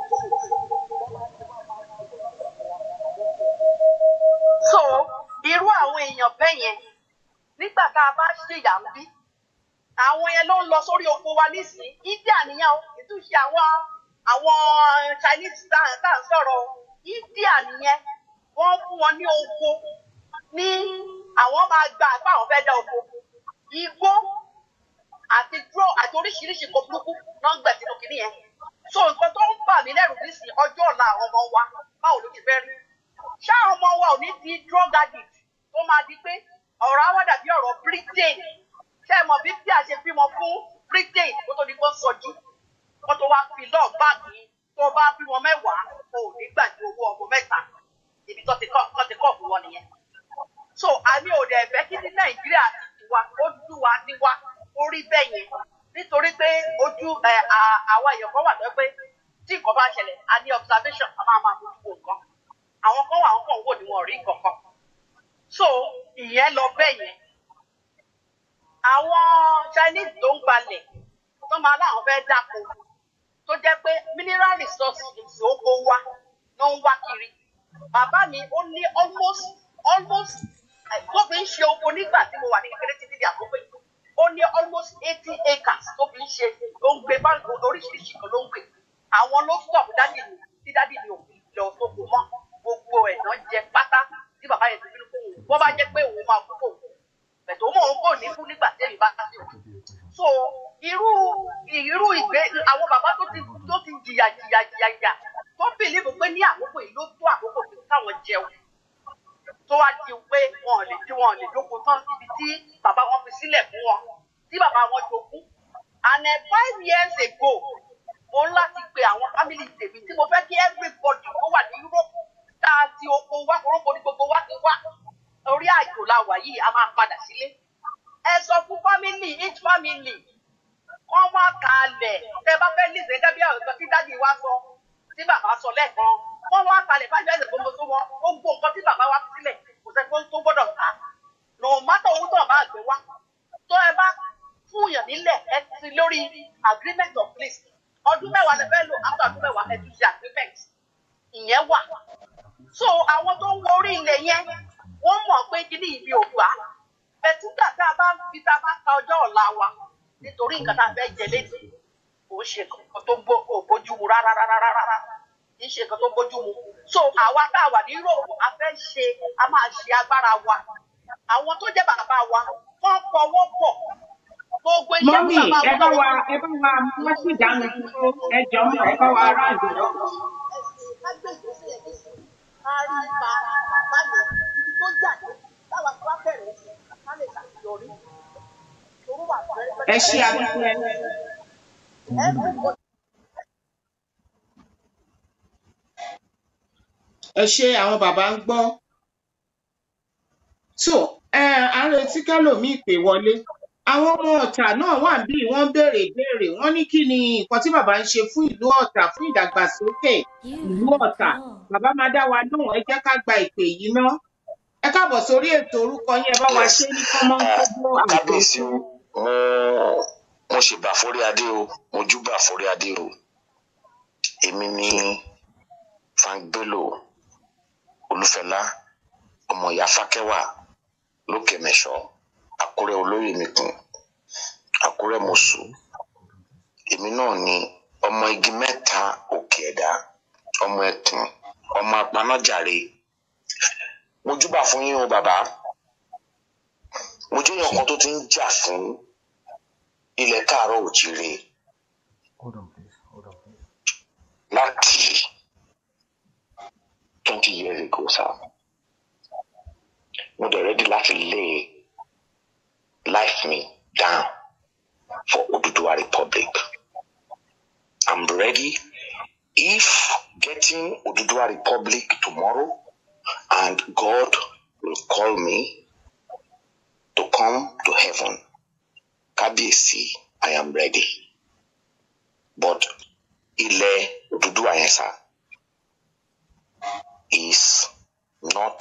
So irú àwọn èèyàn bẹ́ẹ̀ yẹn nígbà tá a bá ṣèyà ń bí àwọn yẹn ló ń lọ sórí oko wa nísìnyí India nìyẹn o ìtúnṣe àwọn àwọn Chinese tá à tá à ń sọ̀rọ̀ o. India nìyẹn wọ́n fún wọn ní oko ní àwọn máa gba àpá àwọn fẹ́ dá oko igbó àti dúró àti oríṣiríṣi nǹkan burúkú náà ń gbẹ̀ sínú kìnìún yẹn so nǹkan tó ń bà mí lẹ́rù nísìnyí ọjọ́ ọ̀la àwọn ọmọ wa báwo ló ti fẹ́ rí ṣá àwọn ọmọ wa ò ní di drug addict tó máa di pé ọ̀rọ̀ á wá dàbí ọ̀rọ̀ Britain ṣé ẹ mọ̀ bí bí a ṣe bímọ fún Britain kó tó di kó sọjú kó tó wá fi lọ́ọ̀ báàgì tó bá bímọ mẹ́wàá o ò ní gbàgbé owó ọmọ mẹ́ta ibi tó ti kọ́ tó ti kọ́ fún wọn nìyẹn so àmì ò dẹ̀ fẹ́ kí ní nàìjíríà ti tiwa ó dùn wá tiwa ó rí bẹ́ẹ̀ yẹn nítorí pé ojú ẹ à- àwa èèyàn kan wà tó pé tí nǹkan bá ṣẹlẹ̀ a ní observation a máa máa fojú wo nǹkan àwọn kan wà àwọn kan wò ní wọn ò rí nǹkan kan so ìyẹn lọ bẹ́ẹ̀ yẹn àwọn chinese tó ń gbalẹ̀ tó máa láwọn fẹ́ dáko tó jẹ́ pé mineral resources oko wa ló ń wá kiri bàbá mi ó ní almost almost eh, tó fi ń ṣe oko nígbà tí mo wà ní kékeré títí di àkókò yìí ó ní almost eighty acres tó fi ń ṣe ló ń gbé báńkì oríṣiríṣi kan ló ń gbé àwọn ló stop dádì mi tí dádì mi ò fi lọ sóko mọ́ gbogbo ẹ̀ náà jẹ pátá tí bàbá yẹn ti fi kó òun bó bá jẹ́ pé òun máa kú kó òun bẹ̀tẹ̀ òun òun kò ní kú nígbà tí èmi bá ti wà so irú irú ìgbé àwọn bàbá tó ti tó ti jìyà jìyà jìyà jìyà tó bìlíìfù pé ní àkókò yìí ló tó àkókò tó káwọn jẹun tó wá di pé wọn ò lè tí wọn ò lè jókòó tán síbi tí bàbá wọn fi sílẹ̀ fún wọn tí bàbá wọn jogún and uh, five years ago mo ń láti pe àwọn family tèmi tí mo fẹ́ kí everybody tó wà ní Europe tá a ti oko wá orókò ní gbogbo wa ti wá orí àjò la wà yìí a máa padà sílé ẹ sọ fún family each family kọ́ wá kalẹ̀ tẹ bá fẹ́ lìsẹ̀ gẹ́gẹ́ bí àwọn nǹkan tí dádì wa sọ tí bàbá sọ lẹ́ẹ̀kan kọ́ wá kalẹ̀ fájú ẹ̀sẹ̀ gbogbo tó wọn gbogbo nǹkan tí bàbá wa fi sílẹ̀ kò sẹ́ tó tó gbọ́dọ̀ ta no matter owó tó bá gbé wá tó ẹ bá fúnyàn nílẹ̀ ẹ ti lórí agreement of lease ọdún mẹ́wàá lẹ fẹ́ lò after ọdún mẹ́wàá ẹ tún ṣe agreement ìyẹn wà so àwọn tó ń wo orí ilẹ̀ yẹn wọ́n mọ̀ pé kíní ibi ò gbà bẹ̀túgbà tá a bá ń fi tá a bá ta ọjọ́ ọ̀la wa nítorí nǹkan tá a fẹ́ jẹ létí kò ń ṣe nǹkan tó bó- kò bójú mu rárá rárá rárá kì í ṣe nǹkan tó bójú mu so àwa tá a wà ní Europe a fẹ́ ṣe a máa ṣe agbára wa àwọn tó jẹ́ bàbá wa wọ́n fọwọ́ pọ̀ gbogbo iṣẹ́ mọ́mì tí bàbá ẹ bá wa ẹ bá wa wọ́n sì dánu dúró ẹ jọ mọ́ ẹ bá wa ará ìgbẹ́ ẹ ṣe àbíkú ẹ. ẹ ṣe àwọn bàbá ń gbọ́ so ẹ à ń retí kẹlòmíì pè wọlé àwọn ọmọ ọ̀tà náà wà bí wọ́n béèrè ìbéèrè wọ́n ní kí ni nǹkan tí bàbá ń ṣe fún ìlú ọ̀tà fún ìdàgbàsókè ìlú ọ̀tà bàbá máa dá wa lóhùn ẹ jẹ́ ká gba ìpè yìí ná ẹ káàbọ̀ sórí ètò orúkọ yín ẹ bá wa ṣe ní kọ́mọ́ gbogbo àwùjọ kábíyèsí o mo mo sì bà forí adé o mo júbà forí adé o èmi ni frank bello olúfẹlá ọmọ ìyá fákẹwà lókè mẹsọ àkúrẹ olóyè mìkún àkúrẹ mọṣù èmi náà ni ọmọ igi mẹ́ta òkè ẹ̀dá ọmọ ẹkùn ọmọ apanájàre mo júbà fún yín o bàbá mo jẹ́ èèyàn kan tó ti ń jà fún ilẹ̀ káàárọ̀ òjìrè láti twenty years ago sá mo dẹ̀ ready láti lay life me down for Oduduwa Republic I'm ready if getting Oduduwa Republic tomorrow and God will call me to come to heaven. Kábíyèsí, I am ready. But ilẹ̀ Odùduwà yẹn sá is not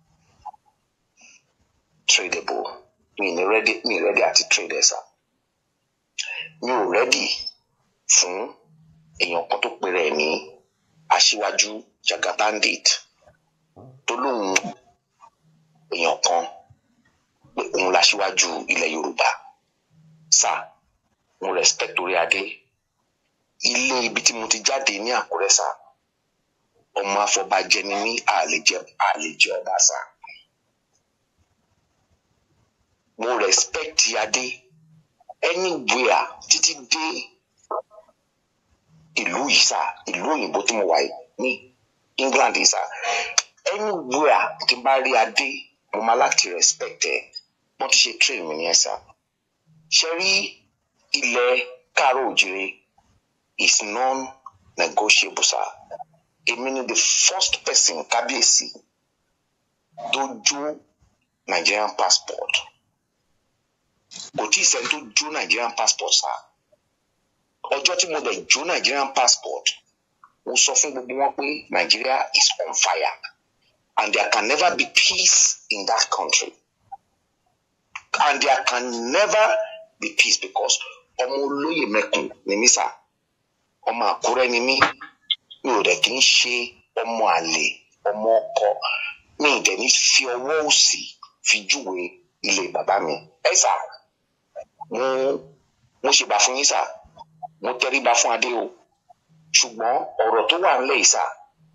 tradable. Mi ní ready mi ready àti trade ẹ̀ sá. Mi ò ready fún èèyàn kan tó pèrè ẹ̀ ní aṣíwájú Jagabandit tó lóun èèyàn kan pé òun láṣíwájú ilẹ̀ yorùbá sá mo respect orí adé ilé ibi tí mo ti jáde ní àkúrẹ́ sá ọmọ afọbajẹ ni mí àlejẹ àlejẹ ọba sá mo respect adé anywhere títí dé ìlú yìí sá ìlú òyìnbó tí mo wà yìí ní england yìí sá anywhere tí n bá rí adé mo máa láti respect ẹ wọ́n ti ṣe train mi ní ẹ̀sà ṣe rí ilẹ̀ káàárọ̀ òjìrè is non-negotiable sir èmi ni the first person kábíyèsí dojú Nigerian passport kò tí ì sẹ́ni tó jó Nigerian passport sá ọjọ́ tí mo dẹ̀ jó Nigerian passport mo sọ fún gbogbo wọn pé Nigeria is on fire and there can never be peace in that country and there can never be peace because ọmọ olóyè mẹkùn ni mí sá ọmọ Àkúrẹ́ ni mí mi ò dẹ̀ kí ń ṣe ọmọ àlè ọmọ ọkọ mi ì dẹ̀ ní fi ọwọ́ òsì fi júwe ilé bàbá mi ẹ sà mo mo ṣèbà fún yín sà mo tẹríba fún adé o ṣùgbọ́n ọ̀rọ̀ tó wà nílẹ̀ yìí sà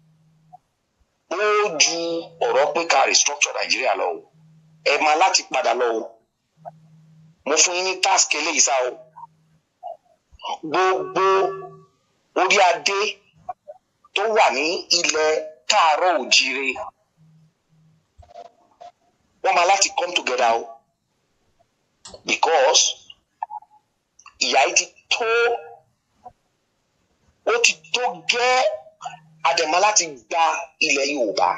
ó ju ọ̀rọ̀ pé ká restructure Nàìjíríà lọ o ẹ máa láti padà lọ o mo fún yín ní task eléyìí sá o gbogbo orí adé tó wà ní ilẹ̀ káàárọ̀ òjíire wọ́n máa láti come together o because ìyà yìí ti tó ó ti tó gẹ́ àdèmọ́ láti gba ilẹ̀ Yorùbá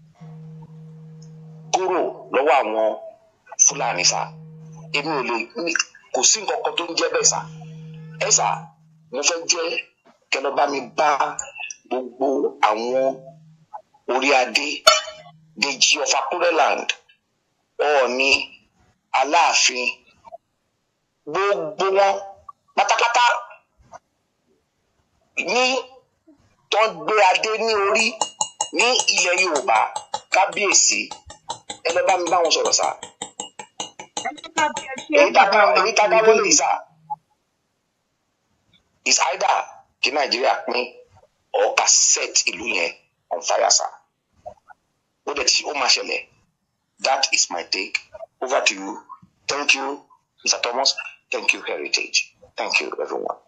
kúrò lọ́wọ́ àwọn Fúlàní sá èmi ò lè mi- kò sí nǹkan kan tó ń jẹ́ bẹ́ẹ̀ sá ẹ sá mo fẹ́ jẹ́ kẹlọ́ bá mi bá gbogbo àwọn orí adé Dèjì of Akureland Ọọ̀ni Aláàfin gbogbo wọn pátápátá ní tó ń gbé adé ní orí ní ilẹ̀ Yorùbá kábíyèsí ẹ lọ bá mi bá wọn sọ̀rọ̀ sá èyí tá a èyí tá a dáwọ́ lè sá is either kí Nàìjíríà pín or ká set ìlú yẹn on fire sá ó dẹ̀ ti ó máa ṣẹlẹ̀ that is my take over to you thank you Mr. Thomas thank you Heritage thank you everyone.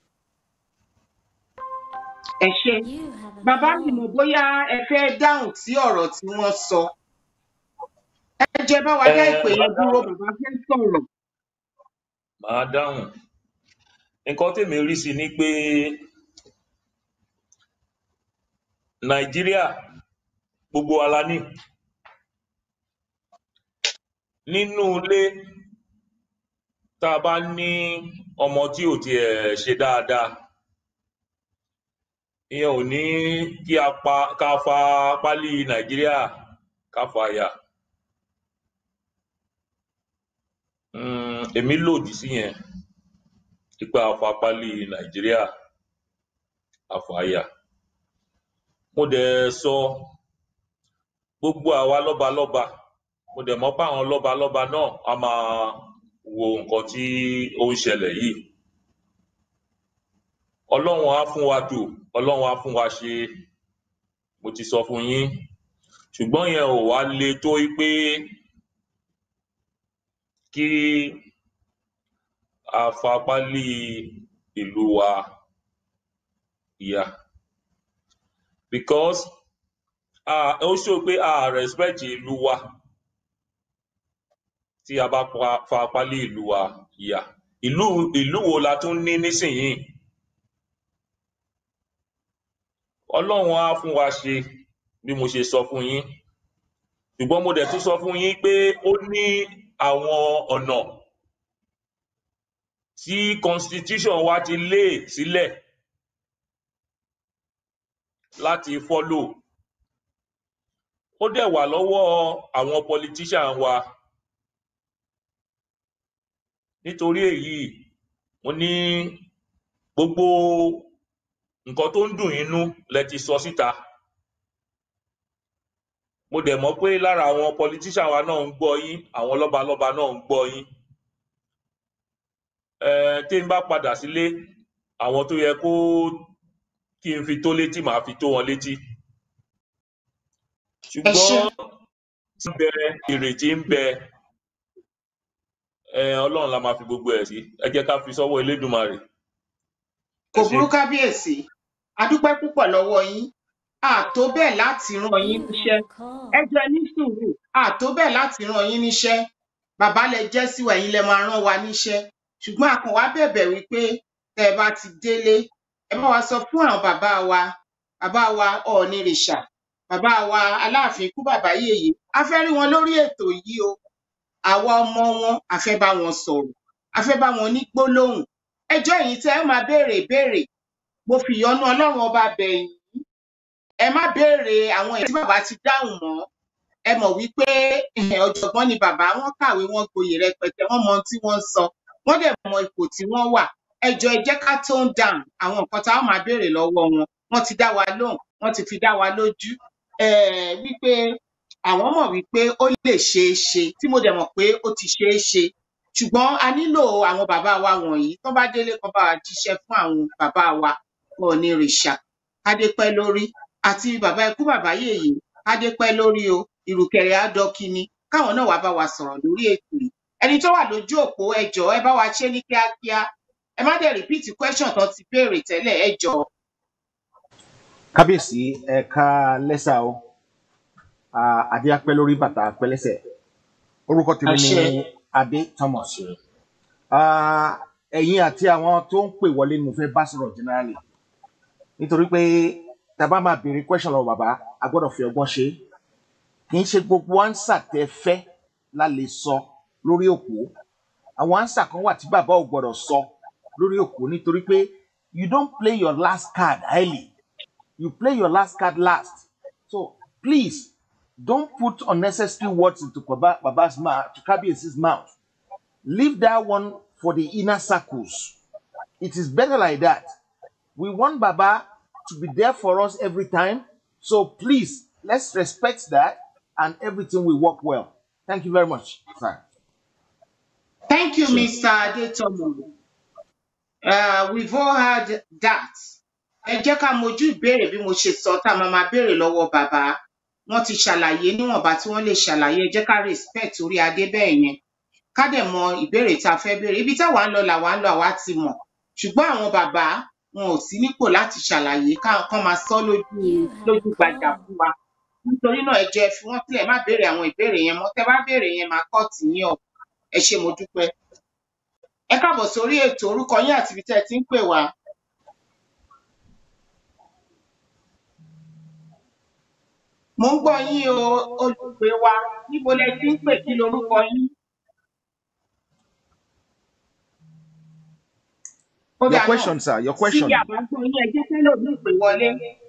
ẹ ṣe bàbá mi mọ̀ bóyá ẹ fẹ́ dáhùn sí ọ̀rọ̀ tí wọ́n sọ ẹ jẹ́ bá wa dá Ẹ, ìpè yẹn dúró bàbá fẹ́ sọ̀rọ̀ màá dáhùn nǹkan tèmi rí sí ni pé nàìjíríà gbogbo wa la ní nínú ilé tá a bá ní ọmọ tí ò tiẹ̀ ṣe dáadáa ìyẹn ò ní kí a pa ká fa pálí nàìjíríà ká fa yà Mm, èmi lòdì sí yẹn ipa àfapálí nàìjíríà àfàyà mo dẹ̀ sọ gbogbo àwa lọ́balọ́ba mo dẹ̀ mọ̀ pé àwọn lọ́balọ́ba náà a máa wo nǹkan tí ó ń ṣẹlẹ̀ yìí ọlọ́run á fún wa tò ọlọ́run á fún wa ṣe mo ti sọ fún yín ṣùgbọ́n yẹn ò wá le tó pé kí a fapálí ìlú wa yà because ah, ó ṣó pé a respect ìlú wa tí a bá pa- fapálí ìlú wa yà ìlú ìlú wo la tún ní nísìnyìí ọlọ́run á fún wa ṣe bí mo ṣe sọ fún yín ṣùgbọ́n mo dẹ̀ tún sọ fún yín pé ó ní àwọn ọ̀nà tí constitution wa ti lé sílẹ̀ láti follow ó dẹ̀ wà lọ́wọ́ àwọn politician wa nítorí èyí mo ní gbogbo nǹkan tó ń dùn yín nú lẹ ti sọ síta mo dẹ̀ mọ̀ pé lára àwọn politician wa náà ń gbọ́ yín àwọn lọ́balọ́ba náà ń gbọ́ yín um tí n bá padà sílé àwọn tó yẹ kó kí n fi tó létí màá fi tó wọn létí ẹ ṣe ṣùgbọ́n tí ń bẹ ìrètí ń bẹ um ọlọ́run la máa fi gbogbo ẹ̀ sí ẹ jẹ́ ká fi sọ́wọ́ elédùnmarè kò ẹ ṣé burú kábíyèsí a dúpẹ́ púpọ̀ lọ́wọ́ yín àtó bẹ́ẹ̀ láti rán yín níṣẹ́ ẹ jẹ́ ní sùúrù àtó bẹ́ẹ̀ láti rán yín níṣẹ́ bàbá lẹ jẹ́ sí wa ẹ̀yin lẹ máa rán wa níṣẹ́ ṣùgbọ́n a kàn wá bẹ̀bẹ̀ wípé tẹ́ ẹ bá ti délé ẹ bá wa sọ fún àwọn bàbá wa bàbá wa ọ̀ọ̀nìrìṣà bàbá wa aláàfin ikú bàbá yèyé a fẹ́ rí wọn lórí ètò yìí o àwa ọmọ wọn a fẹ́ bá wọn sọ̀rọ̀ a fẹ́ bá wọn ní gbólóhùn ẹjọ́ yìí tẹ́ ẹ máa béèrè ìbéèrè mo fi ìyọ́nú ọlọ́run ọba bẹ̀ yín ẹ má béèrè àwọn èyí tí bàbá ti dáhùn mọ́ ẹ mọ̀ wípé eh, ọ̀jọ̀gbọ́n ni bàbá wọn kàwé wọn gboyè rẹpẹtẹ wọn mọ ohun tí wọ́n ń sọ wọ́n dẹ̀ mọ ipò tí wọ́n wà ẹ jọ̀ọ́ ẹ jẹ́ ká tone down àwọn nǹkan tá a máa béèrè lọ́wọ́ wọn wọ́n ti dá wa lóhùn wọ́n ti fi dá wa lójú um wípé àwọn mọ̀ wípé ó lè ṣeé ṣe tí mo dẹ̀ mọ̀ pé ó ti ṣeé ṣe ṣùgbọ́n a nílò àwọn bàbá wa wọ̀nyí tó bá délé kan bá wa jíṣẹ́ fún àwọn bàbá wa ọ̀ọ̀ni rìṣà kádépẹ́ lórí àti bàbá ikú bàbá yèyé kádépẹ́ lórí o ìrùkẹ̀rẹ̀ àdọ́kíní káwọn náà wá bá wa sọ̀rọ̀ lórí ètò yìí ẹni tó wà lójú òpó ẹ jọ̀ọ́ ẹ bá wa ṣe ní kíákíá ẹ má dẹ̀ repeat question tó ti béèrè tẹ́lẹ̀ ẹ jọ̀ọ́. kábíyèsí ẹ̀ka lẹ́sà o Ah, adé apẹ́ lórí bàtà apẹ́ lẹ́sẹ̀ orúkọ tèmi ni àṣẹ adé thomas Ah, ẹ̀yin àti àwọn tó ń pè wọlé ni mo fẹ́ bá sọ̀rọ̀ generally nítorí pé tá a bá máa béèrè question lọ́wọ́ bàbá a gbọ́dọ̀ fi ọgbọ́n ṣe é kì í ṣe gbogbo ánsà tẹ fẹ́ la lè sọ lórí òkú àwọn ánsà kan wà tí bàbá ò gbọ́dọ̀ sọ lórí òkú nítorí pé you don't play your last card early you play your last card last so please don't put unnecessary words into baba baba's mouth to kabiyesi's mouth leave that one for the inner circles it is better like that we want baba to be there for us every time so please let's respect that and everything will work well thank you very much sir. thank you Sure. mr adetomo uh, we've all heard that ẹ jẹ́ ká mojú ìbéèrè bí mo ṣe sọ tá a máa máa béèrè lọ́wọ́ bàbá wọ́n ti ṣàlàyé níwọ̀nba tí wọ́n lè ṣàlàyé ẹ jẹ́ ká respect orí adé bẹ́ẹ̀ yẹn ká dẹ̀ mọ ìbéèrè tá a fẹ́ béèrè ibi táwa ń lọ làwa ń lọ àwa ti mọ̀ ṣùgbọ́n àwọn bàbá wọn ò sí nípò láti ṣàlàyé ká- kán máa sọ lójú lójú gbajà fún wa nítorí náà ẹ jẹ́ ẹ fi wọ́n sílẹ̀ má béèrè àwọn ìbéèrè yẹn mọ́ tẹ́ bá béèrè yẹn máa kọ́ tì yín ọ̀ ẹ ṣé mo dúpẹ́ ẹ káàbọ̀ sórí ètò orúkọ yín àti ibi tẹ́ ẹ ti ń pè wá mo ń gbọ́ yín o olùpè wa níbo lẹ ti ń pè kí lorúkọ yín ó your dáa náà question sir your tí question àbá gbọ́ yín ẹ jẹ́ kẹ́lòmíì pè wọlé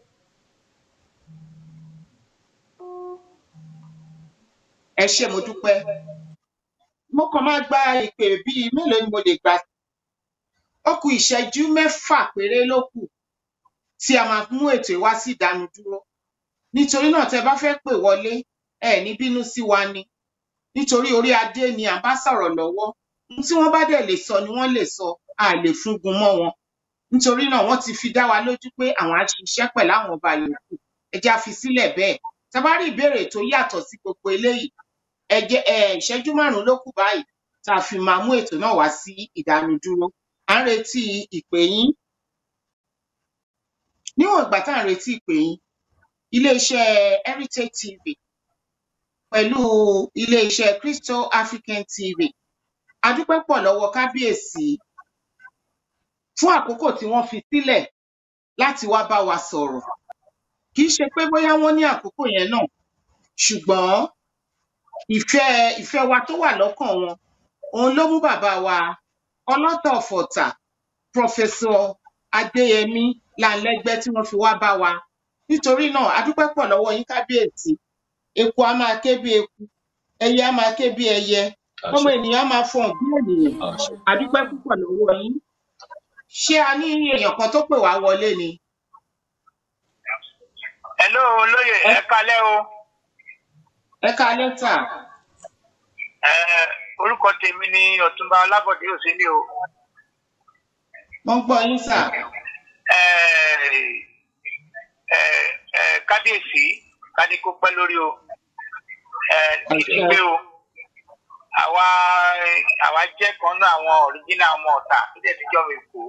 ẹ ṣé mo dúpẹ́ mo kàn máa gba ìpè bíi mélòó ni mo lè gbà ó kù ìṣẹ́jú mẹ́fà péré ló kù tí a máa mú ètò yìí wá sí ìdánudúró nítorí náà tẹ́ bá fẹ́ pè wọlé ẹ ní bínú sí wa ni nítorí orí adé ni à ń bá sọ̀rọ̀ lọ́wọ́ ohun tí wọ́n bá dẹ̀ lè sọ ni wọ́n lè sọ a lè fúngun mọ́ wọn nítorí náà wọ́n ti fi dá wa lójú pé àwọn á ṣiṣẹ́ pẹ̀lú àwọn ọba yòókù ẹ jẹ́ á fi sílẹ̀ bẹ́ẹ̀ tá a bá rí ìbéèrè tó yàtọ̀ sí gbogbo eléyìí ẹ jẹ́ ẹ ìṣẹ́jú márùnún ló kù báyìí tá a fi máa mú ètò náà wá sí ìdánudúró à ń retí ìpè yín níwọ̀n ìgbà tá à ń retí ìpè yín iléeṣẹ́ heritage tv pẹ̀lú iléeṣẹ́ crystal african tv a dúpẹ́ pọ̀ lọ́wọ́ kábíyèsí fún àkókò tí wọ́n fi sílẹ̀ láti wá bá wa sọ̀rọ̀ kì í ṣe pé bóyá wọ́n ní àkókò yẹn náà ṣùgbọ́n ìfẹ́ ìfẹ́ wa tó wà lọ́kàn wọn òun ló mú bàbá wa ọlọ́tọ̀ ọ̀fọ̀tà pọfẹsọ adéyẹmí lanlẹ́gbẹ́ tí wọ́n fi wá bá wa nítorí náà a dúpẹ́ pọ̀ lọ́wọ́ yín kábíyèsí eku á máa ké bí eku ẹyẹ á máa ké bí ẹyẹ ọmọ àṣẹ ènìyàn á máa fọhùn bí ènìyàn àṣẹ a dúpẹ́ púpọ̀ lọ́wọ́ yín ṣé a ní èèyàn kan tó pè wá wọlé ni hello olóyè ẹ ẹ kalẹ o ẹ ká lẹ́tà ẹ orúkọ tèmi ni ọtúnba ọlábọdé òsínlẹ o wọ́n ń gbọ́ yín sà ẹ ẹ ẹ kábíyèsí kádé kó pẹ lórí o ẹ àṣẹ ìdígbé o àwa àwa jẹ kan náà àwọn ọríjínà ọmọ ọtà tó dẹ ti jọ mi kú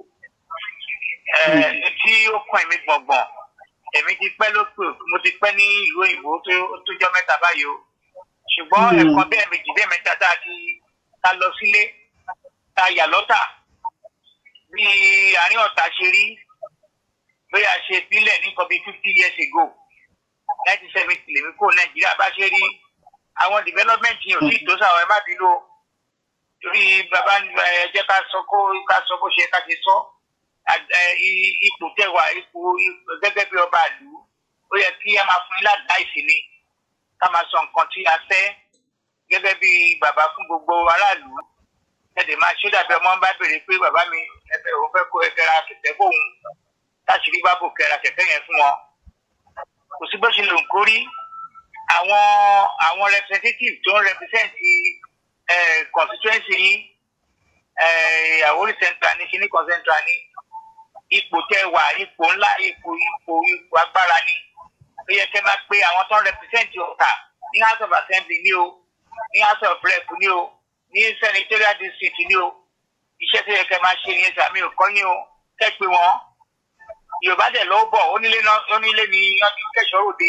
ẹ tí ó kàn mí gbọngbọn èmi ti pẹ lópè mo ti pẹ ní ìlú òyìnbó tó tó jọ mẹta báyìí o ṣùgbọn ẹ̀kan bẹ́ẹ̀ méjì bẹ́ẹ̀ mẹ́ta tá a ti ta lọ sílé ta yà lọ́tà bí àárín ọ̀tá ṣe rí bí a ṣe bílẹ̀ ní nǹkan bíi fifty years ago nineteen seventy lèmi kó nàìjíríà bá ṣe rí àwọn development yìí ò tí ì tó sáwọn ẹ má bínú o torí bàbá ẹ jẹ́ ká sọ kó ká sọ bó ṣe ká ṣe sọ Àd- ẹ, i- ipò tẹwà ipò ipò gẹ́gẹ́ bí ọba ìlú ó yẹ kí a máa fún yín ládàá ìsinmi ká máa sọ nǹkan tí a fẹ́ gẹ́gẹ́ bí bàbá fún gbogbo aráàlú ẹ̀dẹ̀ máa ṣó dàbí ọmọ bá béèrè pé bàbá mi ẹ̀fẹ̀ òun fẹ́ kó ẹgbẹ́ ra kẹ̀kẹ́ fóun láṣìírí bá bò kẹ́ra kẹ̀kẹ́ yẹn fún wọn kò sí bó ṣe lè ń kórí àwọn àwọn representative tó ń represent eh, constituency yín eh, Àwórì central ní kíní kan central ní ipò tẹ wà ipò ńlá ipò ipò ipò agbára ni ó yẹ kẹ́ máa pé àwọn tó ń represent Ọ̀tà ní house of assembly ní o ní house of rep ní o ní senatorial district ní o iṣẹ́ tó yẹ kẹ́ máa ṣe nìyẹn sàmì ò kọ́ yín o kẹ́ pé wọ́n yorùbá dẹ̀ lọ́wọ́ bọ̀ onílé náà onílé ni wọ́n ti kẹ́sọ̀ òde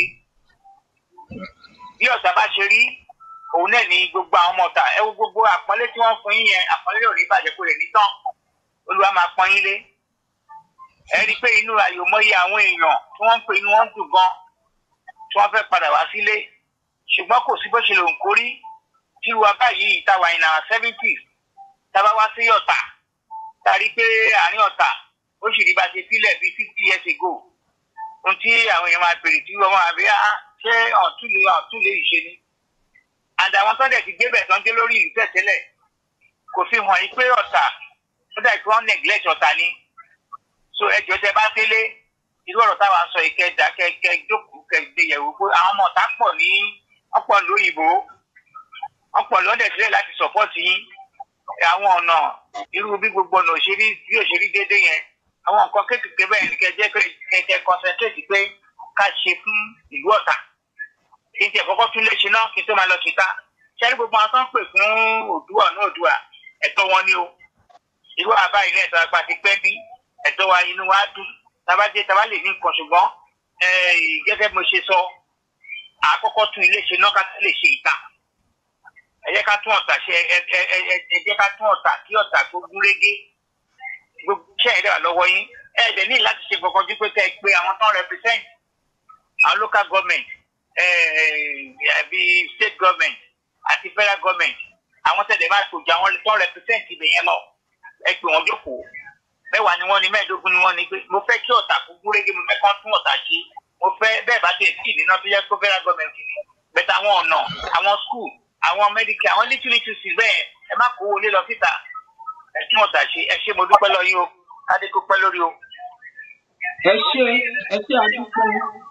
bí ọ̀sà bá ṣe rí òun náà ní gbogbo àwọn ọmọ ọ̀tà ẹ wo gbogbo àpọ́nlé tí wọ́n fún yín yẹn àpọ́nlé ò ní bàjẹ́ kó lè ní tán olúwa máa pọ́n yín lé ẹ rí i pé inú àyòmọ́yé àwọn èèyàn tí wọ́n ń pè inú wọn dùn gan tí wọ́n fẹ́ padà wá sílé ṣùgbọ́n kò sí bó ṣe lè ń kórí tí wa báyìí táwa in our seventies tábà wá sí ọ̀tà tá a rí i pé àárín ọ̀tà ó sì rí bá ṣe sílẹ̀ bíi fifty years ago ohun tí àwọn èèyàn máa bèrè tí wọ́n máa bí á ṣé ọ̀tún lè ọ̀tún lè ṣe ni and àwọn tó ń dẹ̀ ti gbé bẹ̀ tó ń dé lórí ìlú tẹ̀tẹ́lẹ̀ kò fi hàn yí pé ọ̀tà ó dà kí wọ́n neglect ọ̀tà ni so ẹjọ́ tẹ bá délé irú ọ̀rọ̀ táwa ń sọ yìí kẹ́ dá kẹ́ kẹ́ jókòó kẹ́ gbé yẹ̀wò pé àwọn ọmọ ọ̀tá pọ̀ ní ọ̀pọ̀ lóyìnbó ọ̀pọ̀ lọ́dẹ̀ sílẹ̀ láti support yín àwọn ọ̀nà irú bí gbogbo ọ̀nà òṣèré bí òṣèré déédéé yẹn àwọn nǹkan kéékèèké bẹ́ẹ̀ ni kẹjẹ́ kẹjẹ́ concentrate pé ká ṣe fún ìlú ọ̀tà kí n tiẹ̀ kọ́kọ́ tún lè ṣe náà kí n tó máa lọ kíta ṣẹ́rí gbogbo àwọn tó ń pè fún òdùà náà òdùà ẹ̀tọ́ wọn ni o irú àbá ilé ẹ̀tọ́ apá ti pẹ́ bí ẹ̀tọ́ wa inú wa dùn tabajé tabá lè ní nǹkan ṣùgbọ́n eh, gẹ́gẹ́ bí mo ṣe sọ àkọ́kọ́ tún ilé ṣe náà ká tó lè ṣe ìta ẹ jẹ́ ká tún ọ̀tà ṣe ẹ ẹ ẹ ẹ- ẹ jẹ́ ká tún ọ̀tà kí ọ̀tà tó gún régé gbogbo iṣẹ́ ìdá lọ́wọ́ yín ẹ dẹ̀ ní láti ṣe kankan ju pé kẹ́ ẹ pé àwọn tó ń represent àwọn local government àbí state government àti federal government àwọn tẹ̀lé máa kò jọ àwọn tó ń represent ibẹ̀ yẹn lọ ẹ pè wọ́n jókòó mẹ́wàá ni wọ́n ní mẹ́ẹ̀ẹ́dógún ni wọ́n ní pé mo fẹ́ kí ọ̀tà kó gún régé mo fẹ́ kán tún ọ̀tà ṣe mo fẹ́ bẹ́ẹ̀ bá tẹ̀ sí ìdíná tó jẹ́ pé federal government ni bẹ́ẹ̀ àwọn ọ̀nà àwọn school àwọn medical àwọn little little sí bẹ́ẹ̀ ẹ má kó wọlé lọ síta ẹ tún ọ̀tà ṣe ẹ ṣe mo dúpẹ́ lọ yín o kádé kó pẹ́ lórí o. ẹ ṣe ẹ ṣe àdúgbò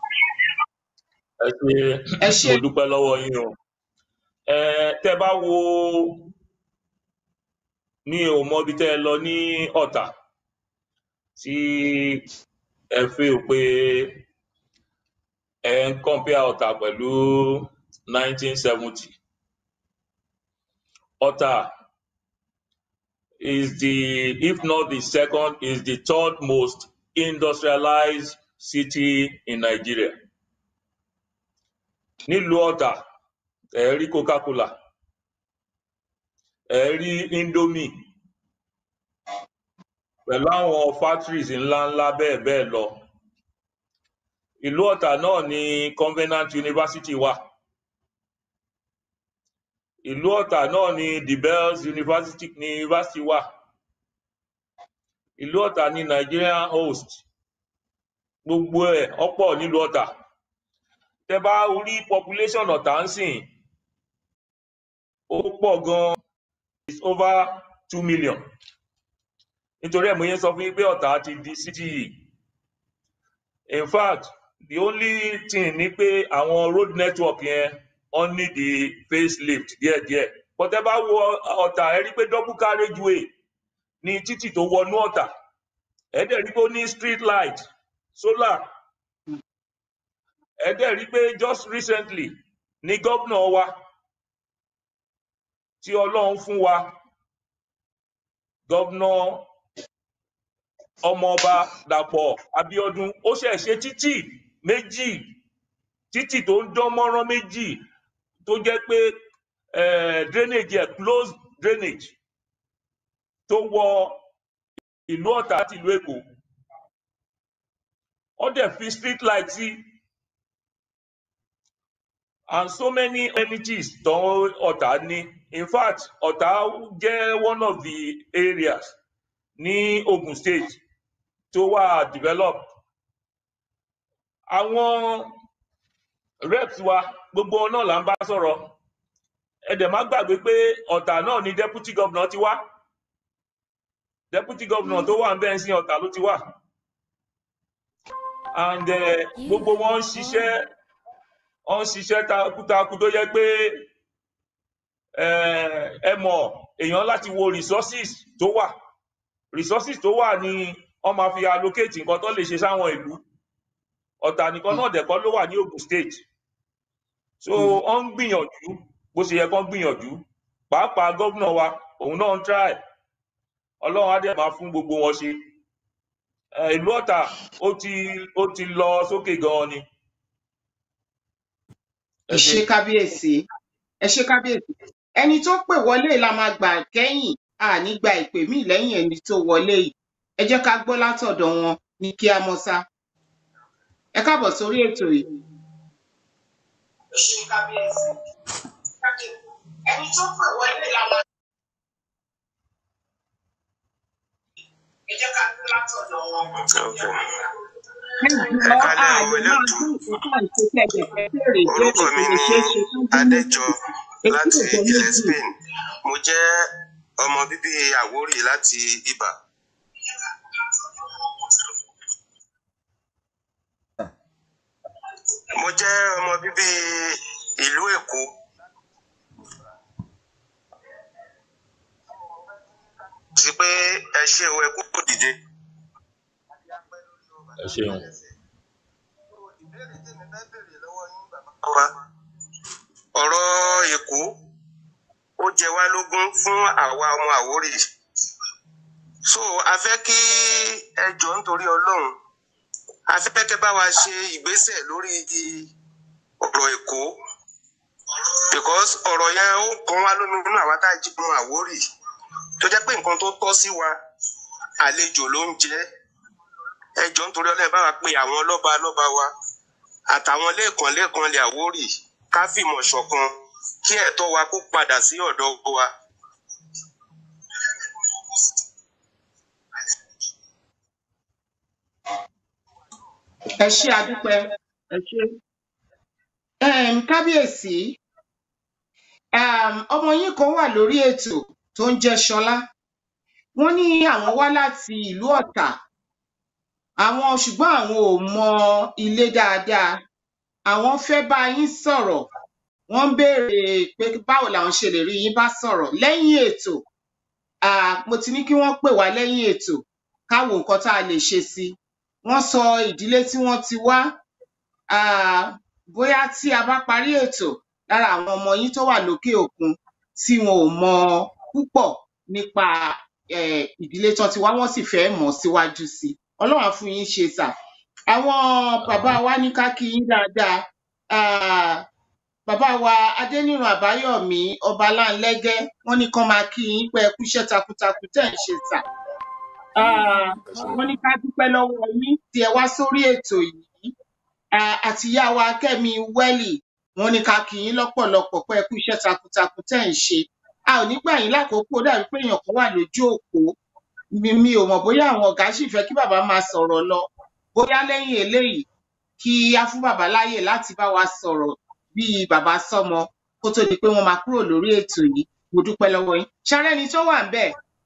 ẹ ṣe mo dúpẹ́ lọ́wọ́ yín o ẹ tẹ́ bá wo mi ò mọ ibi tẹ́ ẹ lọ ní ọ̀tà tí ẹ fi ò pé ẹ ń compare ọ̀tà pẹ̀lú 1970 ọ̀tà is the if not the second is the third most industrialized city in Nigeria nílùú ọ̀tà ẹ rí coca-cola ẹ rí indomie pẹ̀lú àwọn factories ńláńlá bẹ́ẹ̀ bẹ́ẹ̀ lọ ìlú ọ̀tà náà ni Covenant University wà ìlú ọ̀tà náà ni the Bells University ni university wà ìlú ọ̀tà ni Nigerian host gbogbo ẹ̀ ọ̀pọ̀ nílùú ọ̀tà tẹ bá rí population ọ̀tà ń sìn ó pọ̀ gan is over two million nítorí ẹ̀ mo yẹn sọ fún yín pé ọ̀tà ti di city yìí in fact the only thing ni pé àwọn road network yẹn wọ́n need the facelift díẹ̀díẹ̀ but ẹ bá wo ọ̀tà ẹ rí pé double carriageway ní títì tó wọnú ọ̀tà ẹ dẹ̀ rí pé ó ní street light solar ẹ dẹ̀ rí pé just recently ni gómìnà wa tí ọlọ́run fún wa gómìnà ọmọọba dàpọ̀ abiodun ó ṣẹ̀ ṣe títì méjì títì tó ń dán mọ́rán méjì tó jẹ́ pé eh, drainage ẹ̀ closed drainage tó wọ ìlú ọ̀tà àti ìlú èkó ó dẹ̀ fi street light sí and so many energies tó ọ̀tá ní in fact ọ̀tá jẹ́ one of the areas ní Ogun State tó wà developed àwọn reps wa gbogbo wọn náà là ń bá sọ̀rọ̀ ẹ dẹ̀ má gbàgbé pé ọ̀tà náà ni deputy governor ti wá deputy governor tó wà ń bẹ́ẹ̀ sí ọ̀tà ló ti wá and eh, gbogbo wọn ń ṣiṣẹ́ wọn ń ṣiṣẹ́ takuntakun tó yẹ pé eh, ẹ mọ̀ èèyàn láti wo resources tó wà resources tó wà ni wọ́n máa fi allocate nǹkan tó lè ṣe sáwọn ìlú ọ̀tà nìkan náà dẹ̀kọ́ ló wà ní Ogun State so wọ́n ń gbìyànjú bó ṣe yẹ kán gbìyànjú pàápàá gómìnà wa òun náà ń try ọlọ́run á dẹ̀ máa fún gbogbo wọn ṣe Eh, ìlú ọ̀tà ó ti ó ti lọ sókè gan-an ni. ẹ ṣé kábíyèsí ẹ ṣé kábíyèsí ẹni tó pè wọlé la máa gbà kẹ́yìn a ní gba ìpè míì lẹ́yìn ẹni tó wọlé yìí ẹ jẹ́ ká gbọ́ látọ̀dọ̀ wọn ní kí á mọ́sá ẹ káàbọ̀ sórí ètò yìí. ẹ ṣé kábíyèsí ẹni tó pè wọlé la máa. ẹ jẹ́ ká gbọ́ látọ̀dọ̀ wọn. ẹ kalẹ̀ ọmọ elétò orúkọ mi ni adéjọ láti ilẹ̀ Spain mo jẹ́ ọmọ bíbí Àwórì láti Ibà. mo jẹ́ ọmọ bíbí ìlú Èkó. sí pé ẹ ṣe o ẹ kúkú dìde. ẹ ṣeun. wa ọ̀rọ̀ Èkó ó jẹ wá lógún fún àwa ọmọ Àwórì so a fẹ́ kí ẹ jọ nítorí Ọlọ́run a fẹ́ kẹ́ bá wa ṣe ìgbésẹ̀ lórí ọ̀rọ̀ Èkó because ọ̀rọ̀ yẹn ó kàn wá lómi nínú àwa tá a jí ọmọ Àwórì tó jẹ́ pé nǹkan tó tọ́ sí wa àlejò ló ń jẹ́ ẹ jọ nítorí Ọlọ́run bá wa pe àwọn lọ́ba lọ́ba wa àtàwọn lẹ́ẹ̀kan lẹ́ẹ̀kan lè Àwórì ká fìmọ̀ ṣọ̀kan kí ẹ̀tọ́ wa kó padà sí ọ̀dọ̀ wa. ẹ ṣé adúpẹ́ ẹ ṣé um, kábíyèsí um, ọmọ yín kan wà lórí ètò tó ń jẹ́ Ṣọlá wọ́n ní àwọn wá láti ìlú Ọ̀tà àwọn ṣùgbọ́n àwọn ò mọ ilé dáadáa àwọn fẹ́ bá yín sọ̀rọ̀ wọ́n ń béèrè pé báwo làwọn ṣe lè rí yín bá sọ̀rọ̀ lẹ́yìn ètò um, mo ti ní kí wọ́n pè wá lẹ́yìn ètò ká wo nǹkan tá a lè ṣe sí i wọ́n sọ ìdílé tí wọ́n ti wá um, bóyá tí a bá parí ètò lára àwọn ọmọ yín tó wà lókè òkun tí wọn ò mọ púpọ̀ nípa um, ìdílé tán ti wá wọ́n sì fẹ́ mọ̀ síwájú sí i Ọlọ́run á fún yín ṣe sà àwọn bàbá wa ní ká kí yín dáadáa um, bàbá wa Adéníran Àbáyọ̀mí Ọbaláńlẹ́gẹ́ wọ́n ní kán máa kí yín pé ẹ kú iṣẹ́ takuntakun tẹ́ ẹ̀ ń ṣe sà um, wọ́n ní ká dúpẹ́ lọ́wọ́ yín tí ẹ wá sórí ètò yìí um, àti ìyá wa Kẹ́mi Wẹ́lì wọ́n ní ká kí yín lọ́pọ̀lọpọ̀ pé ẹ kú iṣẹ́ takuntakun tẹ́ ẹ̀ ń ṣe a ò ní gbà yín lákòókò ó dàbí pé èèyàn kan wà lójú òpó mi mi ò mọ̀ bóyá àwọn ọ̀gá sì fẹ́ kí bàbá máa sọ̀rọ̀ lọ bóyá lẹ́yìn eléyìí kí á fún bàbá láàyè láti bá wa sọ̀rọ̀ bíi bàbá sọ́mọ kó tó di pé wọ́n máa kúrò lórí ètò yìí mo dúpẹ́ lọ́wọ́ yín ṣárẹ́ni tó wà ńbẹ̀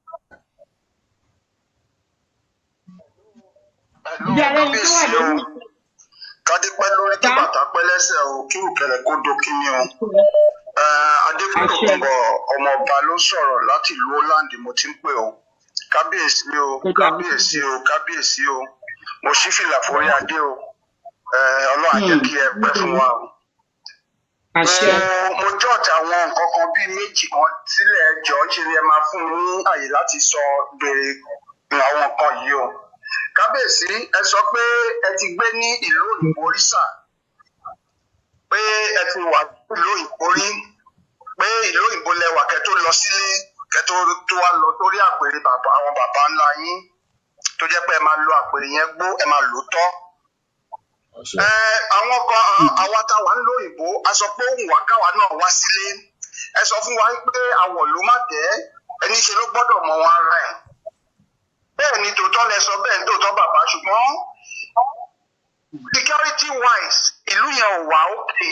bí arẹ́ni tó wà lórí kádé pẹ́ lórí kí bàtà pẹ́ lẹ́sẹ̀ o kí òkèlè kó dókínní o adékòkòbọ ọmọọba ló sọ̀rọ̀ láti ìlú holland mo ti ń pè o kábíyèsí o kábíyèsí o kábíyèsí o mo ṣí fìlà forí adé o Eh, ọlọ́run á jẹ́ kí ẹ pẹ́ fún wa o. àṣẹ mo mo jọ́ọ̀tì àwọn nǹkan kan bíi méjì kan sílẹ̀ ẹjọ́ ṣe ni ẹ máa fún mi ní àyè láti sọ béèrè àwọn nǹkan yìí o. kábíyèsí ẹ sọ pé ẹ ti gbé ní ìlú òyìnbó rí sà pé ẹ ti wà nílùú òyìnbó rí pé ìlú òyìnbó lẹwà kẹ́ tó lọ sílé kẹ́ tó tó wá lọ torí àpèrè bàbá àwọn bàbá ńlá yín tó jẹ́ pé ẹ máa lo àpèrè yẹn gbó ẹ máa lò ó tọ́ ẹ àwọn kan àwa tá a wà ń lo òyìnbó a sọ pé òun wà káwa náà wá sílé ẹ sọ fún wa pé àwọ̀ ló má tẹ́ ẹni ṣe ló gbọ́dọ̀ mọ wọn ara ẹ̀ bẹ́ẹ̀ ni tòótọ́ lẹ sọ bẹ́ẹ̀ ni tòótọ́ bàbá ṣùgbọ́n security wise ìlú yẹn ò wà òkè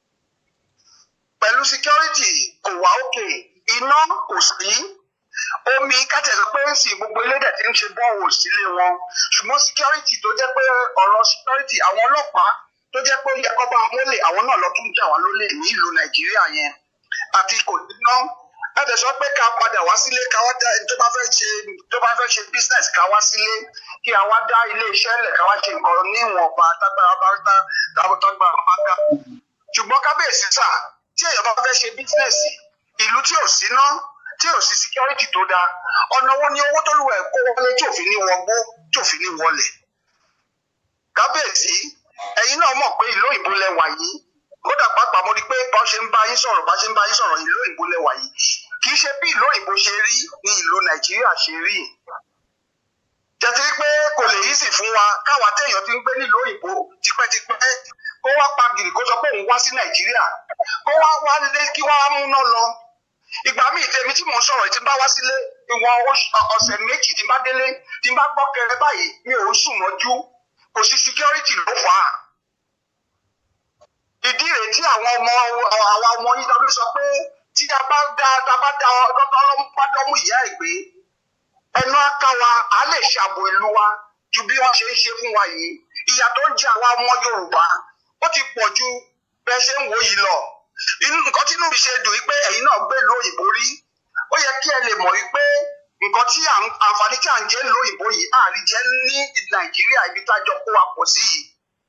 pẹ̀lú security kò wà òkè iná kò sí omi kátẹ̀sọ pé ń sìn gbogbo elédè tí ń ṣe bọ́ọ̀wò sílé wọn ṣùgbọ́n security tó jẹ́ pé ọ̀rọ̀ security àwọn ọlọ́pàá tó jẹ́ pé ó yẹ kó bá wọn lólè àwọn náà lọ tún jà wá lólè ní ìlú nàìjíríà yẹn àti kò sí ná láti sọ pé ká padà wá sílé ká wá dá ẹni tó bá fẹ́ ṣe tó bá fẹ́ ṣe business ká wá sílé kí a wá dá ilé iṣẹ́ lẹ̀ ká wá ṣe nǹkan níwọ̀nba tágbára bá dá tágbára bá dá ṣùgbọ́n kábíyèsí sà tí èèyàn bá fẹ́ ṣe business ìlú tí ò sí ná tí ò sí security tó dáa ọ̀nà wo ni owó tó lù ẹ̀ kó wọlé tí òfin ní wọgbó tí òfin ní wọlé kábíyèsí ẹ̀yin náà mọ̀ pé ìlú òyìnbó lẹ wà yìí kódà pàápàá mo rí i pé bá ṣe ń bá yín sọ̀rọ̀ bá ṣe ń bá yín sọ̀rọ̀ ìlú òyìnbó lẹ wà yìí kì í ṣe bí ìlú òyìnbó ṣe rí ní ìlú nàìjíríà ṣe rí jẹ́tí pé kò lè yí sì fún wa káwa téèyàn ti ń gbé nílùú òyìnbó tipẹ́tipẹ́ kó wá pa gìrì kó sọ pé òun wá sí nàìjíríà kó wá wá lé kí wá múná lọ ìgbà míì tèmi tí mò ń sọ̀rọ̀ tí n bá wá sílé ìwọ̀n ọ̀sẹ̀ méjì tí n bá délé tí n bá gbọ́ kẹrẹ báyìí mi ò ń sùn mọ́jú kò sí security ló fà á ìdí rèé tí àwọn ọmọ àwọn ọmọ yìí tàbí sọ pé tí a bá dá a bá dá ọlọ́mọdọ́mú ìyá ẹ̀ gbé ẹnu aká wa á lè ṣàbò ìlú wa ju bí wọ́n ṣe ń ṣe fún wa yìí ìyà tó ń jẹ àwa ọmọ yorùbá ó ti pọ̀ ju bẹ́ẹ̀ ṣe ń wò yìí lọ inú nǹkan tí inú mi ṣe dùn wípé ẹ̀yin náà gbé ìlú òyìnbó rí ó yẹ kí ẹ lè mọ̀ wípé nǹkan tí àǹfààní tí à ń jẹ́ ìlú òyìnbó yìí àárín jẹ́ ní nàìjíríà ibi tá a jọ kó wa pọ̀ sí yìí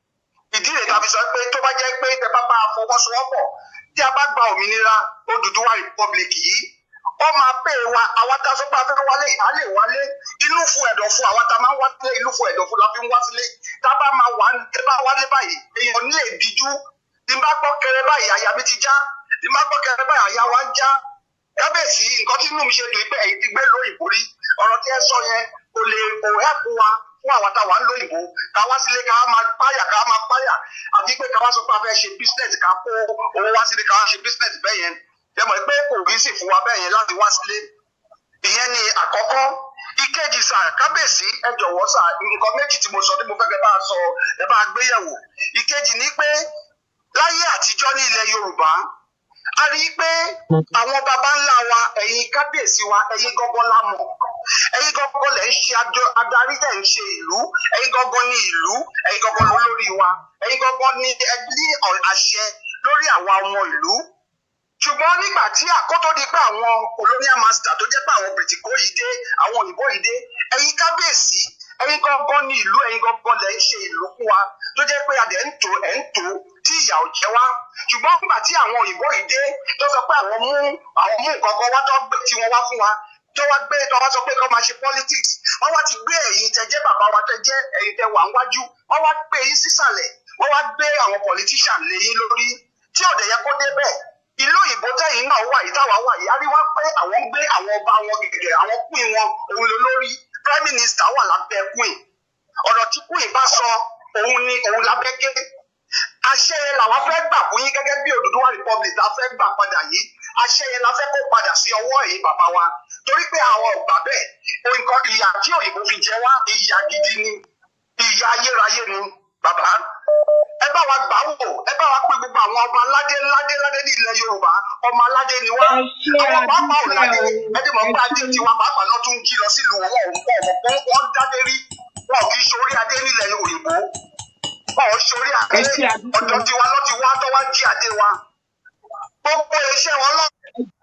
ìdí rẹ̀ tàbí sọ pé tó bá jẹ́ pé tẹ bá bá a fọwọ́sowọ́pọ̀ tí a bá gba òmìnira Odùduwà republic yìí ó máa pè wá àwa tá a sọ pé a fẹ́ wálé a lè wálé inú fún ẹ̀dọ̀ fún àwa tá a máa ń wálé inú fún ẹ̀dọ̀ fún la fi ń wá sílé tá a bá máa wà tẹ bá wálé báyìí èèyàn ní èdíjú tí n bá gbọ́ kẹrẹ báyìí àyà mi ti já tí n bá gbọ́ kẹrẹ báyìí àyà wa ń já kábíyèsí nǹkan tí inú mi ṣe dùn pé ẹ̀yin ti gbé lóyìnbó rí ọ̀rọ̀ tí ẹ sọ yẹn kò lè kò hẹ́pù wa fún àwọn táwa ń lóyìnbó ká wá sílé ká máa páyà ká máa páyà àti pé ká wá sọ pé a fẹ́ ṣe business ká kó owó wá sílé ká wá ṣe business bẹ́ẹ̀ yẹn ẹ mọ̀ pé kò rí sì fún wa bẹ́ẹ̀ yẹn láti wá sílé ìyẹn ni àkọ́kọ́ ìkejì sà kábíyèsí ẹ jọ̀wọ́ sà nǹkan méjì tí mo sọ tí mo fẹ́ kẹ́ bá sọ ẹ bá gbé yẹ̀wò ìkejì ni pé láyé àtijọ́ ní ilẹ̀ Yorùbá a rí i pé àwọn baba ńlá wa ẹ̀yin kábíyèsí wa ẹ̀yin gọ́gọ́ la mọ̀ ẹ̀yin gọ́gọ́ lẹ̀ ń ṣe adarí tẹ̀ ń ṣe ìlú ẹ̀yin gọ́gọ́ ní ìlú ẹ̀yin gọ́gọ́ lórí wa ẹ̀yin gọ́gọ́ ní ní àṣẹ lórí àwa ọmọ ìlú ṣùgbọ́n nígbà tí àkótó di pé àwọn colonial master tó jẹ́ pé àwọn bìrìtìkó yìí dé àwọn òyìnbó yìí dé ẹ̀yin kábíyèsí ẹ̀yin gọ́gọ́ ní ìlú ẹ̀yin gọ́gọ́ lẹ̀ ń ṣe ìlú fún wa tó jẹ́ pé adẹ̀ ń tò ẹ̀ ń tò tí ìyà ò jẹ wá ṣùgbọ́n nígbà tí àwọn òyìnbó yìí dé tó sọ pé àwọn mú àwọn mú nǹkan kan wá tó gbé tí wọ́n wá fún wa tó wá gbé tó wá sọ pé kó máa ṣe politics wọ́n wá ti gbé ẹ̀yin tẹ jẹ́ bàbá wa tẹ jẹ́ ẹ̀yin tẹ wà níwájú wọ́n wá gbé yín sísàlẹ̀ wọ́n wá gbé àwọn politician lé yín lórí tí ọ̀dẹ̀ yẹ kó dé bẹ́ẹ̀ ìlú òyìnbó tẹ̀yìn náà wà yìí táwa wà yìí a rí wá pé àwọn ń gbé àwọn ọba wọn gẹ́gẹ́ àwọn queen wọn òun ló lórí prime minister wà lábẹ́ queen ọ̀rọ̀ tí queen bá sọ òun ni òun lábẹ́ gé àṣẹ yẹn làwọn fẹ́ gbà fún yín gẹ́gẹ́ bí Odùduwà republic la fẹ́ gbà padà yìí àṣẹ yẹn la fẹ́ kó padà sí ọwọ́ ẹ̀yin bàbá wa torí pé àwọn ọ̀gbà bẹ́ẹ̀ nǹkan ìyà tí òyìnbó fi jẹ wá ìyà gidi ni ìyà ayérayé ni bàbá ẹ bá wa gbà wò ẹ bá wa pé gbogbo àwọn ọba aládé ládé ládé ní ilẹ̀ Yorùbá ọmọ aládé ni wá àwọn pàápàá ò ládé ẹni mọ̀ pé adé tiwa pàápàá lọ́ tún jí lọ sílùú wọn ò ń pọ̀ mọ̀ pé wọ́n dádé rí wọn ò kì í ṣorí adé nílẹ̀ òyìnbó wọn ò ṣorí adé ọ̀dọ̀ tiwa lọ́ ti wá tó wá jí adé wa gbogbo iṣẹ́ wọn lọ.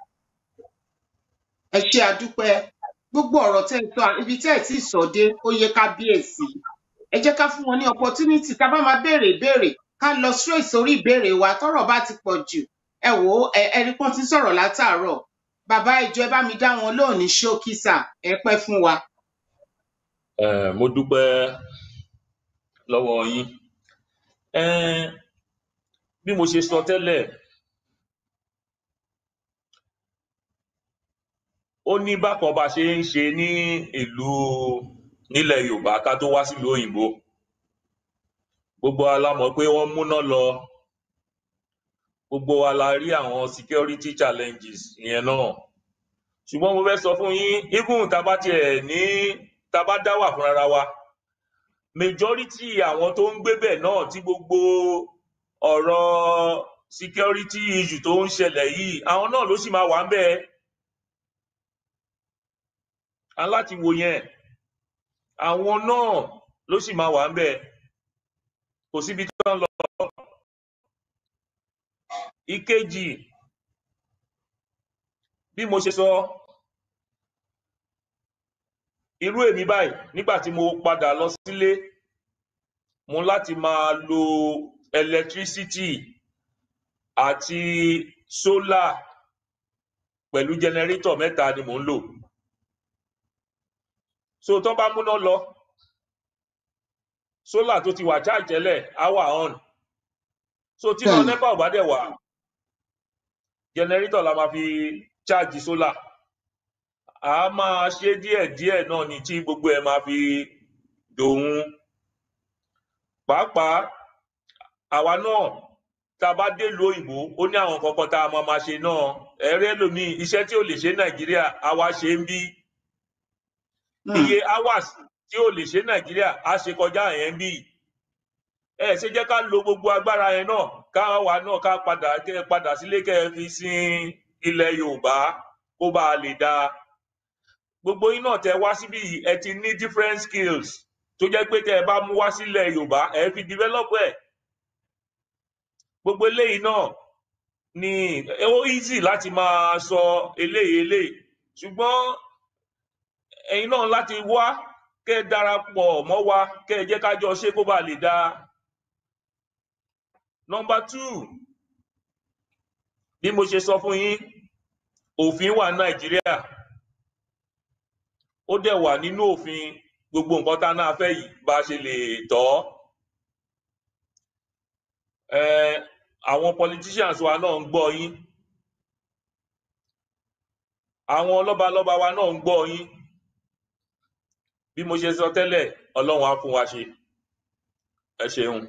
ẹ ṣe àdúpẹ́ gbogbo ọ̀rọ̀ tẹ́ ẹ sọ ibi tẹ́ ẹ tí ì sọ dé ó yẹ kábíyèsí ẹ jẹ́ ká fún wọn ní opportunity ká bá máa béèrè ìbéèrè ká lọ straight sórí ìbéèrè wa tọ́rọ̀ bá ti pọ̀ jù ẹ wò ó ẹni pọ́n ti sọ̀rọ̀ látàárọ̀ bàbá ìjọ ẹ bá mi dá wọn lóhùn ní ṣókísà ẹ pẹ́ fún wa. Eh, mo dúpẹ́ lọ́wọ́ yín Eh, bí mo ṣe sọ tẹ́lẹ̀ ó ní bákan bá ṣe ń ṣe ní ìlú nílẹ̀ Yorùbá ká tó wá sílùú òyìnbó gbogbo wa la mọ̀ pé wọ́n múná lọ gbogbo wa la rí àwọn security challenges yẹn náà ṣùgbọ́n mo fẹ́ sọ fún yín even tá a bá tiẹ̀ ní tá a bá dá wà fúnra wa majority àwọn tó ń gbé bẹ̀ náà tí gbogbo ọ̀rọ̀ security issue tó ń ṣẹlẹ̀ yìí àwọn náà ló sì máa wà ń bẹ́ẹ̀ aláti wo yẹn àwọn náà ló sì máa wà ń bẹ́ẹ̀ kò síbi tí wọ́n lọ. ìkejì bí mo ṣe sọ irú èmi báyìí nígbà tí mo padà lọ sílé mo láti máa lo electricity àti solar pẹ̀lú generator mẹ́ta ni mò ń lò so tó bá múná lọ solar tó ti wà charge tẹ́lẹ̀ á wà on so tí náà nepa ò bá dẹ̀ wà generator la máa fi charge solar a máa ṣe díẹ̀díẹ̀ náà ni tí gbogbo ẹ̀ máa fi dòun pàápàá àwa náà tá a bá délùú òyìnbó ó ní àwọn kankan tá a máa máa ṣe náà ẹ̀rẹ́ lòmíì iṣẹ́ tí ò lè ṣe nàìjíríà àwa ṣe ń bí iye hours tí ò lè ṣe nàìjíríà á ṣe kọjá yẹn bí ẹ ṣe jẹ́ ká lo gbogbo agbára yẹn náà ká wà náà ká padà kẹ́ padà sílé kẹ́ ẹ fi sin ilẹ̀ yorùbá kó bá a lè dáa gbogbo yín náà tẹ wá síbí yìí ẹ ti ní different skills tó jẹ́ pé tẹ ẹ bá mú wá sílẹ̀ yorùbá ẹ fi develop ẹ̀ gbogbo eléyìí náà ni ó easy láti máa sọ eléyìí eléyìí ṣùgbọ́n ẹ̀yin náà láti wá kẹ́ ẹ darapọ̀ mọ́ wa kẹ́ ẹ jẹ́ ká jọ ṣe kó bá lè dáa. number two bí mo ṣe sọ fún yín òfin wà nàìjíríà ó dẹ̀ wà nínú òfin gbogbo nǹkan tá a náà fẹ́ yìí bá a ṣe lè tọ́ àwọn politicians wa náà ń gbọ́ yín àwọn lọ́balọ́ba wa náà ń gbọ́ yín bí mo ṣe sọ tẹ́lẹ̀ ọlọ́run á fún wa ṣe ẹ ṣeun.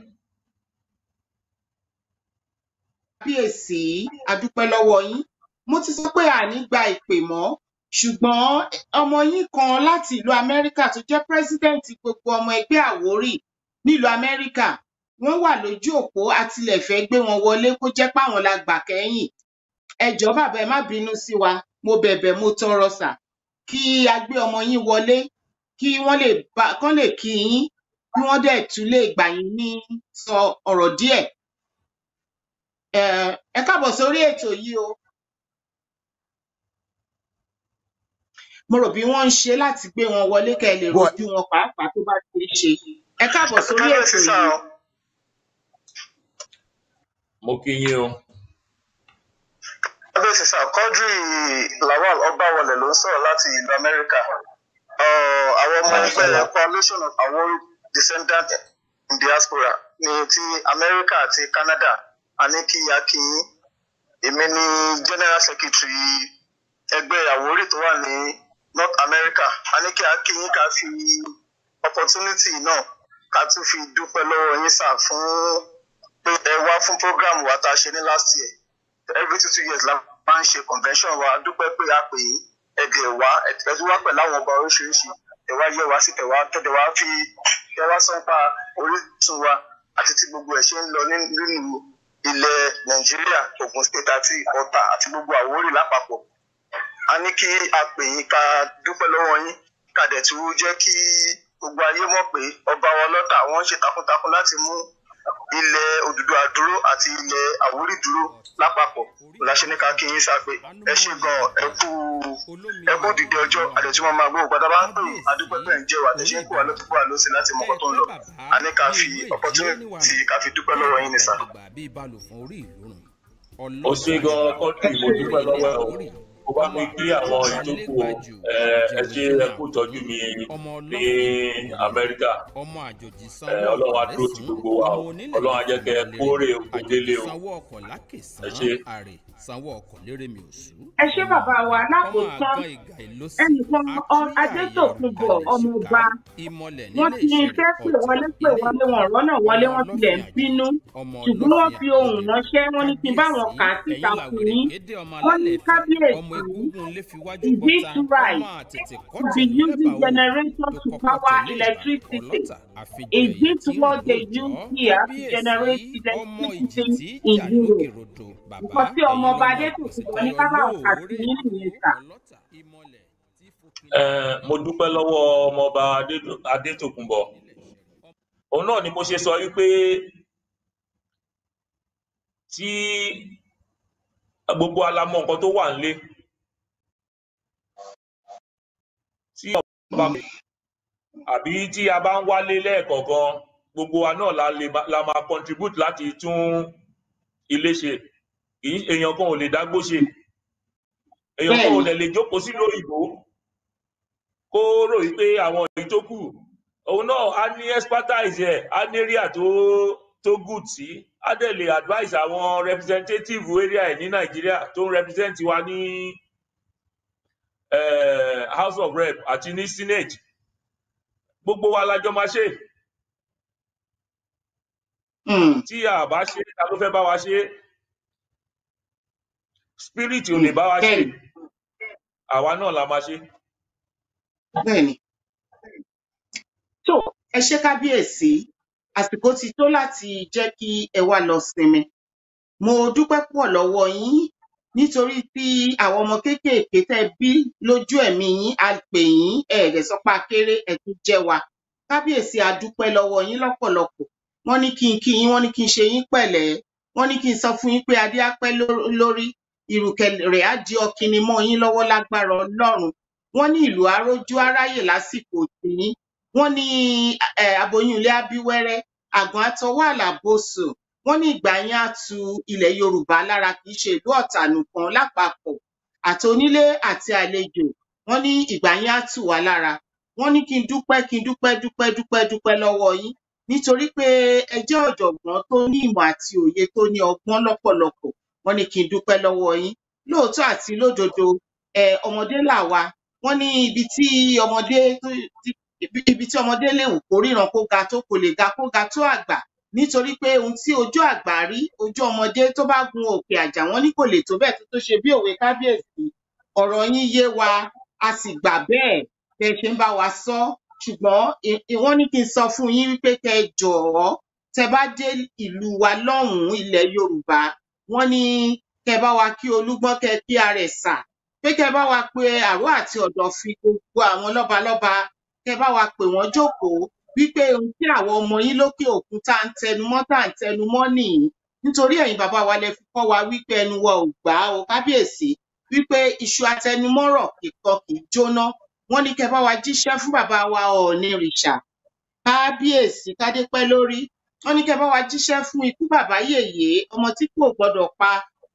kábíyèsí adúpẹ́ lọ́wọ́ yín mo ti sọ pé àní gba ìpè mọ́ ṣùgbọ́n ọmọ yín kan láti ìlú amẹ́ríkà tó jẹ́ president gbogbo ọmọ ẹgbẹ́ àwórì nílùú amẹ́ríkà wọ́n wà lójú òpó àtìlẹ́fẹ́ gbé wọn wọlé kó jẹ́ páwọn la gbà kẹ́yìn ẹ jọ̀ọ́ bàbá ẹ má bínú sí wa mo bẹ̀bẹ̀ mo tọrọ sà kí a gbé ọmọ yín wọlé kí wọ́n lè bá kán lè kí yín kí wọ́n dẹ̀ tún lè gbà yín ní sọ ọ̀rọ̀ díẹ̀ ẹ káàbọ̀ sórí ètò yìí o mo rò bí wọ́n ń ṣe láti gbé wọn wọlé kẹ́ ẹ lè rojú wọn pàápàá tó bá ti ṣe ẹ káàbọ̀ sórí ètò yìí. mo kí yín o. kábíyèsí sá quadri lawal ọbawọlẹ ló ń sọ̀rọ̀ láti ìlú amẹ́ríkà àwọn ọmọ ẹgbẹ́ coalition of Awori descendant in diaspora ní ti amẹ́ríkà àti canada a ní kí a kí yín èmi ní general secretary ẹgbẹ́ Àwórì tó wà ní north america a ní kí a kí yín ká fi opportunity náà ká tún fi dúpẹ́ lọ́wọ́ yín sà fún pé ẹ wá fún program wa tá a ṣe ní last year every two two years la máa ń ṣe convention wa dúpẹ́ pé a pè yín ẹ̀dẹ̀ wá ẹ̀dẹ̀ wá pẹ̀lú àwọn ọba oríṣiríṣi ẹ̀ wá yẹ wá sí tẹ̀ wá tẹ̀dẹ̀ wá fi tẹ̀ wá sọ́npa orísun wa àti tí gbogbo ẹ̀ ṣe ń lọ nínú ilẹ̀ nàìjíríà ogun state àti ọ̀tà àti gbogbo àwórì lápapọ̀ a ní kí a pè yín ká dúpẹ́ lọ́wọ́ yín ká dẹ̀ tún jẹ́ kí gbogbo ayé mọ̀ pé ọba wọn lọ́tà wọ́n ń ṣe takuntakun láti mú ilẹ̀ òdùdúwà dúró àti ilẹ̀ àwórì dúró lápapọ̀ láṣẹ ní ká kí yín sápé ẹ ṣe gan ẹ kú ẹ kú dìde ọjọ́ àdẹ̀tí wọn máa gbọ́ ògbàdá bá ń pè adúpẹ́ pẹ̀ ń jẹ́ wà àtẹ̀ṣe ń kó wà ló kó wà ló sí láti mọ̀kọ́ tó ń lọ a ní ká fi opportunity ká fi dúpẹ́ lọ́wọ́ yín ní sá. ó ṣe gan kọ́ńtì mo dúpẹ́ lọ́wọ́ ẹ̀ o mo bá mi kí àwọn ìtókù o ẹ ẹ ṣe ẹ kú tọ́jú mi ní amẹ́ríkà ọmọ àjòjì ẹ sanwó ọlọ́run á ọkọ̀ dúró ti lẹ́sùn gbogbo wa o ọmọ onílẹ̀ ọlọ́run á jẹ́ kẹ́ ẹ kórè oko délé o sanwó ọkọ̀ ẹ lákèsán ṣe. àrè sanwó ọkọ̀ lérè mi òṣù. ẹ ṣé bàbá wa ọmọ lákòótán àgbọn ìgà ìlósì ẹnìkan ọ- adétòkunbọ̀ ọmọọba ìmọ̀lẹ̀ wọ́n nílé ti ìṣẹ̀rẹ̀ fẹ́ pè wọlé pè wọlé wọn rọ́nà wọlé wọ́n tilẹ̀ ń bínú ṣùgbọ́n wọ́n fi ohùn ránṣẹ́ wọ́n ní kí n bá wọn kà á síta fún yín wọ́n ní kábíyèsí is it right to be using generator to power electricity is it what they use here to generate electricity in Europe nǹkan tí ọmọọba adétòkunbọ̀ ní ká bá wọn kà sí yín nìyẹn sà. ẹ mo dúpẹ́ lọ́wọ́ ọmọọba Adédò- adétòkunbọ̀ òun náà ni mo ṣe sọ wípé tí gbogbo alamọ nǹkan tó wà nílé tí ọba àbí tí a bá ń wálé lẹ́ẹ̀kọ̀ọ̀kan gbogbo wa náà la lè ma- la máa contribute láti tún ilé ṣe kì í èèyàn kan ò lè dágbó ṣe èèyàn kan ò dẹ̀ lè jókòó sílùú òyìnbó kó rò wípé àwọn èyí tó kù òun náà á ní expertise ẹ̀ á ní area tó tó good sí á dẹ̀ lè advise àwọn representative area ẹ̀ ní nàìjíríà tó ń represent wa ní eh, house of rep àti ní senate gbogbo wa lájọ máa ṣe tí a bá ṣe ta ló fẹ́ bá wa ṣe spirit ò lè bá wa ṣe àwa náà la máa ṣe. bẹ́ẹ̀ni tó ẹ ṣe kábíyèsí àsìkò ti tó láti jẹ́ kí ẹ wá lọ sinmi mo dúpẹ́ pọ̀ lọ́wọ́ yín nítorí tí àwọn ọmọ kéékèèké tẹ́ bí lójú ẹ̀mí yín a pè yín ẹ̀ẹ́dẹ̀ sọpá kéré ẹ̀ tún jẹ́ wa kábíyèsí a dúpẹ́ lọ́wọ́ yín lọ́pọ̀lọpọ̀ wọ́n ní kí n kí yín wọ́n ní kí n ṣe yín pẹ̀lẹ́ wọ́n ní kí n sọ fún yín pé adé á pẹ́ ló- lórí ìrùkẹ̀ rẹ̀ á di ọ̀kìnní mọ́ yín lọ́wọ́ lágbára ọlọ́run wọ́n ní ìlú arójú aráyè lásìkò tìyín wọ́n ní eh, aboyún ilé abíwẹ́rẹ́ àgbọn àtọwọ́ àlàbòsò wọ́n ní ìgbà yẹn á tu ilẹ̀ yorùbá lára kì í ṣe ìlú ọ̀tà nìkan lápapọ̀ àti onílé àti àlejò wọ́n ní ìgbà yẹn á tù wá lára wọ́n ní kí n dúpẹ́ kí n dúpẹ́ dúpẹ́ dúpẹ́ dúpẹ́ lọ́wọ́ yín nítorí pé ẹ jẹ́ ọ̀jọ̀gbọ́n tó ní ìmọ̀ àti òye tó ní ọgbọ́n lọ́pọ̀lọpọ̀ wọ́n ní kí n dúpẹ́ lọ́wọ́ yín lóòótọ́ àti lódodo ẹ ọmọdé làwa wọ́n ní ibi tí ọmọdé tó- tí- ibi ibi tí ọmọdé lè wù kó ríran kó ga tó kò lè ga kó ga tó àgbà nítorí pé ohun tí ojú àgbà rí ojú ọmọdé tó bá gun òkè àjà wọn ní kò lè tó bẹ́ẹ̀ tó tó ṣe bí òwe kábíyèsí ọ̀rọ̀ yín yé wa a sì gbà bẹ́ẹ̀ bẹ́ ẹ ṣe ń bá wa sọ ṣùgbọ́n ì- ì- wọ́n ní kí n sọ fún yín wípé kẹ́ ẹ jọ̀ọ́ tẹ́ bá dé ìlú wa lọ́hùnún ilẹ̀ yorùbá wọ́n ní kẹ́ ẹ bá wa kí olúgbọ́n kẹ́ ẹ kí arẹ̀sà pé kẹ́ ẹ bá wa pe àró àti ọ̀dọ̀fin gbogbo àwọn lọ́balọ́ba kẹ́ ẹ bá wa pè wọ́n jókòó wípé ohun tí àwọn ọmọ yín lókè òkun tá à ń tẹnumọ́ tá à ń tẹnumọ́ nìyí nítorí ẹ̀yin bàbá wa lẹ fi kọ́ wa wípé ẹnu wa ò gbà á o kábíyèsí wípé iṣu atẹnumọ́rọ̀ kìkan kì í jóná wọ́n ní kẹ́ ẹ bá wa jíṣẹ́ fún bàbá wa ọ̀ọ̀nìrìṣà kábíyèsí kádé pẹ́ lórí wọ́n ní kẹ́ ẹ bá wa jíṣẹ́ fún ikú bàbá yèyé ọmọ tí kò gbọdọ̀ pa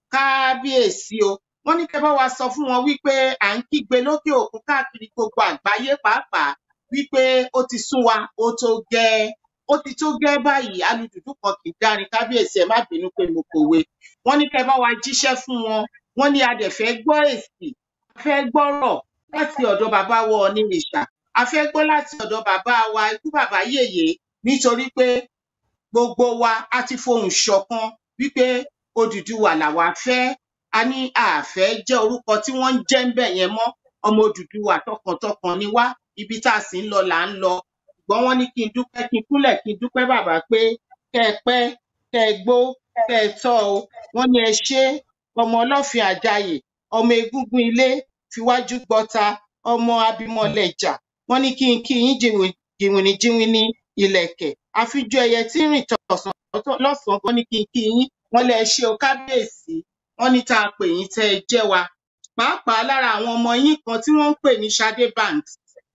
kábíyèsí o wọ́n ní kẹ́ ẹ bá wa sọ fún wọn wípé à ń kígbe lókè òkun káàkiri gbogbo àgbáyé pàápàá wípé ó ti sún wa ó tó gẹ́ ó ti tó gẹ́ báyìí alùdùdú kan kì í dárin kábíyèsí ẹ má bínú pé mo kòwe wọ́n ní kẹ́ ẹ bá wa jíṣẹ́ fún wọn wọ́n ní a dẹ̀ fẹ́ gbọ́ èsì a fẹ́ gbọ́rọ̀ láti ọ̀dọ̀ bàbá wa ọ̀nìrìṣà a fẹ́ gbọ́ láti ọ̀dọ̀ bàbá wa ikú bàbá yèyé nítorí pé gbogbo wa a ti fohùn ṣọ̀kan wípé Odùduwà làwa fẹ́ a ní a fẹ́ jẹ́ orúkọ tí wọ́n ń jẹ́ ń bẹ̀ yẹn mọ́ ọmọ Odùduwà tọkàntọkàn ni wá ibi tá a sì ń lọ là ń lọ ṣùgbọ́n wọ́n ní kí n dúpẹ́ kí n kúnlẹ̀ kí n dúpẹ́ bàbá pé kẹ́ ẹ pẹ́ kẹ́ ẹ gbó kẹ́ ẹ tọ́ o wọ́n ní ẹ ṣé ọmọ ọlọ́fin àjàyè ọmọ egúngún ilé fiwájú gbọta ọmọ abimọlẹjà wọ́n ní kí n kí yín jìnwìn- jìnwìnì jìnwìnì ìlẹ̀kẹ̀ àfijọ ẹyẹ tí ń rìn tọ̀sán lọ́sànán wọ́n ní kí n kí yín wọ́n lẹ ṣe o kábíyèsí wọ́n ní tá a pè yín tẹ́ ẹ jẹ́ wa pàápàá lára àwọn ọmọ yín kan tí wọ́n ń pè ní Ṣadé Banks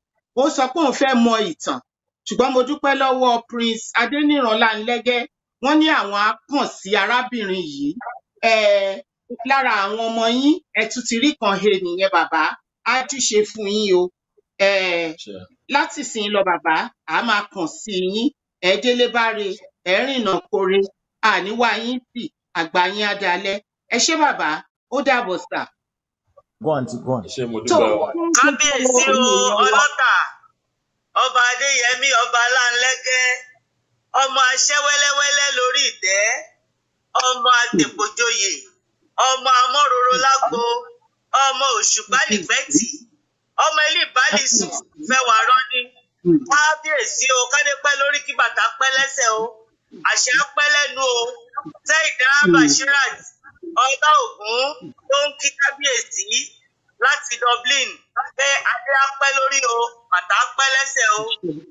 ó sọ pé òun fẹ́ mọ ìtàn ṣùgbọ́n mo dúpẹ́ lọ́wọ́ Prince Adéníran Láńlẹ́gẹ́ wọ́n ní àwọn á kàn sí arábìnrin yìí um lára àwọn ọmọ yín ẹ tún ti rí kan he nìyẹn bàbá á júṣe fún yín o um láti sìn lọ bàbá a máa kàn sí yín ẹ délé báre ẹ rìnà kore àníwá yín sì àgbà yín á dalẹ ẹ ṣé bàbá ó dàbọ̀ sà. go on ti go on. ṣé mo tó dúpẹ́ o. fún kábíyèsí gbogbo o ẹ̀yin èèyàn wa ọlọ́tà ọba adéyẹmí ọba aláǹlẹ́gẹ́ ọmọ aṣẹ́ wẹ́lẹ́wẹ́lẹ́ lórí ìtẹ́ ọmọ àtèpòjoyè ọmọ amọ́roro lágbo ọmọ òṣùpá lìgbẹ́tì ọmọ ilé ìbálìsù fẹ́wà rọ́ní kábíyèsí o kádé pẹ́ lórí kí bàtà pẹ́ lẹ́sẹ̀ o àṣẹ á pẹ́ lẹ́nu o sẹ́yìndá bashirat ọlá ògún tó ń kí kábíyèsí láti dublin pé adé á pẹ́ lórí o bàtà á pẹ́ lẹ́sẹ̀ o.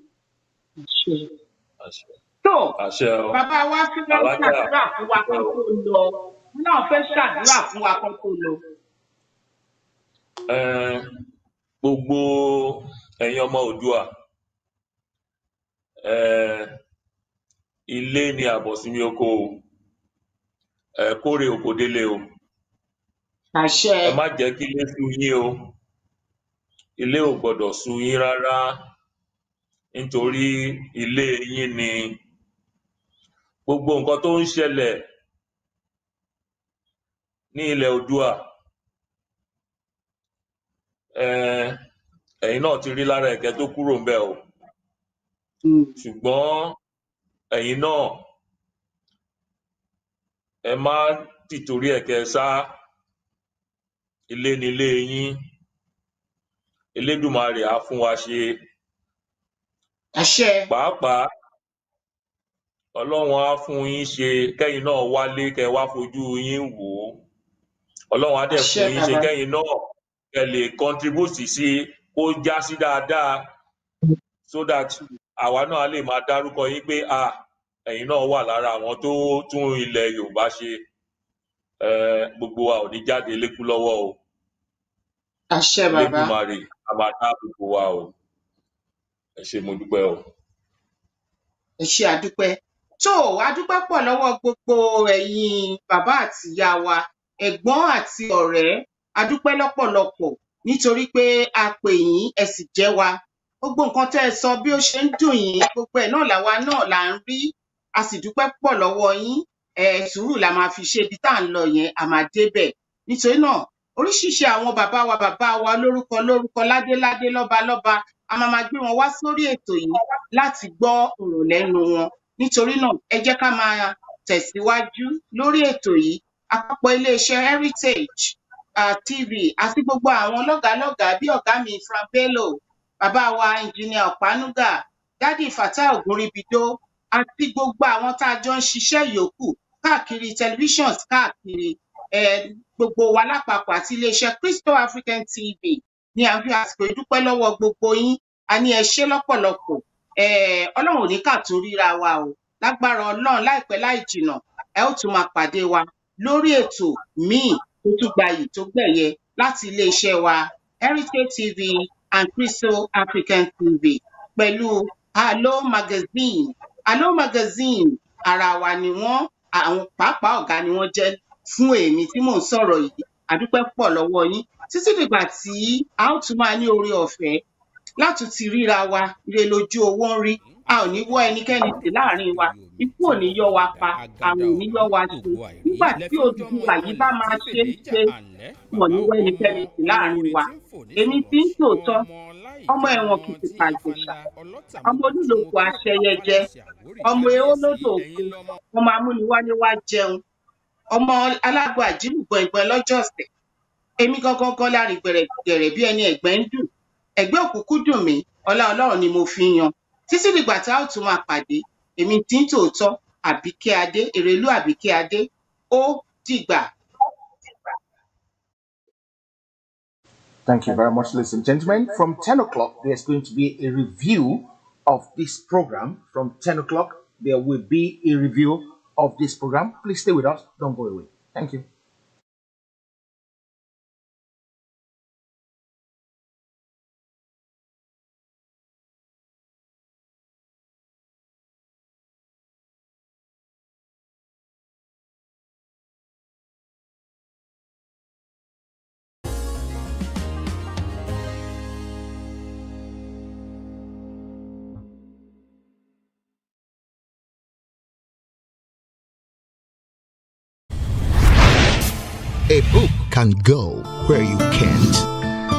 tó àṣẹ o. bàbá wa fi fẹ́ alájà ṣàdúrà fún wa kan tó lọ wọn náà fẹ́ ṣàdúrà fún wa kan tó lọ. um, gbogbo ẹ̀yin ọmọ oòdùà um, ilé ni àbọ̀sími oko o um, kórè oko délé o àṣẹ ẹ má jẹ́ kí ilé sú yín o ilé ò gbọ́dọ̀ sú yín rárá nítorí ilé yín ni gbogbo nǹkan tó ń ṣẹlẹ̀ ní ilẹ̀ oòdùà um, ẹ̀yin náà ti rí lára ẹ̀kẹ́ tó kúrò ńbẹ̀ o ṣùgbọ́n ẹ̀yin náà ẹ má tìtorí ẹ̀kẹ́ sá ilé nílé yín elédùmarè á fún wa ṣe àṣẹ pàápàá ọlọ́run á fún yín ṣe kẹ́yìn náà wálé kẹ́ wá fojú yín wò ó ọlọ́run á dẹ̀ àṣẹ fún yín ṣe bàbá kẹ́yìn náà kẹ́ lè contribute sí kó já sí dáadáa so that àwa náà lè máa dárúkọ yín pé ah ẹ̀yin náà wà lára àwọn tó tún ilẹ̀ yorùbá ṣe um, gbogbo wa ò ní jáde lékú lọ́wọ́ o àṣẹ bàbá elédùmarè á máa dáàbò bò wá o ẹ ṣé mo dúpẹ́ o. ẹ ṣe àdúpẹ́ tó àdúpẹ́ pọ̀ lọ́wọ́ gbogbo ẹ̀yin bàbá àti ìyá wa ẹ̀gbọ́n àti ọ̀rẹ́ àdúpẹ́ lọ́pọ̀lọpọ̀ nítorí pé a pè yín ẹ sì jẹ́ wa gbogbo nǹkan tẹ́ ẹ sọ bí ó ṣe ń dùn yín gbogbo ẹ̀ náà làwa náà là ń rí a sì dúpẹ́ pọ̀ lọ́wọ́ yín ẹ sùúrù la máa fi ṣe ibi tá à ń lọ yẹn a máa débẹ̀ nítorí náà oríṣiríṣi àwọn bàbá wa bàbá wa lórúkọ lórúkọ ládéládé lọ́balọ́ba a máa máa gbé wọn wá sórí ètò yìí láti gbọ́ ọ̀rọ̀ lẹ́nu wọn nítorí náà ẹ jẹ́ ká máa tẹ̀síwájú lórí ètò yìí àpapọ̀ iléeṣẹ́ heritage uh, tv àti gbogbo àwọn lọ́gàálọ́gàá bí ọ̀gá mi frank bello bàbá wa engineer ọ̀pánúgà dádì fatai ògúnríbidó àti gbogbo àwọn tá a jọ ń ṣiṣẹ́ yòókù káàkiri televisions káàkiri um, gbogbo wa lápapọ̀ àti iléeṣẹ́ crystal african tv ni à ń fi àsìkò yìí dúpẹ́ lọ́wọ́ gbogbo yín a ní ẹ ṣé lọ́pọ̀lọpọ̀ um, ọlọ́run ò ní kà tó ríra wa o lágbára ọlọ́run láìpẹ́ láì jìnnà ẹ ó tún máa pàdé wa lórí ètò míì tó tún gbayì tó gbẹ̀yẹ láti iléeṣẹ́ wa heritage tv and crystal african tv pẹ̀lú Allo magazine Allo magazine ara wa ni wọ́n àwọn pàápàá ọ̀gá ni wọ́n jẹ́ fún èmi tí mò ń sọ̀rọ̀ yìí àdúpẹ́ pọ̀ lọ́wọ́ yín títí dìgbà tí a ó tún máa ní oore ọ̀fẹ́ láti ti ríra wa ire lójú owó ń rí a ò ní wọ́ ẹnikẹ́ni sí láàrin wa ikú ò ní yọ wa pa àrùn ò ní yọ wa ṣe nígbà tí Odùduwà yìí bá máa ṣe é ṣe wọn ní wọ́ ẹnikẹ́ni sí láàrin wa èmi tí ń tòótọ́ ọmọ ẹ̀wọ̀n kìtìpá ìjẹ̀ṣà ọmọ olúlòkù aṣẹyẹjẹ ọmọ eólódò òkun ọmọ amúniwálé wá jẹun ọmọ alágbó àjílùgbọ̀n ìgbọ̀n lọ́jọ́ ọ̀sẹ̀ èmi gangan gan lárin gbẹ̀rẹ̀gbẹ̀rẹ̀ bí ẹni ẹ̀gbẹ́ ń dùn ẹ̀gbẹ́ òkùnkùn dùn mí ọlá ọlọ́run ni mo fi ń yan títí dìgbà tá a ó tún máa pàdé èmi tí ń tòótọ́ àbíkẹ́ adé èrèlú àbíkẹ́ adé ó dìgbà. Thank you very much, ladies and gentlemen. From 10 o'clock, there's going to be a review of this program. From 10 o'clock, there will be a review of this program. Please stay with us. Don't go away. Thank you. A book can go where you can't.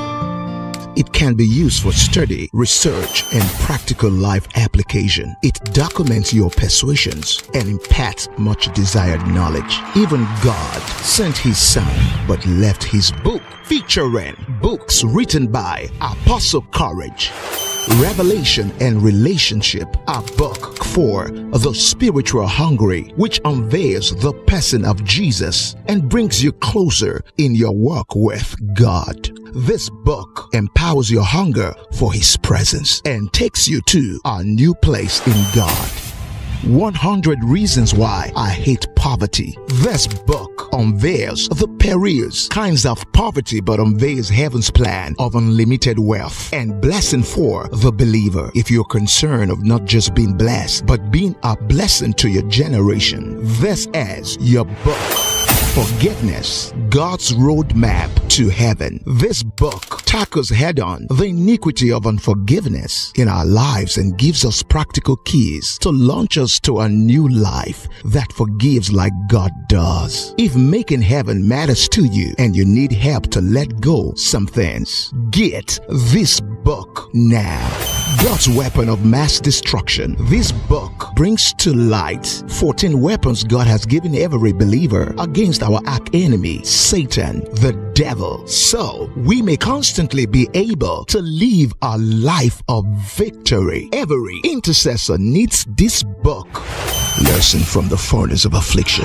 It can be used for study, research, and practical life application. It documents your persuasions and imparts much desired knowledge. Even God sent his son but left his book featuring books written by Apostle Courage. Revelation and Relationship, a book for the spiritual hungry, which unveils the person of Jesus and brings you closer in your walk with God. This book empowers your hunger for His presence and takes you to a new place in God. 100 Reasons Why I Hate Poverty. This book unveils the perils, kinds of poverty, but unveils heaven's plan of unlimited wealth and blessing for the believer. If you're concerned of not just being blessed, but being a blessing to your generation, this is your book. Forgiveness, God's roadmap to heaven. This book tackles head on the iniquity of unforgiveness in our lives and gives us practical keys to launch us to a new life that forgives like God does. If making heaven matters to you and you need help to let go some things, get this book now. God's weapon of mass destruction. This book brings to light 14 weapons God has given every believer against our arch enemy, Satan, the devil. So we may constantly be able to live a life of victory. Every intercessor needs this book. Lesson from the furnace of affliction.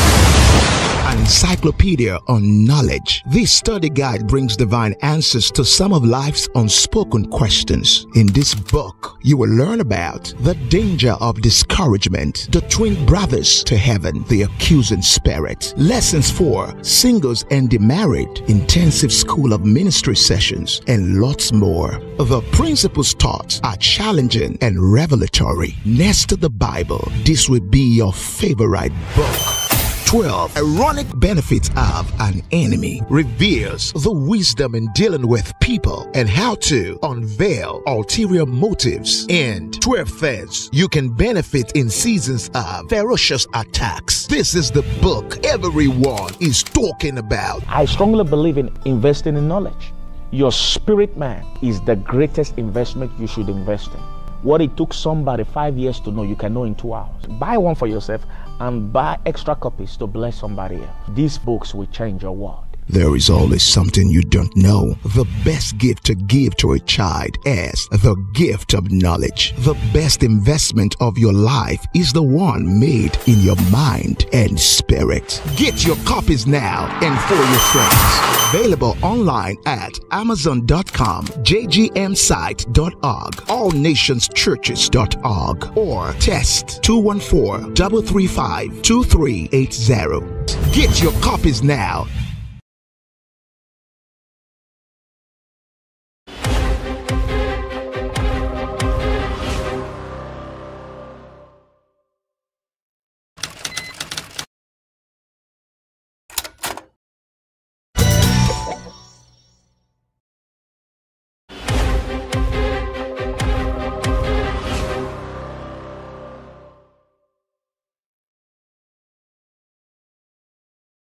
An encyclopedia on knowledge. This study guide brings divine answers to some of life's unspoken questions. In this book, you will learn about the danger of discouragement, the twin brothers to heaven, the accusing spirit, lessons for singles and the married, intensive school of ministry sessions, and lots more. The principles taught are challenging and revelatory. Next to the Bible, this will be your favorite book. 12 ironic benefits of an enemy reveals the wisdom in dealing with people and how to unveil ulterior motives and 12 things you can benefit in seasons of ferocious attacks this is the book everyone is talking about I strongly believe in investing in knowledge. Your spirit man is the greatest investment you should invest in. What it took somebody five years to know, you can know in two hours. Buy one for yourself and buy extra copies to bless somebody else. These books will change your world. There is always something you don't know. The best gift to give to a child is the gift of knowledge. The best investment of your life is the one made in your mind and spirit. Get your copies now and for your friends. Available online at amazon.com, jgmsite.org, allnationschurches.org, or test 214 335 2380. Get your copies now